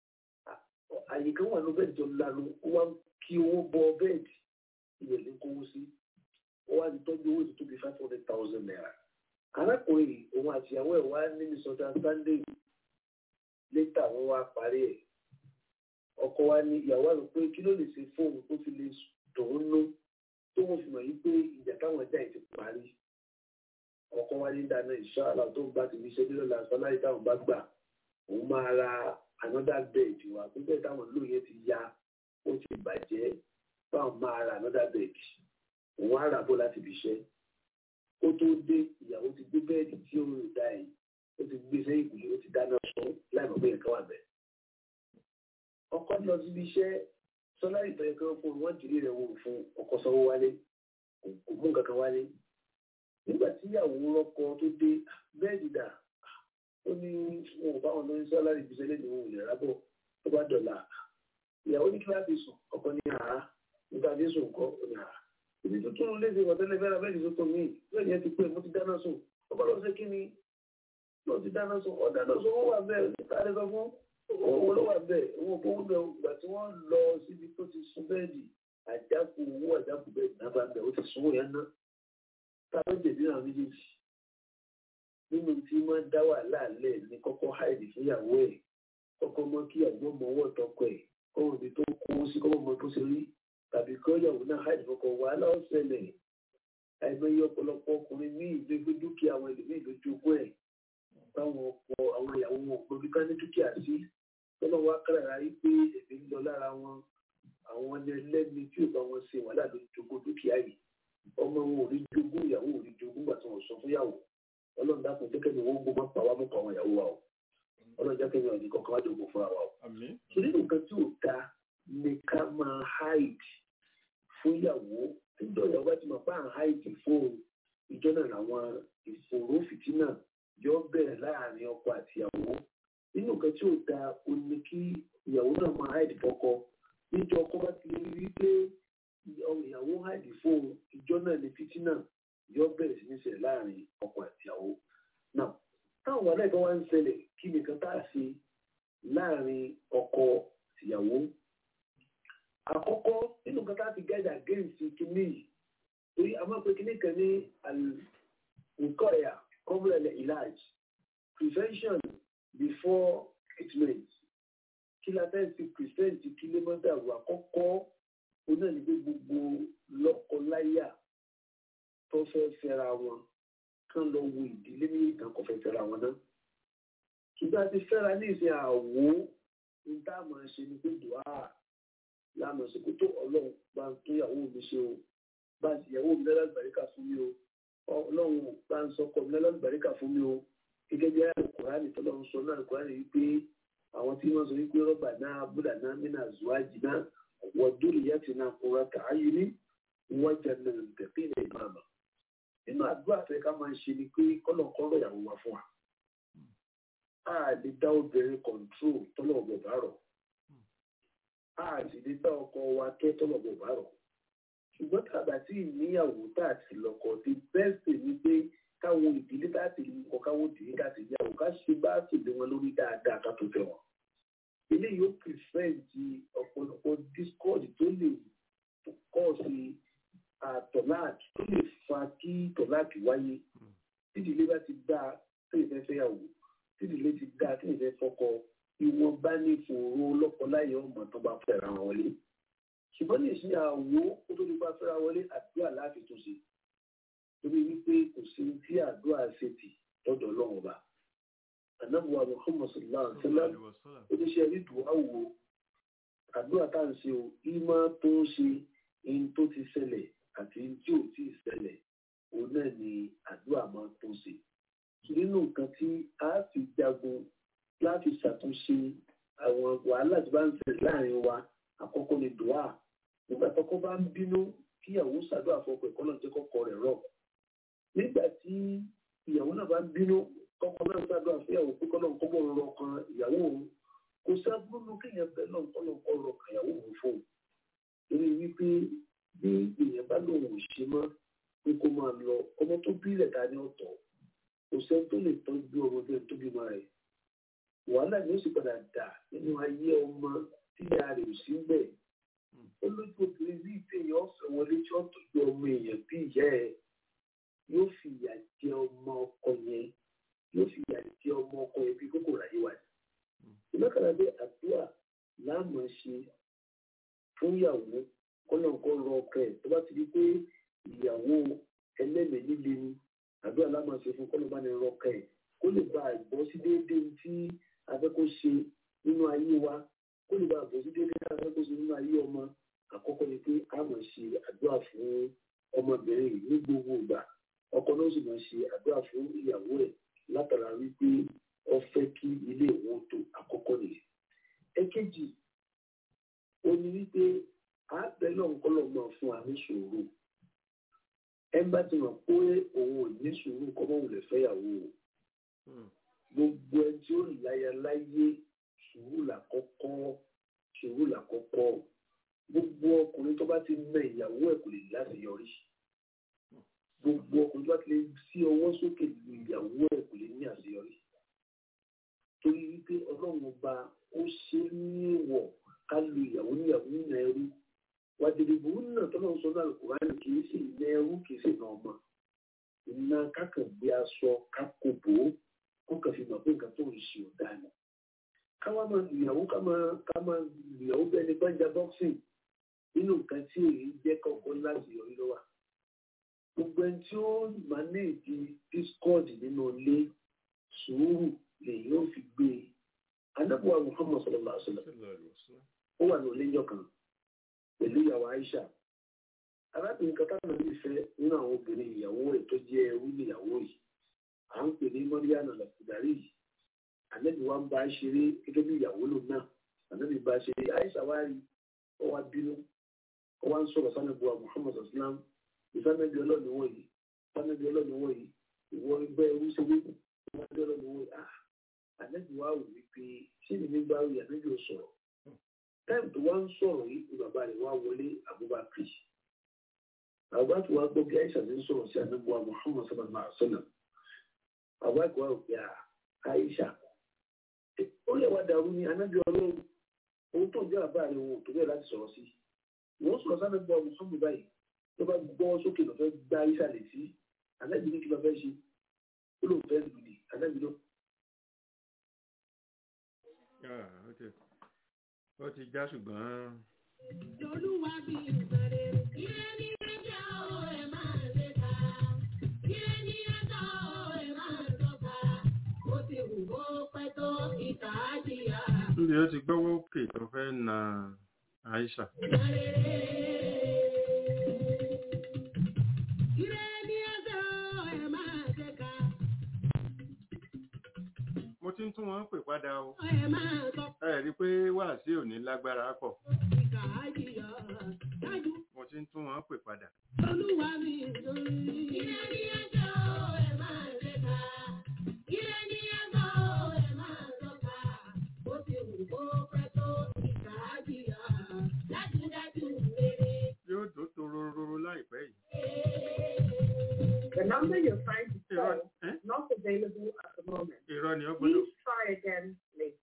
àyè kan wà ní bẹ́ẹ̀dì tó lanu ó wá kí owó bọ bẹ́ẹ̀dì ibẹ̀ ló ń kówó sí ó wá ti tọ́jú owó tó tóbi five hundred thousand naira. arákùnrin òun àti ìyàwó ẹ̀ wá ní minnesota sunday létà wọn wá parí ẹ̀ ọkọ wa ní ìyàwó àlọ́ pé kí ló lè ṣe fóònù tó fi lè dùn nú tó wọ́n fi mọ̀ yí pé ìjà táwọn ẹja yìí ti parí ọkọ wa ní dáná ìṣáàlà tó ń bá ti fi ṣe nílò làásán láyé táwọn bá gbà òun máa ra another bed wa pé bẹ́ẹ̀ táwọn lóye ti ya ó ti bàjẹ́ báwọn máa ra another bed òun á rà bó láti fi ṣe ó tó dé ìyàwó ti gbé bẹ́ẹ̀dì tí ó rìn dá yìí ó ti gbé sẹ́yìn ìpìlẹ̀ ó ti dáná sun láì mọ̀ pé nǹkan wà bẹ́ẹ̀. ọkọ lọ síbi iṣẹ́ sọlá ìbẹ̀rẹ̀ kan fún wọn jìrì rẹ̀ wò fún ọkọ sanwó wálé kò mú nǹkan kan wálé. nígbà tí ìyàwó rọkọ tó dé bẹ́ẹ̀dì dà ó ní wọn ò bá wọn lórí sọlá ìbísẹ́ lẹ́nu òun ìlera rábọ̀ tó bá dọ̀là ìyàwó ní kíláàsì sùn ọkọ ní àá nígbà tí sùn kọ́ ó ní àá ibi tó tún léde ìwọ̀tẹ́lẹ̀ fẹ́ra bẹ́ẹ̀ tó tó míì bẹ́ẹ̀ yẹn ti pé mo ti dáná sùn ọba lọ sí kí ni lọ ti dáná sùn ọ dáná sùn owó wà bẹ́ẹ̀ níta lè sọ fún owó ló wà bẹ́ẹ̀ owó tó ń bẹ ìgbà tí wọ́n lọ síbi tó ti sun bẹ́ẹ̀dì àjákù owó àjákù bẹ́ẹ̀dì náà bá bẹ̀ ó ti sun yẹn ná ta ló jẹ̀bi náà méjèèjì nínú tí wọ́n dá wà láàlẹ́ ní kọ́kọ́ háìdì fúnyàwó ẹ̀ kọ́kọ́ mọ́ kí àgbọ̀ mọ́ ọwọ́ tọkọ ẹ̀ kọ́wọ́ ibi tó kó sí kọ́wọ́ mọ́ tó ṣe rí tàbí kọ́yàwó náà háìdì fọkọ̀ wàhálà ọ̀sẹ̀lẹ̀ àìmọye ọ̀pọ̀lọpọ̀ ọkùnrin ní ìgbégbé dúkìá àwọn ẹlòmíì lójúgbọ́ ẹ̀ báwọn ọkọ àwọn ìyàwó wọn kò bí ká ní dúkìá sí tọ́lọ́ wá kárara yí pé èmi ń lọ lára wọn àwọn ẹlẹ́ni tí ò bá wọn ṣe wàhálà ló jogún dúkìá yìí ọmọ wọn ò rí jogún ìyàwó ò rí jogún gbà tí wọn sọ fúnyàwó ọlọ́run dákun jẹ́ kẹ́mi wọ́n gbọ́ pa wá mú pa àwọn ìyàwó wa o ọlọ́run jẹ́ kẹ́mi ọ̀nì kankan wá jogún fúnra wa o. torí nǹkan tí ò da ni ká máa hide fúnyàwó níjọ ìyàwó bá ti mọ̀ pé à ń hide fóun ìjọ náà làwọn ìfòòró fìtínà yóò bẹ̀rẹ̀ láàrin ọkọ àti ìyàwó nínú nǹkan tí ò da o ní kí ìyàwó náà máa hide fọ́kọ níjọ ọkọ bá ti rí pé ìyàwó hide fóun ìjọ náà ní fìtínà yóò bẹ̀rẹ̀ sí ní ṣẹlẹ̀ láàrin ọkọ àti ìyàwó náà táwọn wàhálà ìbọn wá ń ṣẹlẹ̀ kí nìkan tá a ṣe láàrin ọkọ ìyàwó àkọ́kọ́ nínú nǹkan tá a ti guide against kìíní yìí torí a máa pe kìíní kan ní nǹkan ẹ̀yà kọ́múlẹ̀lẹ̀ ìlàj prevention before treatment kí la fẹ́ fi prevent kí lè má dàrú àkọ́kọ́ onáà ní pé gbogbo lọ́kọ-láyà tó fẹ́ fẹ́ra wọn kán lọ wo ìdílé ní ìtàn kò fẹ́ fẹ́ra wọn náà kí ṣùgbọ́n a ti fẹ́ra ní ìsìn àwo ní tá a máa ṣe ni pé dùá lánàá sí kó tó ọlọ́run bá ń tó ìyàwó mi ṣe o bá ń ìyàwó mi lọ́lọ́gbàríkà fún mi o ọlọ́run bá ń sọkọ mi lọ́lọ́gbàríkà fún mi o gẹ́gẹ́ bí àlùkùránì tó lọ́run sọ náà àlùkùránì wípé àwọn tí wọ́n sọ wípé rọ́bà náà búdà náà mí náà zuwájì náà wọ́n dúró ìyá ti náà kóra kàáyé ní wọ́n jẹ́ náà tẹ̀pé ilẹ̀ ìmáàmà nínú àdúrà fẹ́ ká máa ń ṣe ni pé kọ́lọ̀kọ́lọ̀ ìyàwó wa fún wa a lè dá obìnrin kọ̀ǹtró tọ́lọ̀ ọ̀gbọ̀n bá rọ̀ a sì lè dá ọkọ wa kẹ́ tọ́lọ̀ ọ̀gbọ̀n bá rọ̀ ṣùgbọ́n tàbá tí ìníyàwó tá a ti lọ́kọ ti bẹ́ẹ̀sì ni pé káwọn ìdílé tá a ti lè kọ́ káwọn ìdílé tá a ti yàwó ká ṣe bá a sì lé wọn lórí dáadáa ká tó fẹ́ wọn. eléyìí ó pìfẹ́ǹtì ọ̀pọ̀lọpọ̀ discord tó lè kọ́ sí àtọ̀láàkì tó lè fa kí tọ̀láàkì wáyé tí ìdílé bá ti dá tó ìfẹ́ fẹ́yàwó tí ìdílé ti dá tó ìfẹ́ fọkọ ìwọ̀nba ní ìfòòró lọ́kọláyọ̀ ọmọ tó bá fẹ́ra wọn wọlé ṣùgbọ́n ní ìṣe àwo kó tó di bá fẹ́ra wọlé àdúrà láti tún ṣe torí wípé kò sí tí àdúrà ṣe tì lọ́dọ̀ ọlọ́run ọba ànábùwà muhammad sallallahu alaihi wa sallam oníṣẹ́ rídùú àwò àdúrà tá à ń ṣe o ìmọ̀ tó ń ṣe ihun tó ti ṣẹlẹ̀ àti ihun tí ò tí ì ṣẹlẹ̀ òun náà ni àdúrà máa tó ṣe nínú nǹkan tí a fi jagun láti ṣàtúnṣe àwọn wàhálà tí bá ń ṣẹlẹ̀ láàrin wa àkọ́kọ́ ni dùá nígbà tọ́kọ bá ń bínú kí ìyàwó ṣàdúrà fọkọ ẹ̀kọ́ náà jẹ́ kọ́kọ́ rẹ̀ rọ̀ nígbà tí ìyàwó náà bá ń bínú kọ́kọ́ náà ṣàdúrà fún ìyàwó pé kọ́nà kọ́kọ́ rọ kan ìyàwó òun kò sábúrú kéèyàn bẹ́ẹ̀ náà kọ́nà kọ́ rọ kan ìyàwó òun fún un torí wípé bí èèyàn bá lòun ò ṣe mọ́ pé kó máa lọ ọmọ tó bí ilẹ̀ dání ọ̀tọ̀ kò sẹ́ni tó lè tọ́jú ọmọ bẹ́ẹ̀ tó bímọ rẹ̀ wàhálà ni ó sì padà dà nínú ayé ọmọ tí ìyá rẹ̀ ò sí bẹ́ẹ̀. ó lójú obìnrin bí ìtẹ̀yìn ọ̀fẹ́ wọlé tí wọ́n tọ́jú ọmọ èèyàn bí ìyá ẹ̀ yóò fi ìyà jẹ ọmọ ọkọ yẹn yóò fi ìyà jẹ ọmọ ọkọ yẹn bí kókò ráyé wà ní. ìlọ́kàlà bẹ́ àdúrà láàmú ṣe fún ìyàwó kọ́nà kan rọ ọkọ ẹ̀ tó bá ti di pé ìyàwó ẹlẹ́mẹ̀ẹ́ líle ni àdúrà láàmú ṣe fún kọ́nà bá ní rọ ọkọ ẹ̀ kó lè bá àgbọ̀ sí déédéé tí afẹ́kọ́ ṣe nínú ayé wa kó lè bá àbọ̀ sí déédéé tí afẹ́kọ́ ṣe nínú ayé ọmọ àkọ́kọ́ ni pé a máa ṣe àdúrà fún ọmọbìnrin yìí ní gbogbo ìgbà ọkọ náà sì máa ṣe àdúrà fún ìyàwó ẹ̀ látara wípé ó fẹ́ kí ilé ìwọ̀n tó àkọ́kọ́ nìyẹn. ẹ̀kejì ó ní wípé àbẹ̀ náà ń kọ́lọ̀ máa fún wa ní sùúrù ẹ bá ti mọ̀ pé òun ò ní sùúrù kọ́mọ́ òun lè fẹ́yàwó o gbogbo ẹ tí ó láya láyé sùúrù làkọ́kọ́ sùúrù làkọ́kọ́ gbogbo ọkùnrin tó bá ti mẹ ìyàwó ẹ̀ kò lè láṣeyọrí gbogbo ọkùnrin tó bá ti lè sí ọwọ́ sókè lu ìyàwó ẹ̀ kò lè ní àṣeyọrí torí wípé ọlọ́run ọba ó ṣe ní ìwọ̀ ká lu ìyàwó níyàwó nínú ẹrú wàdìrìbò náà tọ́lọ́run sọ náà Kùránì kì í sì ní ẹrú kì í sì nà ọmọ iná kákàgbé aṣọ kákòbó kó kàn fi mọ̀ pé nǹkan tó ń ṣe ò dáa ni. ká wá máa lùyàwó ká máa ká máa lùyàwó bẹ́ẹ̀ ni gbọ́njà boxing nínú nǹkan tí èyí jẹ́ kọ́kọ́ láti yọrí lọ́wọ́. gbogbo ẹni tí ó manage discord nínú ilé sùúrù lèyìn ó fi gbé e. anábùwà Muhammad sallallahu alaihi wasallam ó wà ní oléjọ́ kan pẹ̀lú ìyàwó Aisha arábìnrin kan táwọn ọmọ ìfẹ́ nínú àwọn obìnrin ìyàwó rẹ̀ tó jẹ́ ẹrú níyàwó yìí à ń pè ní mọ́ríyàna lọ́kùdarí yìí ànábì wa ń bá a ṣeré gẹ́gẹ́ bí ìyàwó lòun náà ànábì bá a ṣeré àìsà wá rí ọ wá bínú ọ wá ń sọ̀rọ̀ sanabu wa muhammad islam ìsànàbí ọlọ́ọ̀ni wọ̀ yìí sanabi ọlọ́ọ̀ni wọ̀ yìí ìwọ ẹgbẹ́ ẹrú ṣeré ìsànàbí ọlọ́ọ̀ni wọ̀ yìí ah ànábì wa wò wípé ṣé ni mi bá rí ànábì ò sọ̀rọ̀ táìmù tó wá ń sọ̀rọ̀ yìí ni bàbá rẹ̀ wá wọlé abubakar àbá tí wàá gbọ́ bí àìsà ti ń sọ̀rọ̀ sí ànábì wa muhammad sallallahu alaihi wa sallam àbá tí wàá gbé àìsà ó lè wá dàrú ní anábì ọlọ́run ohun tó ń jẹ́ àbá rẹ̀ wọn ò tó bẹ́ẹ̀ láti sọ̀rọ̀ sí wọ́n sọ̀rọ̀ sáà gbọ́ ọmọ sọ́mù báyìí tó bá gbọ́ sókè lọ fẹ́ gbá àìsà lè sí anábì ní kí lọ fẹ́ ṣe ó lóun fẹ́ lù ní anábì lọ. ó ti já ṣùgbọ́n. Olúwa bí ìbẹ̀rẹ̀ ilé ní ẹjọ́ ẹ̀ máa lè ta. Ilé ní ẹjọ́ ẹ̀ máa dọ́gba. Ó ti wù kó pẹ́ tó ó ti gbọ́wọ́ òkè tó fẹ́ na Aisha. mo ti ń tún wọn pè padà o ẹ rí i pé wàásù ò ní lágbára pọ̀ mo ti ń tún wọn pè padà. yóò tó torororo láìpẹ́ yìí. The number you're trying to irọ́ call ẹ́? is not available at the moment. irọ́ ni ó gbọ́dọ̀. Please try again later.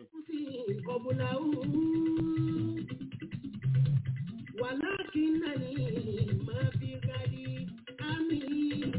ولكنني ما في غدي أمين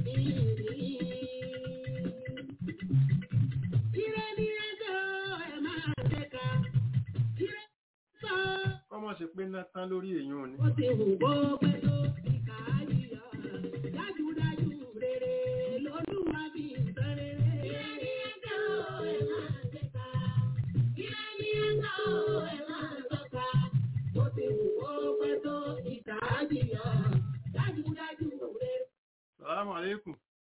Tireni ẹjọ́ ẹ máa ṣèkà. Tireni sọ kọ́mọ̀ ṣe pé ná tán lórí èèyàn ni. ó ti hù bó pẹ́ tó ìkà yíyọ. Dájúdájú rere lolúwa fi ìtàn rere. Tireni ẹjọ́ ẹ máa ṣèkà. Tireni ẹjọ́ ẹ máa ṣọ́ka. Ó ti hù bó pẹ́ tó ìkà yíyọ. Dájúdájú rere. Salamu alaikum.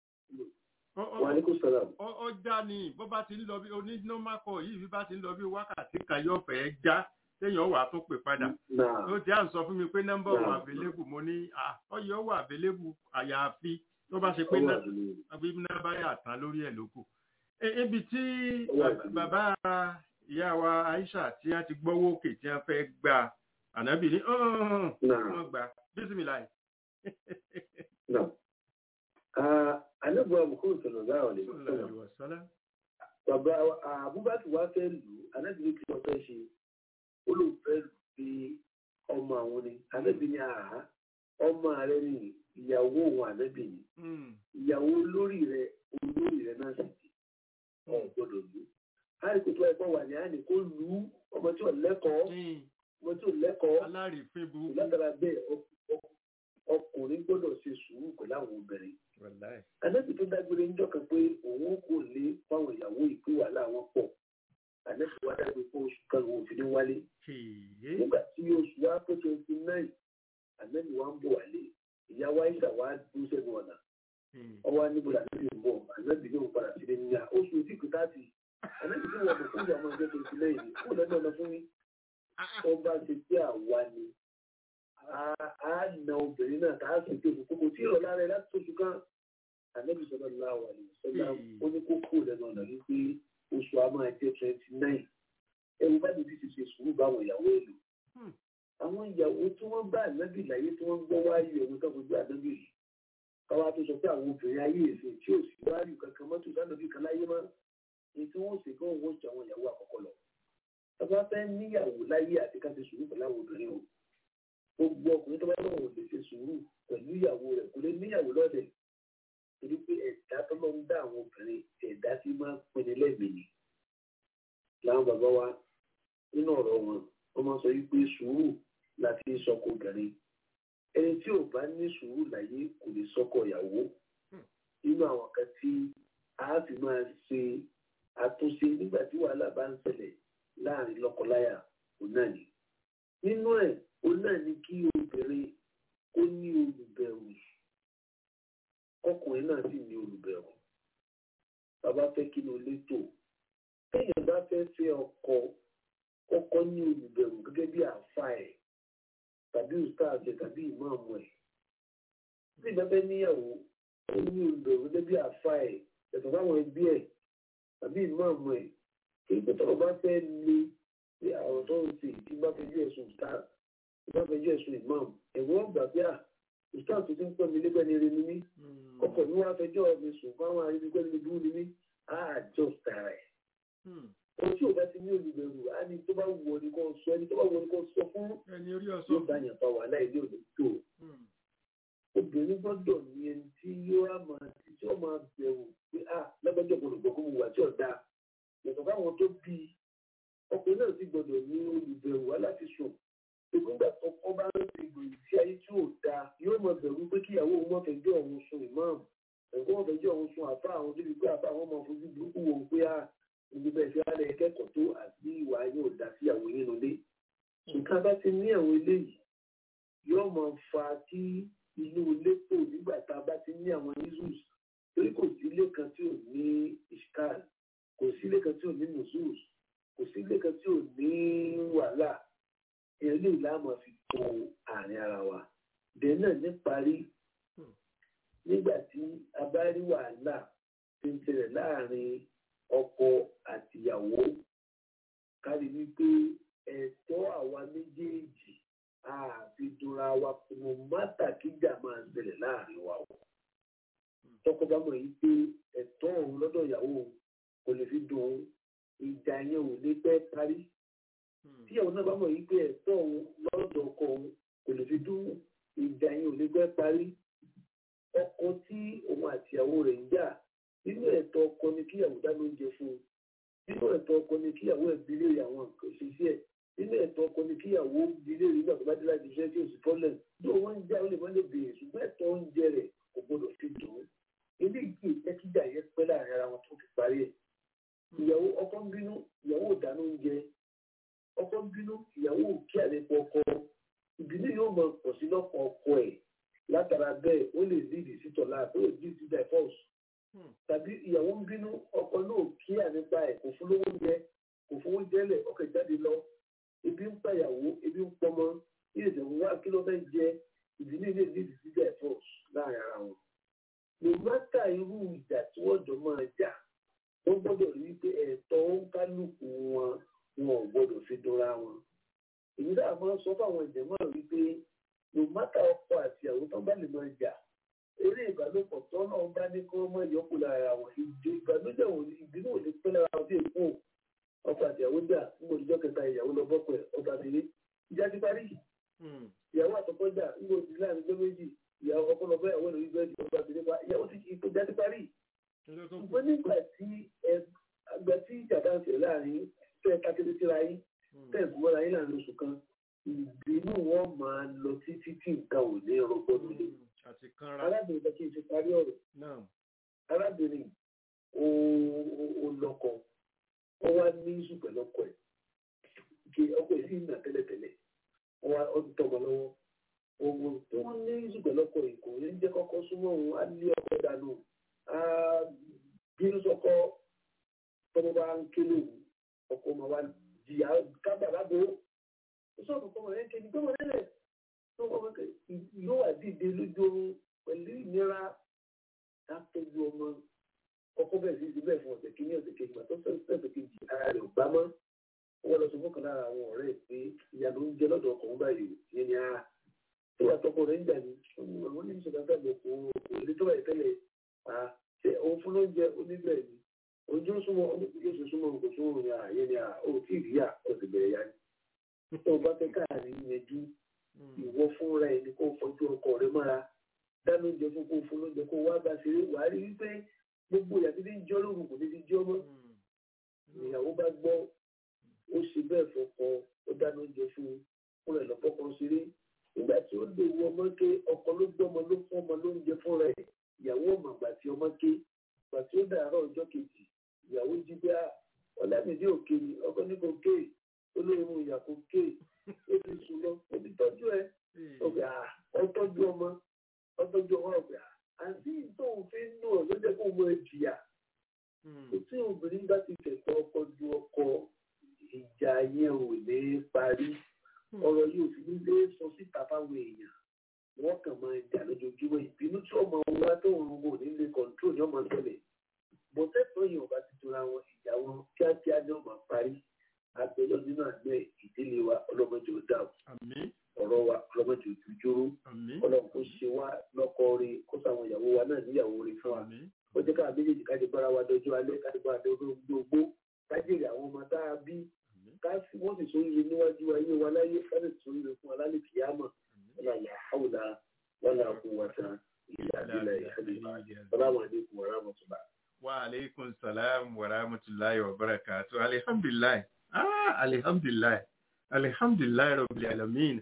Ọ- ọ- Wa alaikum salam. ọ- ọ já ni bó bá ti ń lọ bí oní normal call yìí bí bá ti ń lọ bí wákàtí kan yóò fẹ́ já téèyàn wà tó pè padà. Náà. ó ti à ń sọ fún mi pé nọ́mbà wà Náà. available mo ní à ọyọ wà available àyàfi tó bá ṣe pé Ọwọ́ ná- àdúgbò. àbí nọ́mbà yà tán lórí ẹ̀ lókù. E- ibi tí Ó wà jù. bàbá ìyá wa Aisha tí wọ́n ti gbọ́wọ́ òkè tí wọ́n fẹ́ gba ànábì ní "Ọ̀hún, Náà. wọ́n gbà bísímìláì. Náà. Ah, Ànábì Muhammad sallallahu alaihi wasallam. Wàsálà. Bàbá Abubakar wá fẹ́ lù ú, Ànábì ní kí wọ́n fẹ́ ṣe. Ó lóun fẹ́ lù bí ọmọ àwọn ni. Ànábì ní àhá. Ọmọ rẹ ni ìyàwó òun Ànábì ni. Mm. Ìyàwó olórí rẹ olórí rẹ náà sì ti. Ọ̀ gbọ́dọ̀ lù ú. Àìkú tó ẹgbọ́n wà ní àná kó lù ú ọmọ tí ò lẹ́kọ̀ọ́. Mm. Ọmọ tí ò lẹ́kọ̀ọ́. alárìífín burúkú. Látara bẹ́ẹ̀ ọk- ọk- ọkùnrin gbọ́dọ̀ ṣe sùúrù pẹ̀lú àwọn obìnrin. Wàláì. Ànábì tó dágbére ńjọ́ kan pé òun kò lé fáwọn ìyàwó ìpè wàhálà wọn pọ̀. Ànábì wá dágbé fún oṣù kan òun òfin ní wálé. Kèé. Nígbà tí oṣù wa pé twenty nine, Ànábì wa ń bọ̀ wálé. Ìyàwó Aisha wa dúró sẹ́nu ọ̀nà. Mm. Ọwọ́ aníbo Ànábì ń bọ̀. Ànábì yóò padà sílé ní à. Oṣù tí kò táàtì. Ànábì tó wọ̀ bọ̀ fún ìyàwó ọjọ́ twenty nine ni. Kó lọ́dọ̀ ọ̀nà fún mi. Wọ́n bá ṣe pé àwa ni. A á na obìnrin náà tá a sì pé kòkòrò tí ìrọ̀lá rẹ̀ láti oṣù kan ànábì sọ̀rọ̀ láwà ní sọ́lá ó ní kó kó lẹ́nu ọ̀nà wípé oṣù a máa jẹ́ twenty nine ẹ̀rù bá bíbí ti ṣe sùúrù báwọn ìyàwó èlò Hmm. àwọn ìyàwó tí wọ́n bá ànábì láyé tí wọ́n gbọ́ wáyé ẹ̀wọ̀n tó fojú ànábì rí káwá tó sọ pé àwọn obìnrin ayé èsè tí ò sí wáyé kankan mọ́tò sánàbì kan láyé mọ́ èyí tí wọ́n sì kí wọ́n wọ́n jẹ àwọn ìyàwó àkọ́kọ́ lọ tọ́ba fẹ́ níyàwó láyé àti ká ṣe sùúrù pẹ̀lú àwọn obìnrin o gbogbo ọkùnrin tó bá lọ́wọ́ lè ṣe sùúrù pẹ̀lú ìyàwó rẹ̀ kò lè níyàwó lọ́dẹ̀ torí pé ẹ̀dá tó lọ ń dá àwọn obìnrin ẹ̀dá tí máa ń pinni lẹ́mìí ni. láwọn bàbá wa nínú ọ̀rọ̀ wọn wọ́n máa sọ wípé sùúrù láti sọkọ obìnrin ẹni tí ò bá ní sùúrù láyé kò lè sọkọ ìyàwó nínú àwọn kan tí a fi máa ṣe àtúnṣe nígbà tí wàhálà bá ń ṣẹlẹ̀ láàrin lọ́kọláya òun náà ni. nínú ẹ̀ òun náà ni kí obìnrin kó ní olùbẹ̀rù ọkùnrin náà sì ní olùbẹ̀rù bàbá fẹ́ kí ló létò téèyàn bá fẹ́ fẹ́ ọkọ kọ́kọ́ ní olùbẹ̀rù gẹ́gẹ́ bí àáfà ẹ̀ tàbí ustaz ẹ̀ tàbí ìmáàmù ẹ̀ tí ìbá fẹ́ níyàwó ó ní olùbẹ̀rù gẹ́gẹ́ bí àáfà ẹ̀ ẹ̀sọ̀ fáwọn ẹbí ẹ̀ tàbí ìmáàmù ẹ̀ kí ìgbà tọ́rọ̀ bá fẹ́ le bí àwọn tó ń ṣe tí bá fẹ́ bí ẹ̀sùn ustaz tí bá fẹ́ bí ẹ̀sùn ìmáàmù ẹ̀wọ́n gbà bí à ustaz tó ti ń pọ̀ mí lẹ́gbẹ̀ẹ́ ni rẹ̀ ni mí ọkọ mi wá fẹjọ́ mi sùn fáwọn arígbẹ mi dúró ni mí á àjọ tààrà ẹ ohun tí ò bá ti ní olùbẹ̀rù á ní tó bá wù ọ ní kò sọ ẹni tó bá wù ọ ní kò sọ fún ẹni orí yóò ọsọ. bá yàn fa wàhálà ilé òde tó obìnrin gbọ́dọ̀ ní ẹni tí yóò á máa tí tí ó máa bẹ̀rù pé à lọ́gbẹ́jọ́ gbọ́dọ̀ gbọ́ kó mu wà tí ò dáa yàtọ̀ fáwọn tó bí i ọkùnrin náà sì gbọ́dọ̀ ní olùbẹ̀rù aláti sùn ìgbìngbà tó kọ́ bá ń ti gbèrú sí ayé tí ò dáa yóò máa bẹ̀rù pé kíyàwó òun máa fẹjọ́ òun sun ìmáàmù ẹ̀kọ́ wọn fẹjọ́ òun sun àfa àwọn débi pé àfa àwọn máa fojú burúkú wò ó pé à ibi bẹ́ẹ̀ sí alẹ́ kẹ́kọ̀ọ́ tó àti ìwà yóò dá sí àwọn yín nulẹ̀ nǹkan bá ti ní àwọn eléyìí yóò máa fa kí inú ilé tò nígbà tá a bá ti ní àwọn issues torí kò sí ilé kan tí ò ní ishkal kò sí ilé kan tí ò ní nusus kò sí ilé kan tí ò ní wàhálà èèyàn lè láàmú fi tó àárín ara wa dẹ̀ náà níparí nígbà tí a bá rí wàhálà tí ń tẹ̀lẹ̀ láàrin ọkọ àtìyàwó kárí wípé ẹ̀tọ́ àwa méjèèjì àfi dunra wa kùnú mátà kíjà máa ń ṣẹlẹ̀ láàrin wa o. tọkọ bá mọ̀ yìí pé ẹ̀tọ́ òun lọ́dọ̀ ìyàwó òun kò lè fi dùn òun ìjà yẹn ò lè pẹ́ parí. tí ìyàwó náà bá mọ̀ yìí pé ẹ̀tọ́ òun lọ́dọ̀ ọkọ òun kò lè fi dùn ìjà yẹn ò lè pẹ́ parí. ọkọ tí òun àtìyàwó rẹ̀ ń jà nínú ẹ̀tọ́ ọkọ ni kíyàwó dáná oúnjẹ fún un nínú ẹ̀tọ́ ọkọ ni kíyàwó ẹ̀ bí léèrè àwọn nǹkan ṣiṣẹ́ ẹ̀ nínú ẹ̀tọ́ ọkọ ni kíyàwó bí léèrè nígbà tó bá dé láti iṣẹ́ tí ò sí problem bí wọ́n ń já ó lè má lè béèrè ṣùgbọ́n ẹ̀tọ́ oúnjẹ rẹ̀ kò gbọdọ̀ fi dùn ún ilé ìgbé ìtẹ́kíjà yẹn pẹ́ láàrin ara wọn tó fi parí ẹ̀ ìyàwó ọkọ ń bínú ìyàwó ò dáná oúnjẹ ọkọ ń bínú ìyàwó ò kí àlepọ̀ ọkọ ìbínú yóò mọ pọ̀ sí lọ́kọ̀ ọkọ ẹ̀ látara bẹ́ẹ̀ ó lè lead sí tọ̀lá ó lè lead sí divorce tàbí ìyàwó ń bínú ọkọ náà kí ànípa ẹ̀ kò fún lówó jẹ kò fowó jẹ́lẹ̀ ọkọ̀ jáde lọ ebi ń pa ìyàwó ebi ń pọmọ ilé ìdẹ̀wò wá kí ló fẹ́ jẹ ìdílé ilé lead sí divorce láàrin ara wọn. no matter irú ìjà tí wọ́n jọ máa jà wọ́n gbọ́dọ̀ rí pé ẹ̀tọ́ ń kálukú wọn wọn ò gbọ́dọ̀ fi dúnra wọn. èyí dáa máa ń sọ fáwọn ìjẹ̀mọ́ wípé no matter ọkọ àti ìyàwó tó bá lè máa jà eré ìbálòpọ̀ tó náà bá ní kí wọ́n mọ ìyókù lára wọn ìdè ìbànújẹ́ wọn ìbínú ò ní pẹ́ lára wọn bí èkó ọkọ àti ìyàwó jà nígbà òjijọ́ kẹta ìyàwó lọ bọ́pọ̀ ẹ̀ ọba àtẹlé ìjà ti parí ìyàwó àtọkọ jà nígbà òjijì láàrin gbé méjì ìyàwó ọkọ lọ bá ìyàwó lórí bẹ́ẹ̀dì ọba àtẹlé pa ìyàwó ti ìpè ìjà ti parí. ṣùgbọ́n nígbà tí àgbà tí ìjà bá ń ṣe láàrin tẹ́ kákété síra yín tẹ́ ìgbọ́ra yín láàrin oṣù kan ìbínú wọn máa lọ títí tí nǹkan ò ní rọgbọ́n nílé àti kanra. arábìnrin kan kí n ṣe parí ọ̀rọ̀ náà arábìnrin ó lọ́kọ ó wá ní ìṣù pẹ̀lú ọkọ ẹ̀ kí ọkọ ẹ̀ sì ń nà tẹ́lẹ̀tẹ́lẹ̀ ó wá ó ti tọmọ lọ́wọ́ owó tó wọ́n ní ìṣù pẹ̀lú ọkọ ẹ̀ kò ní jẹ́ kọ́kọ́ súnmọ́ òun á lé ọkọ dànù á bínú sọkọ tọmọ bá ń kélé òun ọkọ ọmọ wa jìyà kábàlábò ó sọ̀rọ̀ kọ́mọ yẹn kéde gbọ́mọ lẹ́lẹ̀ tó wọ́n fẹ́ yóò wà dìde lójú oorun pẹ̀lú ìnira látọ́jú ọmọ ọkọ bẹ́ẹ̀ sí ibẹ̀ fún ọ̀sẹ̀ kìíní ọ̀sẹ̀ kejì àti ọ̀sẹ̀ kejì ara rẹ̀ ò gbá mọ́ wọ́n lọ sọ fún kan lára àwọn ọ̀rẹ́ ẹ̀ pé ìyá ló ń jẹ lọ́dọ̀ ọkùnrin báyìí ìyẹn ni a tó wà tọkọ rẹ̀ ń jà ní àwọn ní ìṣẹ̀dá fẹ́ lọ kó kò lè tó báyìí tẹ́lẹ̀ à ṣe òun fún lóúnjẹ oníbẹ̀ ni ojú súnmọ́ oníkùnjẹ́ oṣù súnmọ́ kò súnmọ́ ní àyè ni à ó tí ì rí à ọ̀sẹ̀ bẹ̀rẹ̀ yá ni tó o bá fẹ́ káàrin yẹjú ìwọ fúnra ẹni kó fojú ọkọ rẹ mọ́ra dáná oúnjẹ fún kó fún lóúnjẹ kó wá bá ṣeré wàá rí wípé gbogbo ìyá títí ń jọ lóru kò ní ti jọ mọ́ ìyàwó bá gbọ́ ó ṣe bẹ́ẹ̀ fọkọ ó dáná oúnjẹ fún un fúnra ẹ̀ lọ́pọ̀ kan ṣeré nígbà tí ó lè wọ ọmọ ké ọkọ ló gbọ́ ọmọ ló fún ọmọ lóúnjẹ fúnra ẹ̀ ìyàwó ọmọ àgbà tí ọmọ ké ìgbà tí ó dàárọ̀ ọjọ́ kejì ìyàwó jí bí ọlámìdí òkè ni ọkọ ní kò ké olóyún ìyà kò ké ó ti sùn lọ ó ti tọ́jú ẹ ọgbà ọtọ́jú ọmọ ọtọ́jú ọmọ ọgbà àti tóun fi ń nù ọ ló jẹ́ kó mọ ìjìyà kò tí obìnrin bá ti kẹ̀kọ́ ọkọ ju ọkọ ìjà yẹn ò lè parí ọ̀rọ̀ yìí ò fi ní lé sọ síta fáwọn èèyàn wọ́n kàn máa jà lójoojúmọ́ ìbínú tí ọmọ wa tó ń rúgbò nílé kọ̀ǹtró ní ọmọ ṣẹlẹ̀ bọ́tẹ́tọ̀ yìí ọba ti tura wọn ìjà wọn kíákíá ní ọmọ parí àgbẹ̀lọ́ nínú àgbẹ̀ ìdílé wa ọlọ́mọdé ò dà àmín ọ̀rọ̀ wa ọlọ́mọdé ò dúdúró àmín ọlọ́run kò ṣe wá lọ́kọ rí kó sáwọn ìyàwó wa náà níyàwó rí fún wa àmín ó jẹ́ ká méjèèjì ká lè bára wa dọjọ́ alẹ́ ká lè bára dọjọ́ gbogbo ká jèrè àwọn ọmọ tá a bí ká sì wọ́n sì sóríire níwájú ayé wa láyé ká lè sóríire fún wa lálẹ́ kìámọ̀ wọ́n là yà áwùlà wọ́n là kó wa tán ìlà ìlà ìfẹ́lẹ́ salamu alaikum wa rahmatullah. wa aleykum salam wa rahmatulahi wa barakatu alihamdulilayi ah alihamdulilayi alihamdulilayi rabbil alamin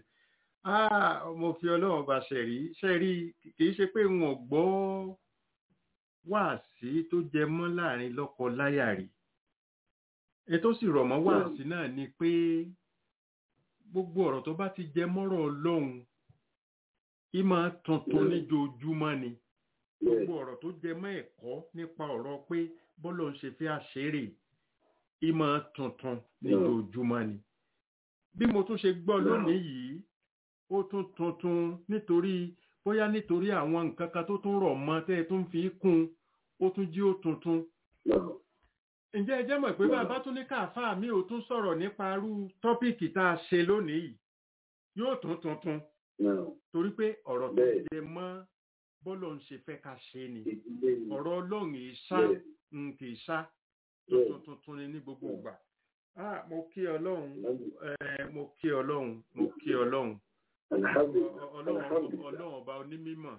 ah mo fi ọlọ́run bá ṣe rí ṣe rí kì í ṣe pé wọn ò gbọ́ wáàsí tó jẹ mọ́ láàrin lọ́kọ láyà rí ètò sì rọ̀ mọ́ wáàsí náà ni pé gbogbo ọ̀rọ̀ tó bá ti jẹ mọ́rọ̀ ọlọ́run ìmọ̀ tuntun níjoojúmọ́ ni gbogbo ọ̀rọ̀ tó jẹ mọ́ ẹ̀kọ́ nípa ọ̀rọ̀ pé bọ́lọ̀ ń ṣe fẹ́ àṣeré ìmọ̀ tuntun níjoojúmọ́ ni bí mo tún ṣe gbọ́ lónìí yìí ó tún tuntun nítorí bóyá nítorí àwọn nǹkan kan tó tún rọ̀ mọ́ tẹ́ ẹ tún fi kún ó tún jí ó tuntun ǹjẹ́ ẹ jẹ́ mọ̀ pé bàbá tún ní káàfáà mi ò tún sọ̀rọ̀ nípa irú tọ́pìkì tá a ṣe lónìí yìí yóò tún tuntun torí pé ọ̀rọ̀ tó jẹ mọ́ bọ́lọ̀ ń ṣe fẹ́ ká ṣe ni ọ̀rọ̀ ọlọ́run ìṣá kì í ṣá tuntun tuntun ni ní gbogbo ìgbà ah mo kí ọlọ́run mo kí ọlọ́run mo kí ọlọ́run ọlọ́run ọba onímímọ̀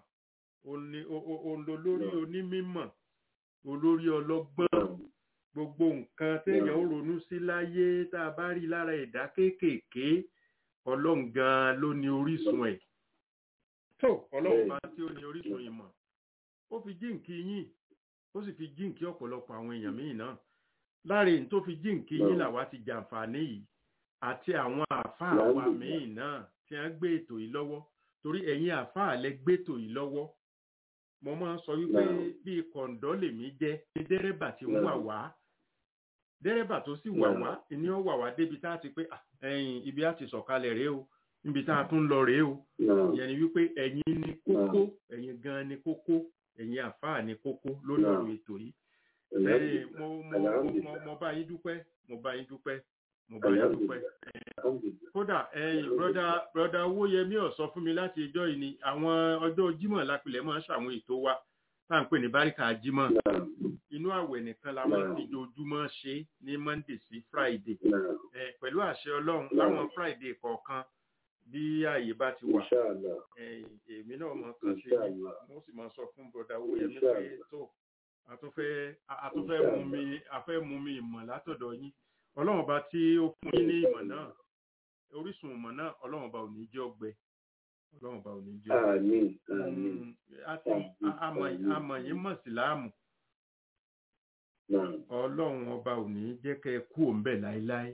olórí onímímọ̀ olórí ọlọ́gbọ́n gbogbo nǹkan téèyàn ń ronú sí láyé tá a bá rí lára ẹ̀dá kéékèèké ọlọ́run gan-an ló ní orísun ẹ̀ tó ọlọ́run bá tí ó ní orísun ìmọ̀ ó fi jíǹkí yín ó sì fi jíǹkí ọ̀pọ̀lọpọ̀ àwọn èèyàn míì náà láàrin tó fi jíǹkí yín làwa ti jàǹfààní yìí àti àwọn àáfàá wa míì náà tí wọ́n gbé ètò yìí lọ́wọ́ torí ẹ̀yin àáfàá lẹ gbétò yìí lọ́wọ́ mo máa ń sọ wípé bíi kọ̀ǹdọ́ lèmi jẹ́ ní dẹ́rẹ́bà tí ń wà wá dẹ́rẹ́bà tó sì wà wá ìní ó wà wá débi tá a ti pé ẹ̀yìn ibi á ti sọ̀kalẹ̀ rèé o níbi tá a tún lọ rèé o ìyẹn ni wípé ẹ̀yin ni kókó ẹ̀yin gan ni kókó ẹ̀yin àáfàá ni kókó lórí ọ̀rọ̀ ètò yìí ẹ̀yin mo mo mo mo bá yín dúpẹ́ mo bá yín dúpẹ́ mo bá yín dúpẹ́ kódà ẹ̀yin broda broda owóyẹmí ó sọ fún mi láti ẹjọ́ yìí ni àwọn ọjọ́ jímọ̀ lápilẹ̀ máa ń ṣàwọn ètò wa tá à ń pè ní báríkà jímọ̀ inú àwẹ̀ nìkan la máa ń fojoojúmọ́ ṣe ní monday sí friday pẹ̀lú àṣẹ ọlọ́run láwọn friday kọ̀ọ̀kan bí ààyè bá ti wà èmi náà mọ̀ kàn sí i mo sì máa sọ fún broda owóyẹmí pé tó àtúnfẹ́ àtúnfẹ́ mú mi àfẹ́ mú mi ìmọ̀ látọ̀dọ̀ yín ọlọ́run ọba tí ó fún yín ní ìmọ̀ náà orísun ìmọ̀ náà ọlọ́run ọba ò ní jẹ́ ọgbẹ́ ọlọ́run ọba ò ní jẹ́ ọgbẹ́ àmọ̀ yín mọ̀ síláàmù ọlọ́run ọba ò ní jẹ́ kẹ́ ẹ kú òǹbẹ̀ láéláé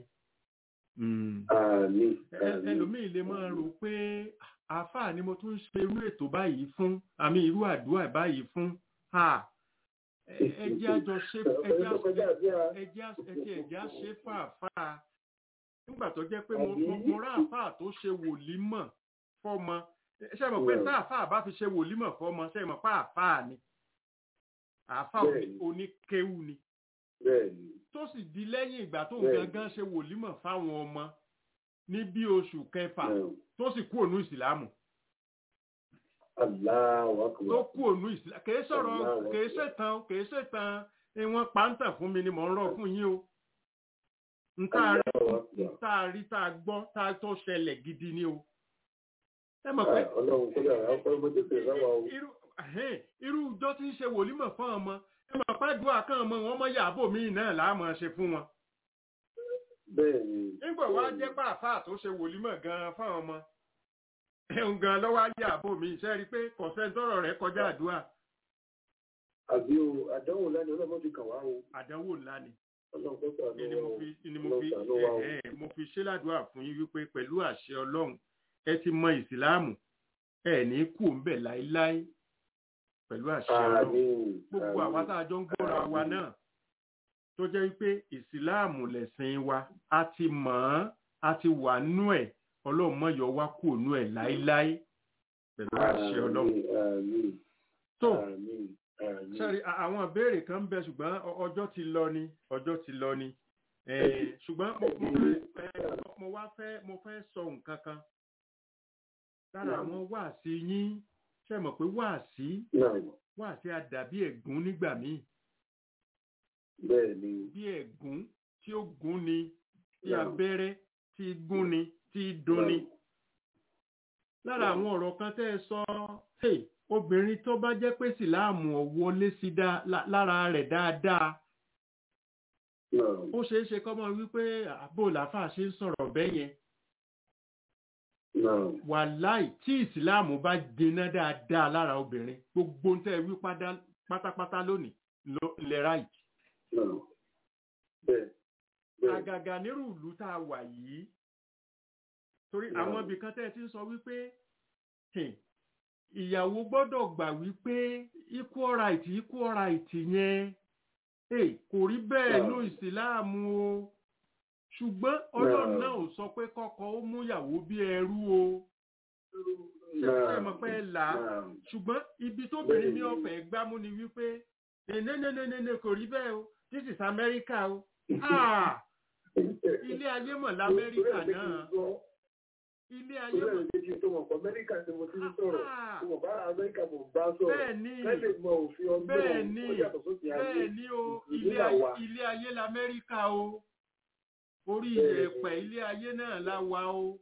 ẹlòmíì lè máa rò pé àáfàá ni mo tún ṣe irú ètò báyìí fún àmì irú àdúrà báyìí fún ẹjẹ́ àjọ ṣe ẹjẹ́ àṣẹ fàáfàá nígbà tó jẹ́ pé mo rá àfáà tó ṣe wòlímọ̀ fọ́mọ ṣe mọ̀ pé tá àfáà bá fi ṣe wòlímọ̀ fọ́mọ ṣe mọ̀ pé àfáà ni àfáà oníkéwù ni tó sì di lẹ́yìn ìgbà tó gangan ṣe wòlímọ̀ fáwọn ọmọ ní bí oṣù kẹfà tó sì kú ònú ìsìlámù tó kú ònú ìsìlámù kìí sọ̀rọ̀ kìí ṣètàn kìí ṣètàn ìwọ̀n pàǹtà fún mi ni mò ń rọ̀ fún yín o ntaari tá a gbọ́ tá a tó ṣẹlẹ̀ gidi ni o. ẹ mọ̀ pé irú ìjọ tí ń ṣe wòlímọ̀ fún ọmọ ẹ mọ̀ pé àdúrà kan ọmọ wọn mọ yàbò míì náà láàmú ṣe fún wọn. nígbà wá jẹ́ pàápàá tó ṣe wòlímọ̀ gan-an fún ọmọ ẹ̀hún gan lọ́wọ́ ayé àbò mi ṣe rí i pé kọ̀sẹ́ńtọ́rọ̀ rẹ̀ kọjá àdúrà. àbí o àdánwò ńlá ni ọlọ́mọdé kàn wá o. àdánwò ńlá ni ni mo fi ni mo fi ẹ mo fi ṣe ládùúrà fún yín wípé pẹ̀lú àṣẹ ọlọ́run ẹ ti mọ ìsìláàmù ẹ ní kú ńbẹ̀ láéláé pẹ̀lú àṣẹ ọlọ́run gbogbo àwa tá a jọ ń gbọ́ra wa náà tó jẹ́ wípé ìsìláàmù lẹ̀sìn wa a ti mọ̀ ọ́n a ti wà nú ẹ̀ ọlọ́run mọ̀ yọ wá kú ònú ẹ̀ láéláé pẹ̀lú àṣẹ ọlọ́run. tó sẹ́rí àwọn ìbéèrè kan ń bẹ ṣùgbọ́n ọjọ́ ti lọ ni ọjọ́ ti lọ ni ṣùgbọ́n mo wá fẹ́ mo fẹ́ sọ nǹkan kan lára àwọn wáàsí yín ṣe mọ̀ pé wáàsí wáàsí àdàbí ẹ̀gún nígbà míì bí ẹ̀gún tí ó gún ni tí abẹ́rẹ́ tí gún ni tí dun ni lára àwọn ọ̀rọ̀ kan tẹ́ ẹ sọ obìnrin tó bá jẹ́ pé síláàmù ọ̀wọ́lé sí lára rẹ̀ dáadáa ó ṣeé ṣe kọ́mọ wípé àbò làáfàá ṣe ń sọ̀rọ̀ bẹ́ẹ̀ yẹn wàláì tí ìsìláàmù bá jiná dáadáa lára obìnrin gbogbo ń tẹ́ wí pátápátá lónìí lẹ ráìtì Bẹ́ẹ̀. àgàgà nírú ìlú tá a wà yìí torí Bẹ́ẹ̀. àwọn ibì kan tẹ́ ẹ ti ń sọ wípé hmm, ìyàwó gbọ́dọ̀ gbà wípé equal right equal right yẹn eh, kò rí bẹ́ẹ̀ Bẹ́ẹ̀. ní ìsìláàmù o ṣùgbọ́n ọlọ́run Bẹ́ẹ̀. náà ò sọ pé kọ́kọ́ ó mú ìyàwó bí ẹrú o ṣe Náà. ṣe mọ̀ pé ẹ là á Náà. ṣùgbọ́n ibi tóbìnrin ní Bẹ́ẹ̀ni. ọ̀fẹ́ gbámú ni wípé ẹ̀nẹ́nẹ́nẹ́nẹ́ kò rí bẹ́ẹ̀ o this is America o Ah, ilé ayé mọ̀ lamẹ́ríkà náà ilé ayé Ìlú mọ̀ ẹ̀rọ méjì tó mọ̀ pọ̀ Amẹ́ríkà tí mo ti ń sọ̀rọ̀. Ah, Mo mọ̀ bá Amẹ́ríkà mo bá sọ̀rọ̀. bẹ́ẹ̀ ni Ká lè mọ òfin ọgbọ́n bẹ́ẹ̀ ni ó yàtọ̀ sókè ayé. bẹ́ẹ̀ ni o Ìlú ilé là ayé wà. ilé ayé lamẹ́ríkà o orí Bẹ́ẹ̀ ni. ìyẹ̀pẹ̀ ilé ayé náà la wà o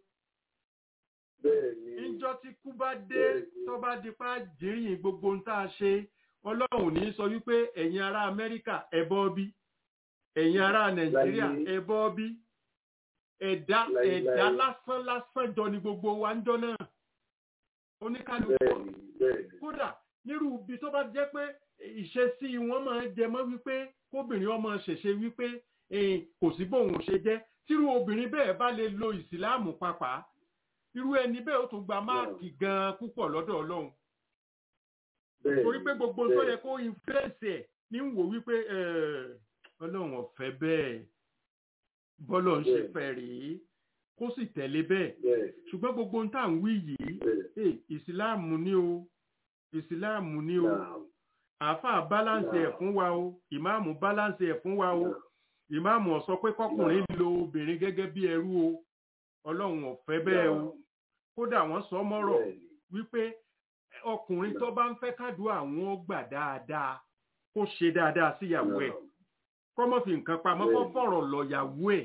Bẹ́ẹ̀ ni. níjọ́ tí kú bá dé Bẹ́ẹ̀ ni. tó bá di pa jìrìn gbogbo ń tá a ṣe ọlọ́run ò ní sọ wípé ẹ̀yin ará amẹ́ríkà ẹ bọ́ bí ẹ̀yin ará nàìjíríà Láyé. ẹ bọ́ bí ẹ̀dá Láyé, ẹ̀dá láyé. lásán lásán jọ ni gbogbo wa ń jọ náà oníkálukú Bẹ́ẹ̀ ni. Bẹ́ẹ̀ ni. kódà nírú ibi tó bá jẹ́ pé ìṣesí wọn máa ń jẹ mọ́ wípé kóbìnrin ọmọ ṣẹ̀ṣẹ̀ wípé eh, kò sí bóun ṣe jẹ́ tírú obìnrin bẹ́ẹ̀ bá lè lo ìsìláàmù pàápàá irú ẹni bẹ́ẹ̀ ó tún gba máàkì gan-an púpọ̀ lọ́dọ̀ ọlọ́run Bẹ́ẹ̀ torí ni. pé gbogbo tó Bẹ́ẹ̀ yẹ kó influence ẹ̀ ní ń wò wípé eh, ọlọ́run ọ̀fẹ́ bẹ́ẹ̀ bọ́lọ̀ ń ṣe Bẹ́ẹ̀. fẹ́ rèé kó sì tẹ̀lé bẹ́ẹ̀ Bẹ́ẹ̀ ṣùgbọ́n gbogbo ń tà ń wí yìí bẹ́ẹ̀. eh, ìsìláàmù ni o ìsìláàmù ni o Náà. àáfàá balance ẹ̀ fún wa o ìmáàmù balance ẹ̀ fún wa o ìmáàmù ó sọ pé kọkùnrin lo obìnrin gẹ́gẹ́ bí ẹrú o ọlọ́run ò fẹ́ bẹ́ẹ̀ o kódà wọ́n sọ mọ́rọ̀ Bẹ́ẹ̀ ni. wípé ọkùnrin tó bá ń fẹ́ kádùá àwọn ó gbà dáadáa kó ṣe dáadáa síyàwó ẹ̀ kọ́mọ́ fi nǹkan pamọ́ kó Bẹ́ẹ̀ni. fọ̀rọ̀ lọ̀yàwó ẹ̀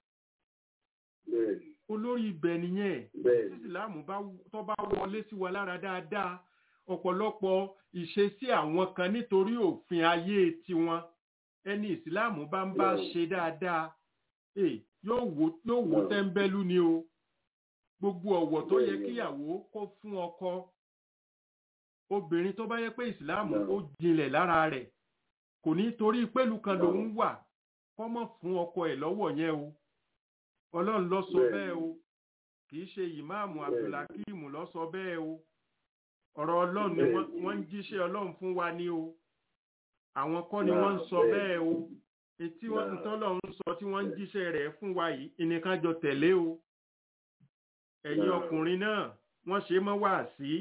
Bẹ́ẹ̀ ni. olórí ibẹ̀ nìyẹn Bẹ́ẹ̀ tí ni. ìsìláàmù bá tó bá wọlé sí wa lára dáadáa ọ̀pọ̀lọpọ̀ ìṣesí àwọn kan nítorí òfin ayé tiwọn ẹni ìsìláàmù bá ń bá Bẹ́ẹ̀. ṣe dáadáa eh, yóò wò yóò wò Bẹ́ẹ̀. tẹ́ńbẹ́lú ni o gbogbo ọ̀wọ̀ tó yẹ Bẹ́ẹ̀. kíyàwó kó fún ọkọ obìnrin tó bá yẹ pé ìsìláàmù Bẹ́ẹ̀. ó jinlẹ̀ lára rẹ̀ kò ní torí pẹ̀lú kan Bẹ́ẹ̀. lòún wà kọ́mọ̀ fún ọkọ ẹ̀ lọ́wọ́ yẹn o ọlọ́run ló sọ Bẹ́ẹ̀. bẹ́ẹ̀ o kì í ṣe ìmáàmù Bẹ́ẹ̀. abdulhakeem ló sọ bẹ́ẹ̀ o ọ̀rọ̀ ọlọ́run ni Bẹ́ẹ̀. wọ́n- wọ́n ń jíṣẹ́ ọlọ́run fún wa ní o àwọn kọ́ ni Náà, wọ́n ń sọ bẹ́ẹ̀. bẹ́ẹ̀ o etí wọ́n Náà. ń tọ́lọ́run sọ tí wọ́n ń jíṣẹ́ rẹ̀ fún wa yìí ìnìkan jọ tẹ̀lé o ẹ̀yin Náà. ọkùnrin náà wọ́n ṣe mọ́ wá sí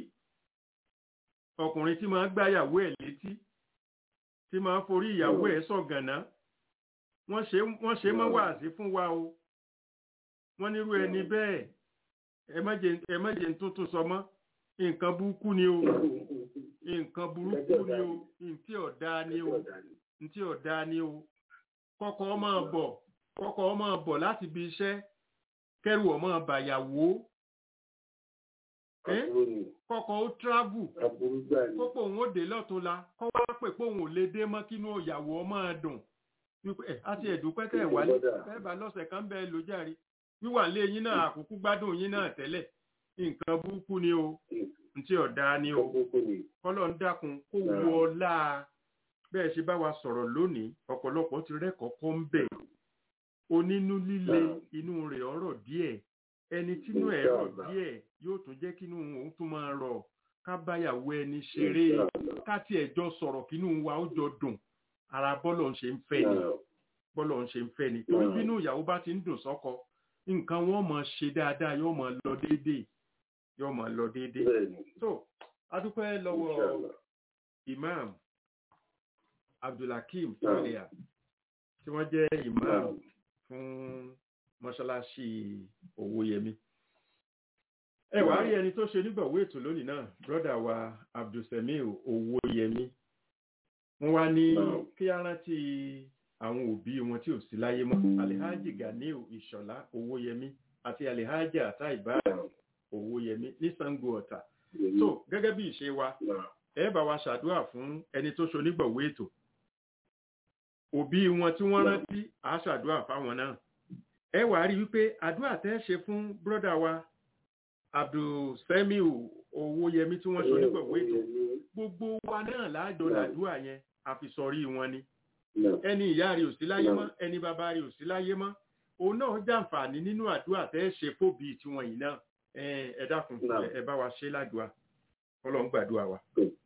ọkùnrin tí máa ń gbáyàwó ẹ̀ létí tí máa ń forí ìyàwó ẹ̀ sọ̀gànná wọ́n ṣe wọ́n ṣe mọ́ Náà. wá sí fún wa o wọ́n nírú ẹni Náà. bẹ́ẹ̀ ẹ má jẹ́ ẹ má jẹ́ ń tuntun sọ mọ́ nǹkan burúkú ni o nǹkan burúkú ni o ntí ọ̀dá ni o ntí ọ̀dá ni o kọ́kọ́ máa bọ̀ kọ́kọ́ máa bọ̀ láti ibi iṣẹ́ kẹ́rù ọ̀ máa bàyàwó ẹ́ Àbúrò ni. kọ́kọ́ ó travel Àbúrò gbà ni. kókó òun ó dé lọ́túnla kọ́ wá pè pé òun ò lè dé mọ́ kínú ìyàwó ọmọ dùn wípé ẹ àti ẹ̀dùpẹ́ tẹ̀ wálé bẹ́ẹ̀ bá lọ́sẹ̀ kan bẹ́ẹ̀ ló járe wíwà lé yín náà àkókò gbádùn yín náà tẹ́lẹ̀ nǹkan burúkú ni o ntí ọ̀dá ni o Àbúrò ni. kọ́lọ̀ ń dákun kó Náà. wọ ọlá bẹ́ẹ̀ ṣe bá wa sọ̀rọ̀ lónìí ọ̀pọ̀lọpọ̀ ti rẹ́kọ̀ọ́ kọ́ ń bẹ̀ onínú líle Náà. inú rẹ̀ ọ̀rọ̀ díẹ̀ ẹni tínú ẹ̀ rọ̀ Inshallah. díẹ̀ yóò tún jẹ́ kínú òun tún máa rọ̀ ká báyàwó ẹni ṣeré Inshallah. ká tiẹ̀ jọ sọ̀rọ̀ kínú wa ó jọ dùn ara bọ́lọ̀ ń ṣe ń fẹ́ ni Náà. bọ́lọ̀ ń ṣe ń fẹ́ ni torí Náà. bínú ìyàwó bá ti ń dùn sọ́kọ nǹkan wọn máa ṣe dáadáa yóò máa lọ déédéé yóò máa lọ déédéé Bẹ́ẹ̀ ni. so adúpẹ́ lọ́wọ́ Inshallah. imam abdulhakeem Náà. tọ́lẹ̀yà tí wọ́n jẹ́ imam Náà. fún mọ́ṣáláṣí owóyẹmí ẹ wàá rí ẹni tó ṣe nígbàwó ètò lónìí náà brọ́dà wa abdulsamir owóyẹmí wọ́n wá ní Náà. kí á rántí àwọn òbí wọn tí ò sí láyé mọ́ alihaji ganiu ìṣọ̀lá owóyẹmí àti alihaji ataiba owóyẹmí ní sango ọ̀tà so gẹ́gẹ́ bí ìṣe wa Náà. ẹ bá wa ṣàdúrà fún ẹni tó ṣonígbọ̀wé ètò òbí wọn tí wọ́n rántí á ṣàdúrà fáwọn náà ẹ wàá rí wípé àdúrà tẹ́ ṣe fún bírọ́dà wa abdulsemiu owóyẹmí tí wọ́n ṣonígbọ̀wé ètò gbogbo wa náà láàjọ Náà. làdúrà yẹn àfisọrí wọn ni náà ẹni ìyá rẹ̀ ò sí láyé Náà. mọ́ ẹni bàbá rẹ̀ ò sí láyé mọ́ òun náà jàǹfààní nínú àdúrà tẹ́ ẹ ṣe fóbi tiwọn yìí náà ẹ ẹ dákun Náà. ẹ- ẹ bá wa ṣe ládùúà kọ́lọ́ ń gbàdúrà wa.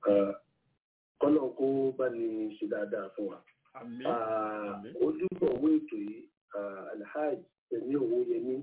kọ́lọ̀ kó bá ní ṣe dáadáa fún wa. àmín Ah, Àmín. ojúbọ̀wé ètò yìí ah, alhaji tẹ̀mí owó yẹmí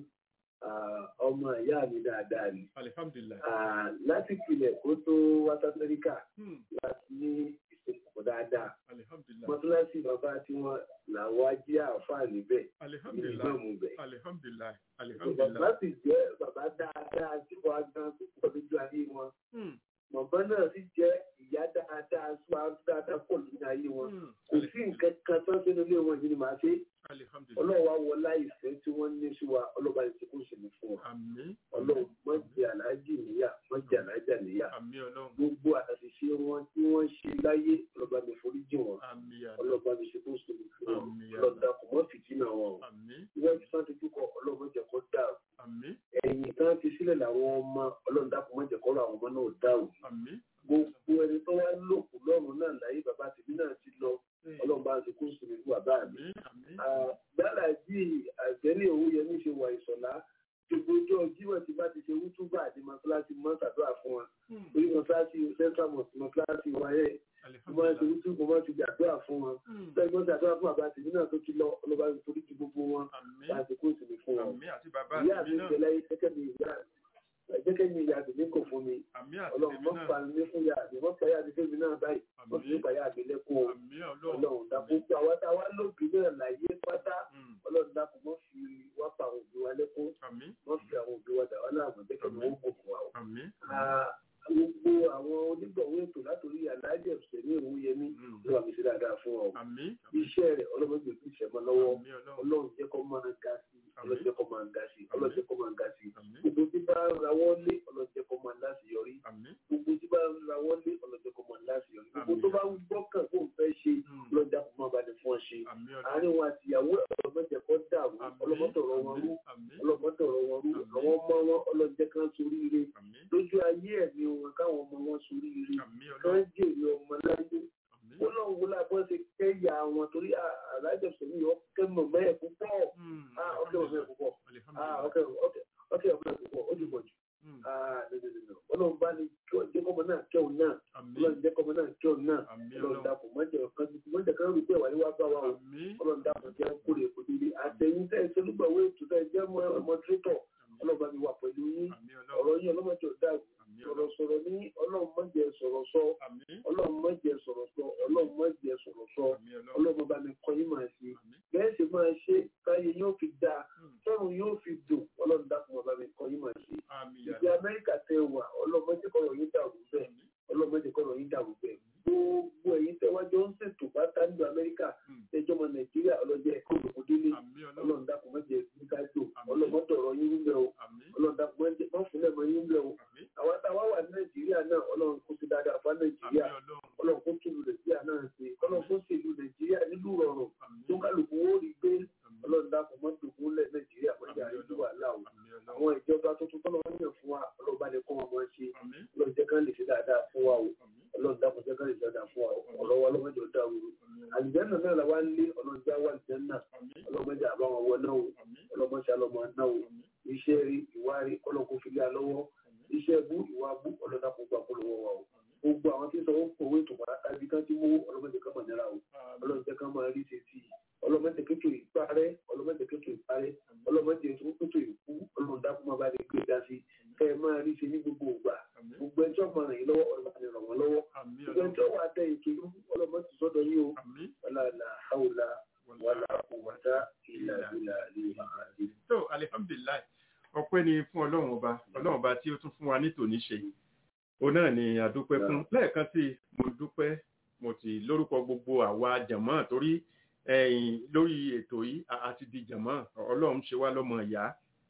ah, ọmọ ìyá mi dáadáa ni. alihamdulilayi. Ah, láti pilẹ̀ kó tó wá sí amẹ́ríkà Hmm, láti ní ìsopọ̀ dáadáa. alihamdulilayi. mọ́tíláṣí bàbá tí wọ́n làwọn ajé àáfàá níbẹ̀ ní alihamdulilayi. ìgbàmù bẹ̀. alihamdulilayi. bàbá alihamdulilayi. sì jẹ́ bàbá dáadáa tí wọ́n á gan púpọ̀ lójú ayé wọn. Hmm, màmá náà sì jẹ́ ìyá dáadáa tí wọ́n á dáadáa pọ̀ lójú ayé wọn. hmm, kò sí nǹkan kan tó ń ṣe nílé wọn yìí ni màá ṣe. alihamdulilayi. ọlọ́wà wọlá ìfẹ́ tí wọ́n ní sí wa ọlọ́ba ìsìnkú sì ní fún wa. àmín. ọlọ́run má jẹ́ aláàjì níyà má jẹ́ aláàjà níyà. àmín ọlọ́run. gbogbo àṣìṣe wọn tí wọ́n ṣe láyé ọlọ́ba mi foríjì wọn. àmín àmín. ọlọ́ba mi ṣe tó sì ní fún wọn. Àmín. ọlọ́dà kò mọ́ fìtínà wọn. o. àmín ìwọ́n ti sáà dojú kọ ọlọ́run jẹ́ kó dà o. àmín ẹ̀yìn tán ti sílẹ̀ làwọn ọmọ ọlọ́run dákun má jẹ́ kó rọ àwọn ọmọ náà dà o. àmín. gbogbo ẹni tó wá lòkù lọ́run náà láyé bàbá tèmi náà ti lọ ọlọ́run bá ti kó sùn ní bàbá mi. àmín àmín. gbàlá jí àgbẹ̀lẹ̀ owó yẹn ní ṣe wà ìsọ̀lá gbogbo ọjọ́ jíwọ̀ tí bá ti ṣe wútúbà àti mọ́tíláṣí mọ́tàdúrà fún wa Hmm, orí mọ́tíláṣí central mosque mọ́tíláṣí wáyé mo máa ń ṣe alihamdulilayi. wútúbà mo máa ń ṣe gbàdúrà fún wọn Hmm, bẹ́ẹ̀ gbọ́dọ̀ àdúrà fún bàbá tèmi náà tó ti lọ ọlọ́ba torí ti gbogbo wọn àmín láti kó ìsinmi fún wọn. àmín àti bàbá ìyá àti mi mi náà. ìṣẹ̀lẹ̀ yìí gẹ́gẹ́ bí ìyá gẹ́gẹ́ bí ìyá tèmi kò fún mi àmín àti ọlọ́run tèmi mọ́ náà. pa mi fún ìyá mi mọ́ pa ìyá mi fún mi náà báyìí wọ́n fi àmín pa ìyá mi lẹ́kún o àmín ọlọ́run. ọlọ́run dàpọ̀ pé àwa táwa lóbi náà láyé pátá Hmm, ọlọ́run dàpọ̀ mọ́ fi wá pa àwọn òbí wa lẹ́kún àmín wọ́n fi àwọn òbí wa dà wá láàmú jẹ́ kí wọ́n kò fún wa o. àmín. Ah, gbogbo àwọn onígbọ̀wé ètò látòrí aláàjẹ ọ̀sẹ̀ ní òun yẹmí Hmm, ló wà mí sí dáadáa fún ọ. àmín iṣẹ́ rẹ̀ ọlọ́run gbé fún ìṣẹ̀mọ́ lọ́wọ́ àmín ọlọ́run. ọlọ́run jẹ́ kó máa ga sí ọlọ́run jẹ́ kó máa ga sí ọlọ́run jẹ́ kó máa ga sí. àmín gbogbo tí bá ń rawọ́ lé ọlọ́run jẹ́ kó máa láṣeyọrí àmín. gbogbo tí bá ń rawọ́ lé ọlọ́run jẹ́ kó máa láṣeyọrí gbogbo tó bá ń gbọ́kàn kó ń fẹ́ ṣe Hmm, ọlọ́run jẹ́ kó máa bá ní fún ọ ṣe. àmín ọlọ́run. àárín wọn àti ìyàwó ọlọ́mọdé kọ́ dàrú ọlọ́mọdọ̀rọ̀ wọn rú àmín ọlọ́mọdọ̀rọ̀ wọn rú àwọn ọmọ wọn ọlọ́jẹ́ kan soríire àmín lójú ayé ẹ̀mí wọn káwọn ọmọ wọn soríire àmín kan ọlọ́run. jèrè ọmọ láyé àmín. ó náà wọlé abọ́ ṣe kẹ́yà wọn torí alájọsọ mi ọkẹ́ mọ̀mọ́ ẹ̀ púpọ̀ Hmm, Ah, ọkẹ́ mọ̀mọ́ ẹ̀ púpọ̀ Ah, alihamdulilayi. ọkẹ́ ọkẹ́ ọkẹ́ mọ̀mọ́ ẹ̀ púpọ̀ ó ti pọ̀ jù Hmm, Ah, nínú ọlọ́run bá ní kí ọ jẹ́ kọ́mọ náà kẹ́hùn náà àmín ọlọ́run jẹ́ kọ́mọ náà kẹ́hùn náà àmín ọlọ́run ọlọ́run. dàpọ̀ mọ́jẹ̀ kan mọ́jẹ̀ kan rú pé wà ní wá bá wa o àmín ọlọ́run dàpọ̀ jẹ́ kórè kò délé àtẹ̀yìn tẹ̀ ṣolúgbàwé ètò tẹ̀ jẹ́ mọ́dúrétọ̀ ọlọ́run bá mi wà pẹ̀lú yín àmín ọlọ́run. ọ̀rọ̀ yín ọlọ́mọdé ọ̀dà àmín sọ̀rọ̀ ọlọ́run. sọ̀rọ̀ ní ọlọ́run mọ́jẹ̀ sọ̀rọ̀ sọ àmín ọlọ́run mọ́jẹ̀ sọ̀rọ̀ sọ ọlọ́run mọ́jẹ̀ sọ̀rọ̀ sọ àmín ọlọ́run. ọlọ́run bá mi kọ́ yín máa ṣe àmín. bẹ́ẹ̀ sì máa ṣe káyé yóò fi dáa Hmm, tọ́run yóò fi dùn ọlọ́run dákun bá mi kọ́ yín máa ṣe àmín ìdí amẹ́ríkà tẹ wà ọlọ́run mọ́jẹ̀ kọ́rọ̀ yín dàrú bẹ́ẹ̀ àmín. ọlọ́run mọ́jẹ̀ kọ́rọ̀ yín dàrú bẹ́ẹ̀ gbogbo ẹ̀yin tẹ́ wájú ń ṣètò bá tájú amẹ́ríkà Hmm, ẹjọ́ ọmọ nàìjíríà ọlọ́jẹ́ ẹ̀kọ́ òdòdó délé àmín ọlọ́run. ọlọ́run dákun mọ́jẹ̀ nígbà jò Àmín. ọlọ́mọdọ̀rọ̀ yín ń bẹ̀ o àmín ọlọ́run dákun mọ́jẹ̀ mọ́fúnlẹ̀ mọ́ yín ń bẹ̀ o àmín àwọn táwa wà ní nàìjíríà náà ọlọ́run kó ti dáadáa fún nàìjíríà àmín ọlọ́run. ọlọ́run kó tún nàìjíríà náà ṣe ọlọ́run kó sì lu nàìjíríà nílùú rọrùn àmín tó kálukú ó rí gbé àmín ọlọ́run dákun mọ́ dùnkún lẹ̀ nàìjíríà wọ́n jà ní wàhálà o àmín ọlọ́run. àwọn ìjọba tuntun tọ́lọ́ wọn yàn fún wa ọlọ́run bá lè kọ́ wọn mọ́ ṣe àmín ọlọ́run jẹ́ kán lè ṣe dáadáa fún wa o àmín ọlọ́run dákun jẹ́ kán lè ṣe dáadáa fún wa o ọ̀rọ̀ wa ọlọ́mọdé ọ̀dà wúru àlùjẹ́nà náà la wá ń lé ọlọ́run já wà àlùjẹ́nà àmín ọlọ́mọdé àbáwọn wọ náà o àmín ọlọ́mọdé àlọ́mọ náà o àmín iṣẹ́ rí ìwà rí ọlọ́kùn fi lé alọ́wọ́ iṣẹ́ bú ìwà bú ọlọ́dà kó gbà kó lọ́wọ́ wa o gbogbo àwọn tí ń sọ wọn kòwé tó padà tàbí kán tí mú ọlọ́mọdé kan mọ̀ náírà o ọlọ́mọdé kan máa rí ṣètì ọlọ́mọdé kékeré ìparẹ́ ọlọ́mọdé kékeré ìparẹ́ ọlọ́mọdé tó kékeré ìkú ọlọ́mọdé kó máa bá lè gbé dá sí kẹ́ ẹ máa rí ṣe ní gbogbo ògbà àmín gbogbo ẹjọ́ máa ràn yín lọ́wọ́ ọlọ́mọdé ràn wọ́n lọ́wọ́ àmín gbogbo ọlọ́run. ẹjọ́ wà dẹ ètò ìlú ọlọ́mọdé sọ́dọ̀ yín o àmín wàlá hàwùlà wàlá quwwata illa billahi àlè. tó alihamdulilayi ọpẹ́ ni fún ọlọ́run ọba ọlọ́run ọba tí ó tún fún wa ní tòní ṣe òun náà ni àdúpẹ́ fún lẹ́ẹ̀kan sí i, mo dúpẹ́ mo ti lórúkọ gbogbo àwa jàmọ́ torí ẹ̀yìn lórí ètò yìí a- a ti di jàmọ́ ọlọ́run ṣe wá lọ́mọ ìyá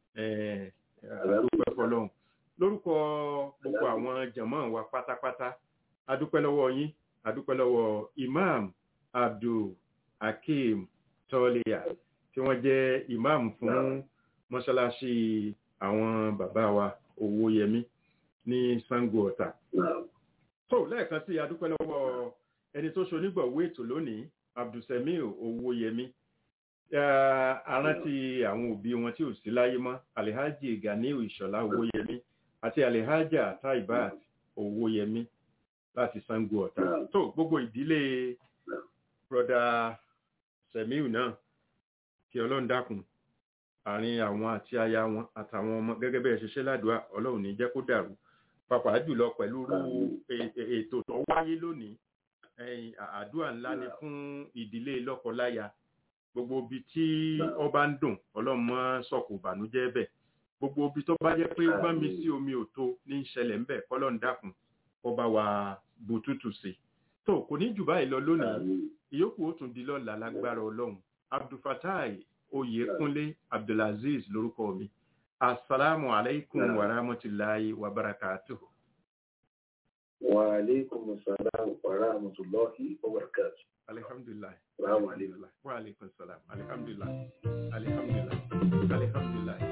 eh, àdúpẹ́ fọlọ́run lórúkọ gbogbo àwọn jàmọ́ wa pátápátá adúpẹ́ lọ́wọ́ yín adúpẹ́ lọ́wọ́ imam abdul hakeem tọ́líà tí wọ́n jẹ́ imam fún mọ́ṣáláṣí àwọn bàbá wa owóyẹmí ní sango ọ̀tà Náà, tó lẹ́ẹ̀kan sí adúpẹ́ lọ́wọ́ ẹni tó ṣonígbọ̀wé ètò lónìí abdulsamiu owóyẹmí arántí àwọn òbí wọn tí ò sí láyé mọ́ alihaji ganiu ìṣọ̀lá owóyẹmí àti alihaja taibat owóyẹmí láti sango ọ̀tà tó gbogbo ìdílé broda semiu náà kí ọlọ́run dákun àárín àwọn àti aya wọn àtàwọn ọmọ gẹ́gẹ́ bẹ́ẹ̀ ṣiṣẹ́ ládùúgbà ọlọ́run ní jẹ́ kó dàrú pàápàá jùlọ pẹ̀lú ètò tó wáyé lónìí àdúrà ńlá ni fún ìdílé lọ́kọláya gbogbo ibi tí ọba ń dùn ọlọ́run mọ́ sọ̀kò ìbànújẹ́ bẹ̀ gbogbo ibi tó bá jẹ́ pé gbọ́n mi sí omi òtó ní í ṣẹlẹ̀ ńbẹ̀ kọ́lọ́run dákun ọba wa bùtútù sí tó kò ní jù báyìí lọ lónìí ìyókù ó tún di lọ́la lágbára ọlọ́run abdulfatai oyèkúnlé abdulaziz lórúkọ mi asalaamu alaykum wa rahmatulahi wa barakatuhu. wa aleykum salaam wa rahmatulahi wa barakatuhu. alhamdulilayi. Salaam aleykum. wa aleykum salaam alhamdulilayi alhamdulilayi alhamdulilayi.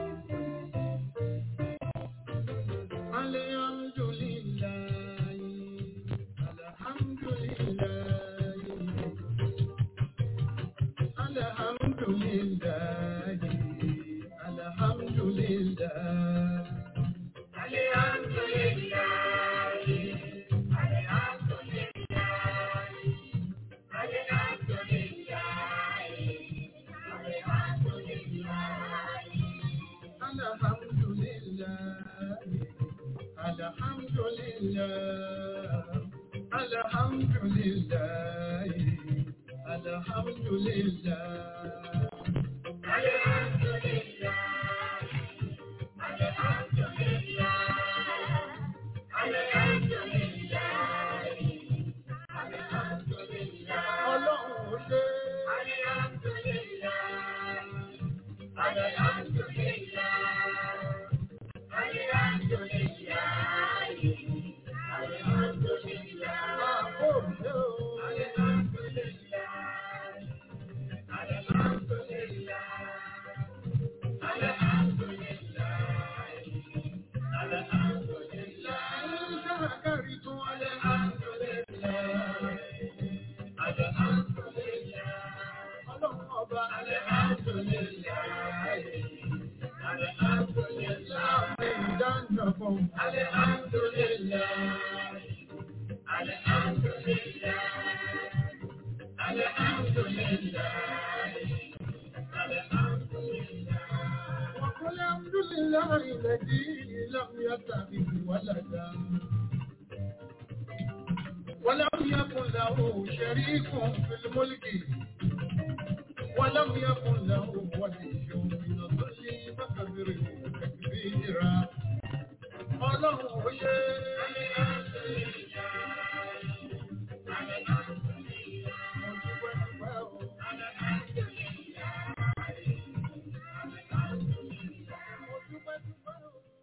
ولم يكن له شريك في الملك ولم يكن له ولي من الظل فكبره تكبيرا ọlọ́run ó ṣe é.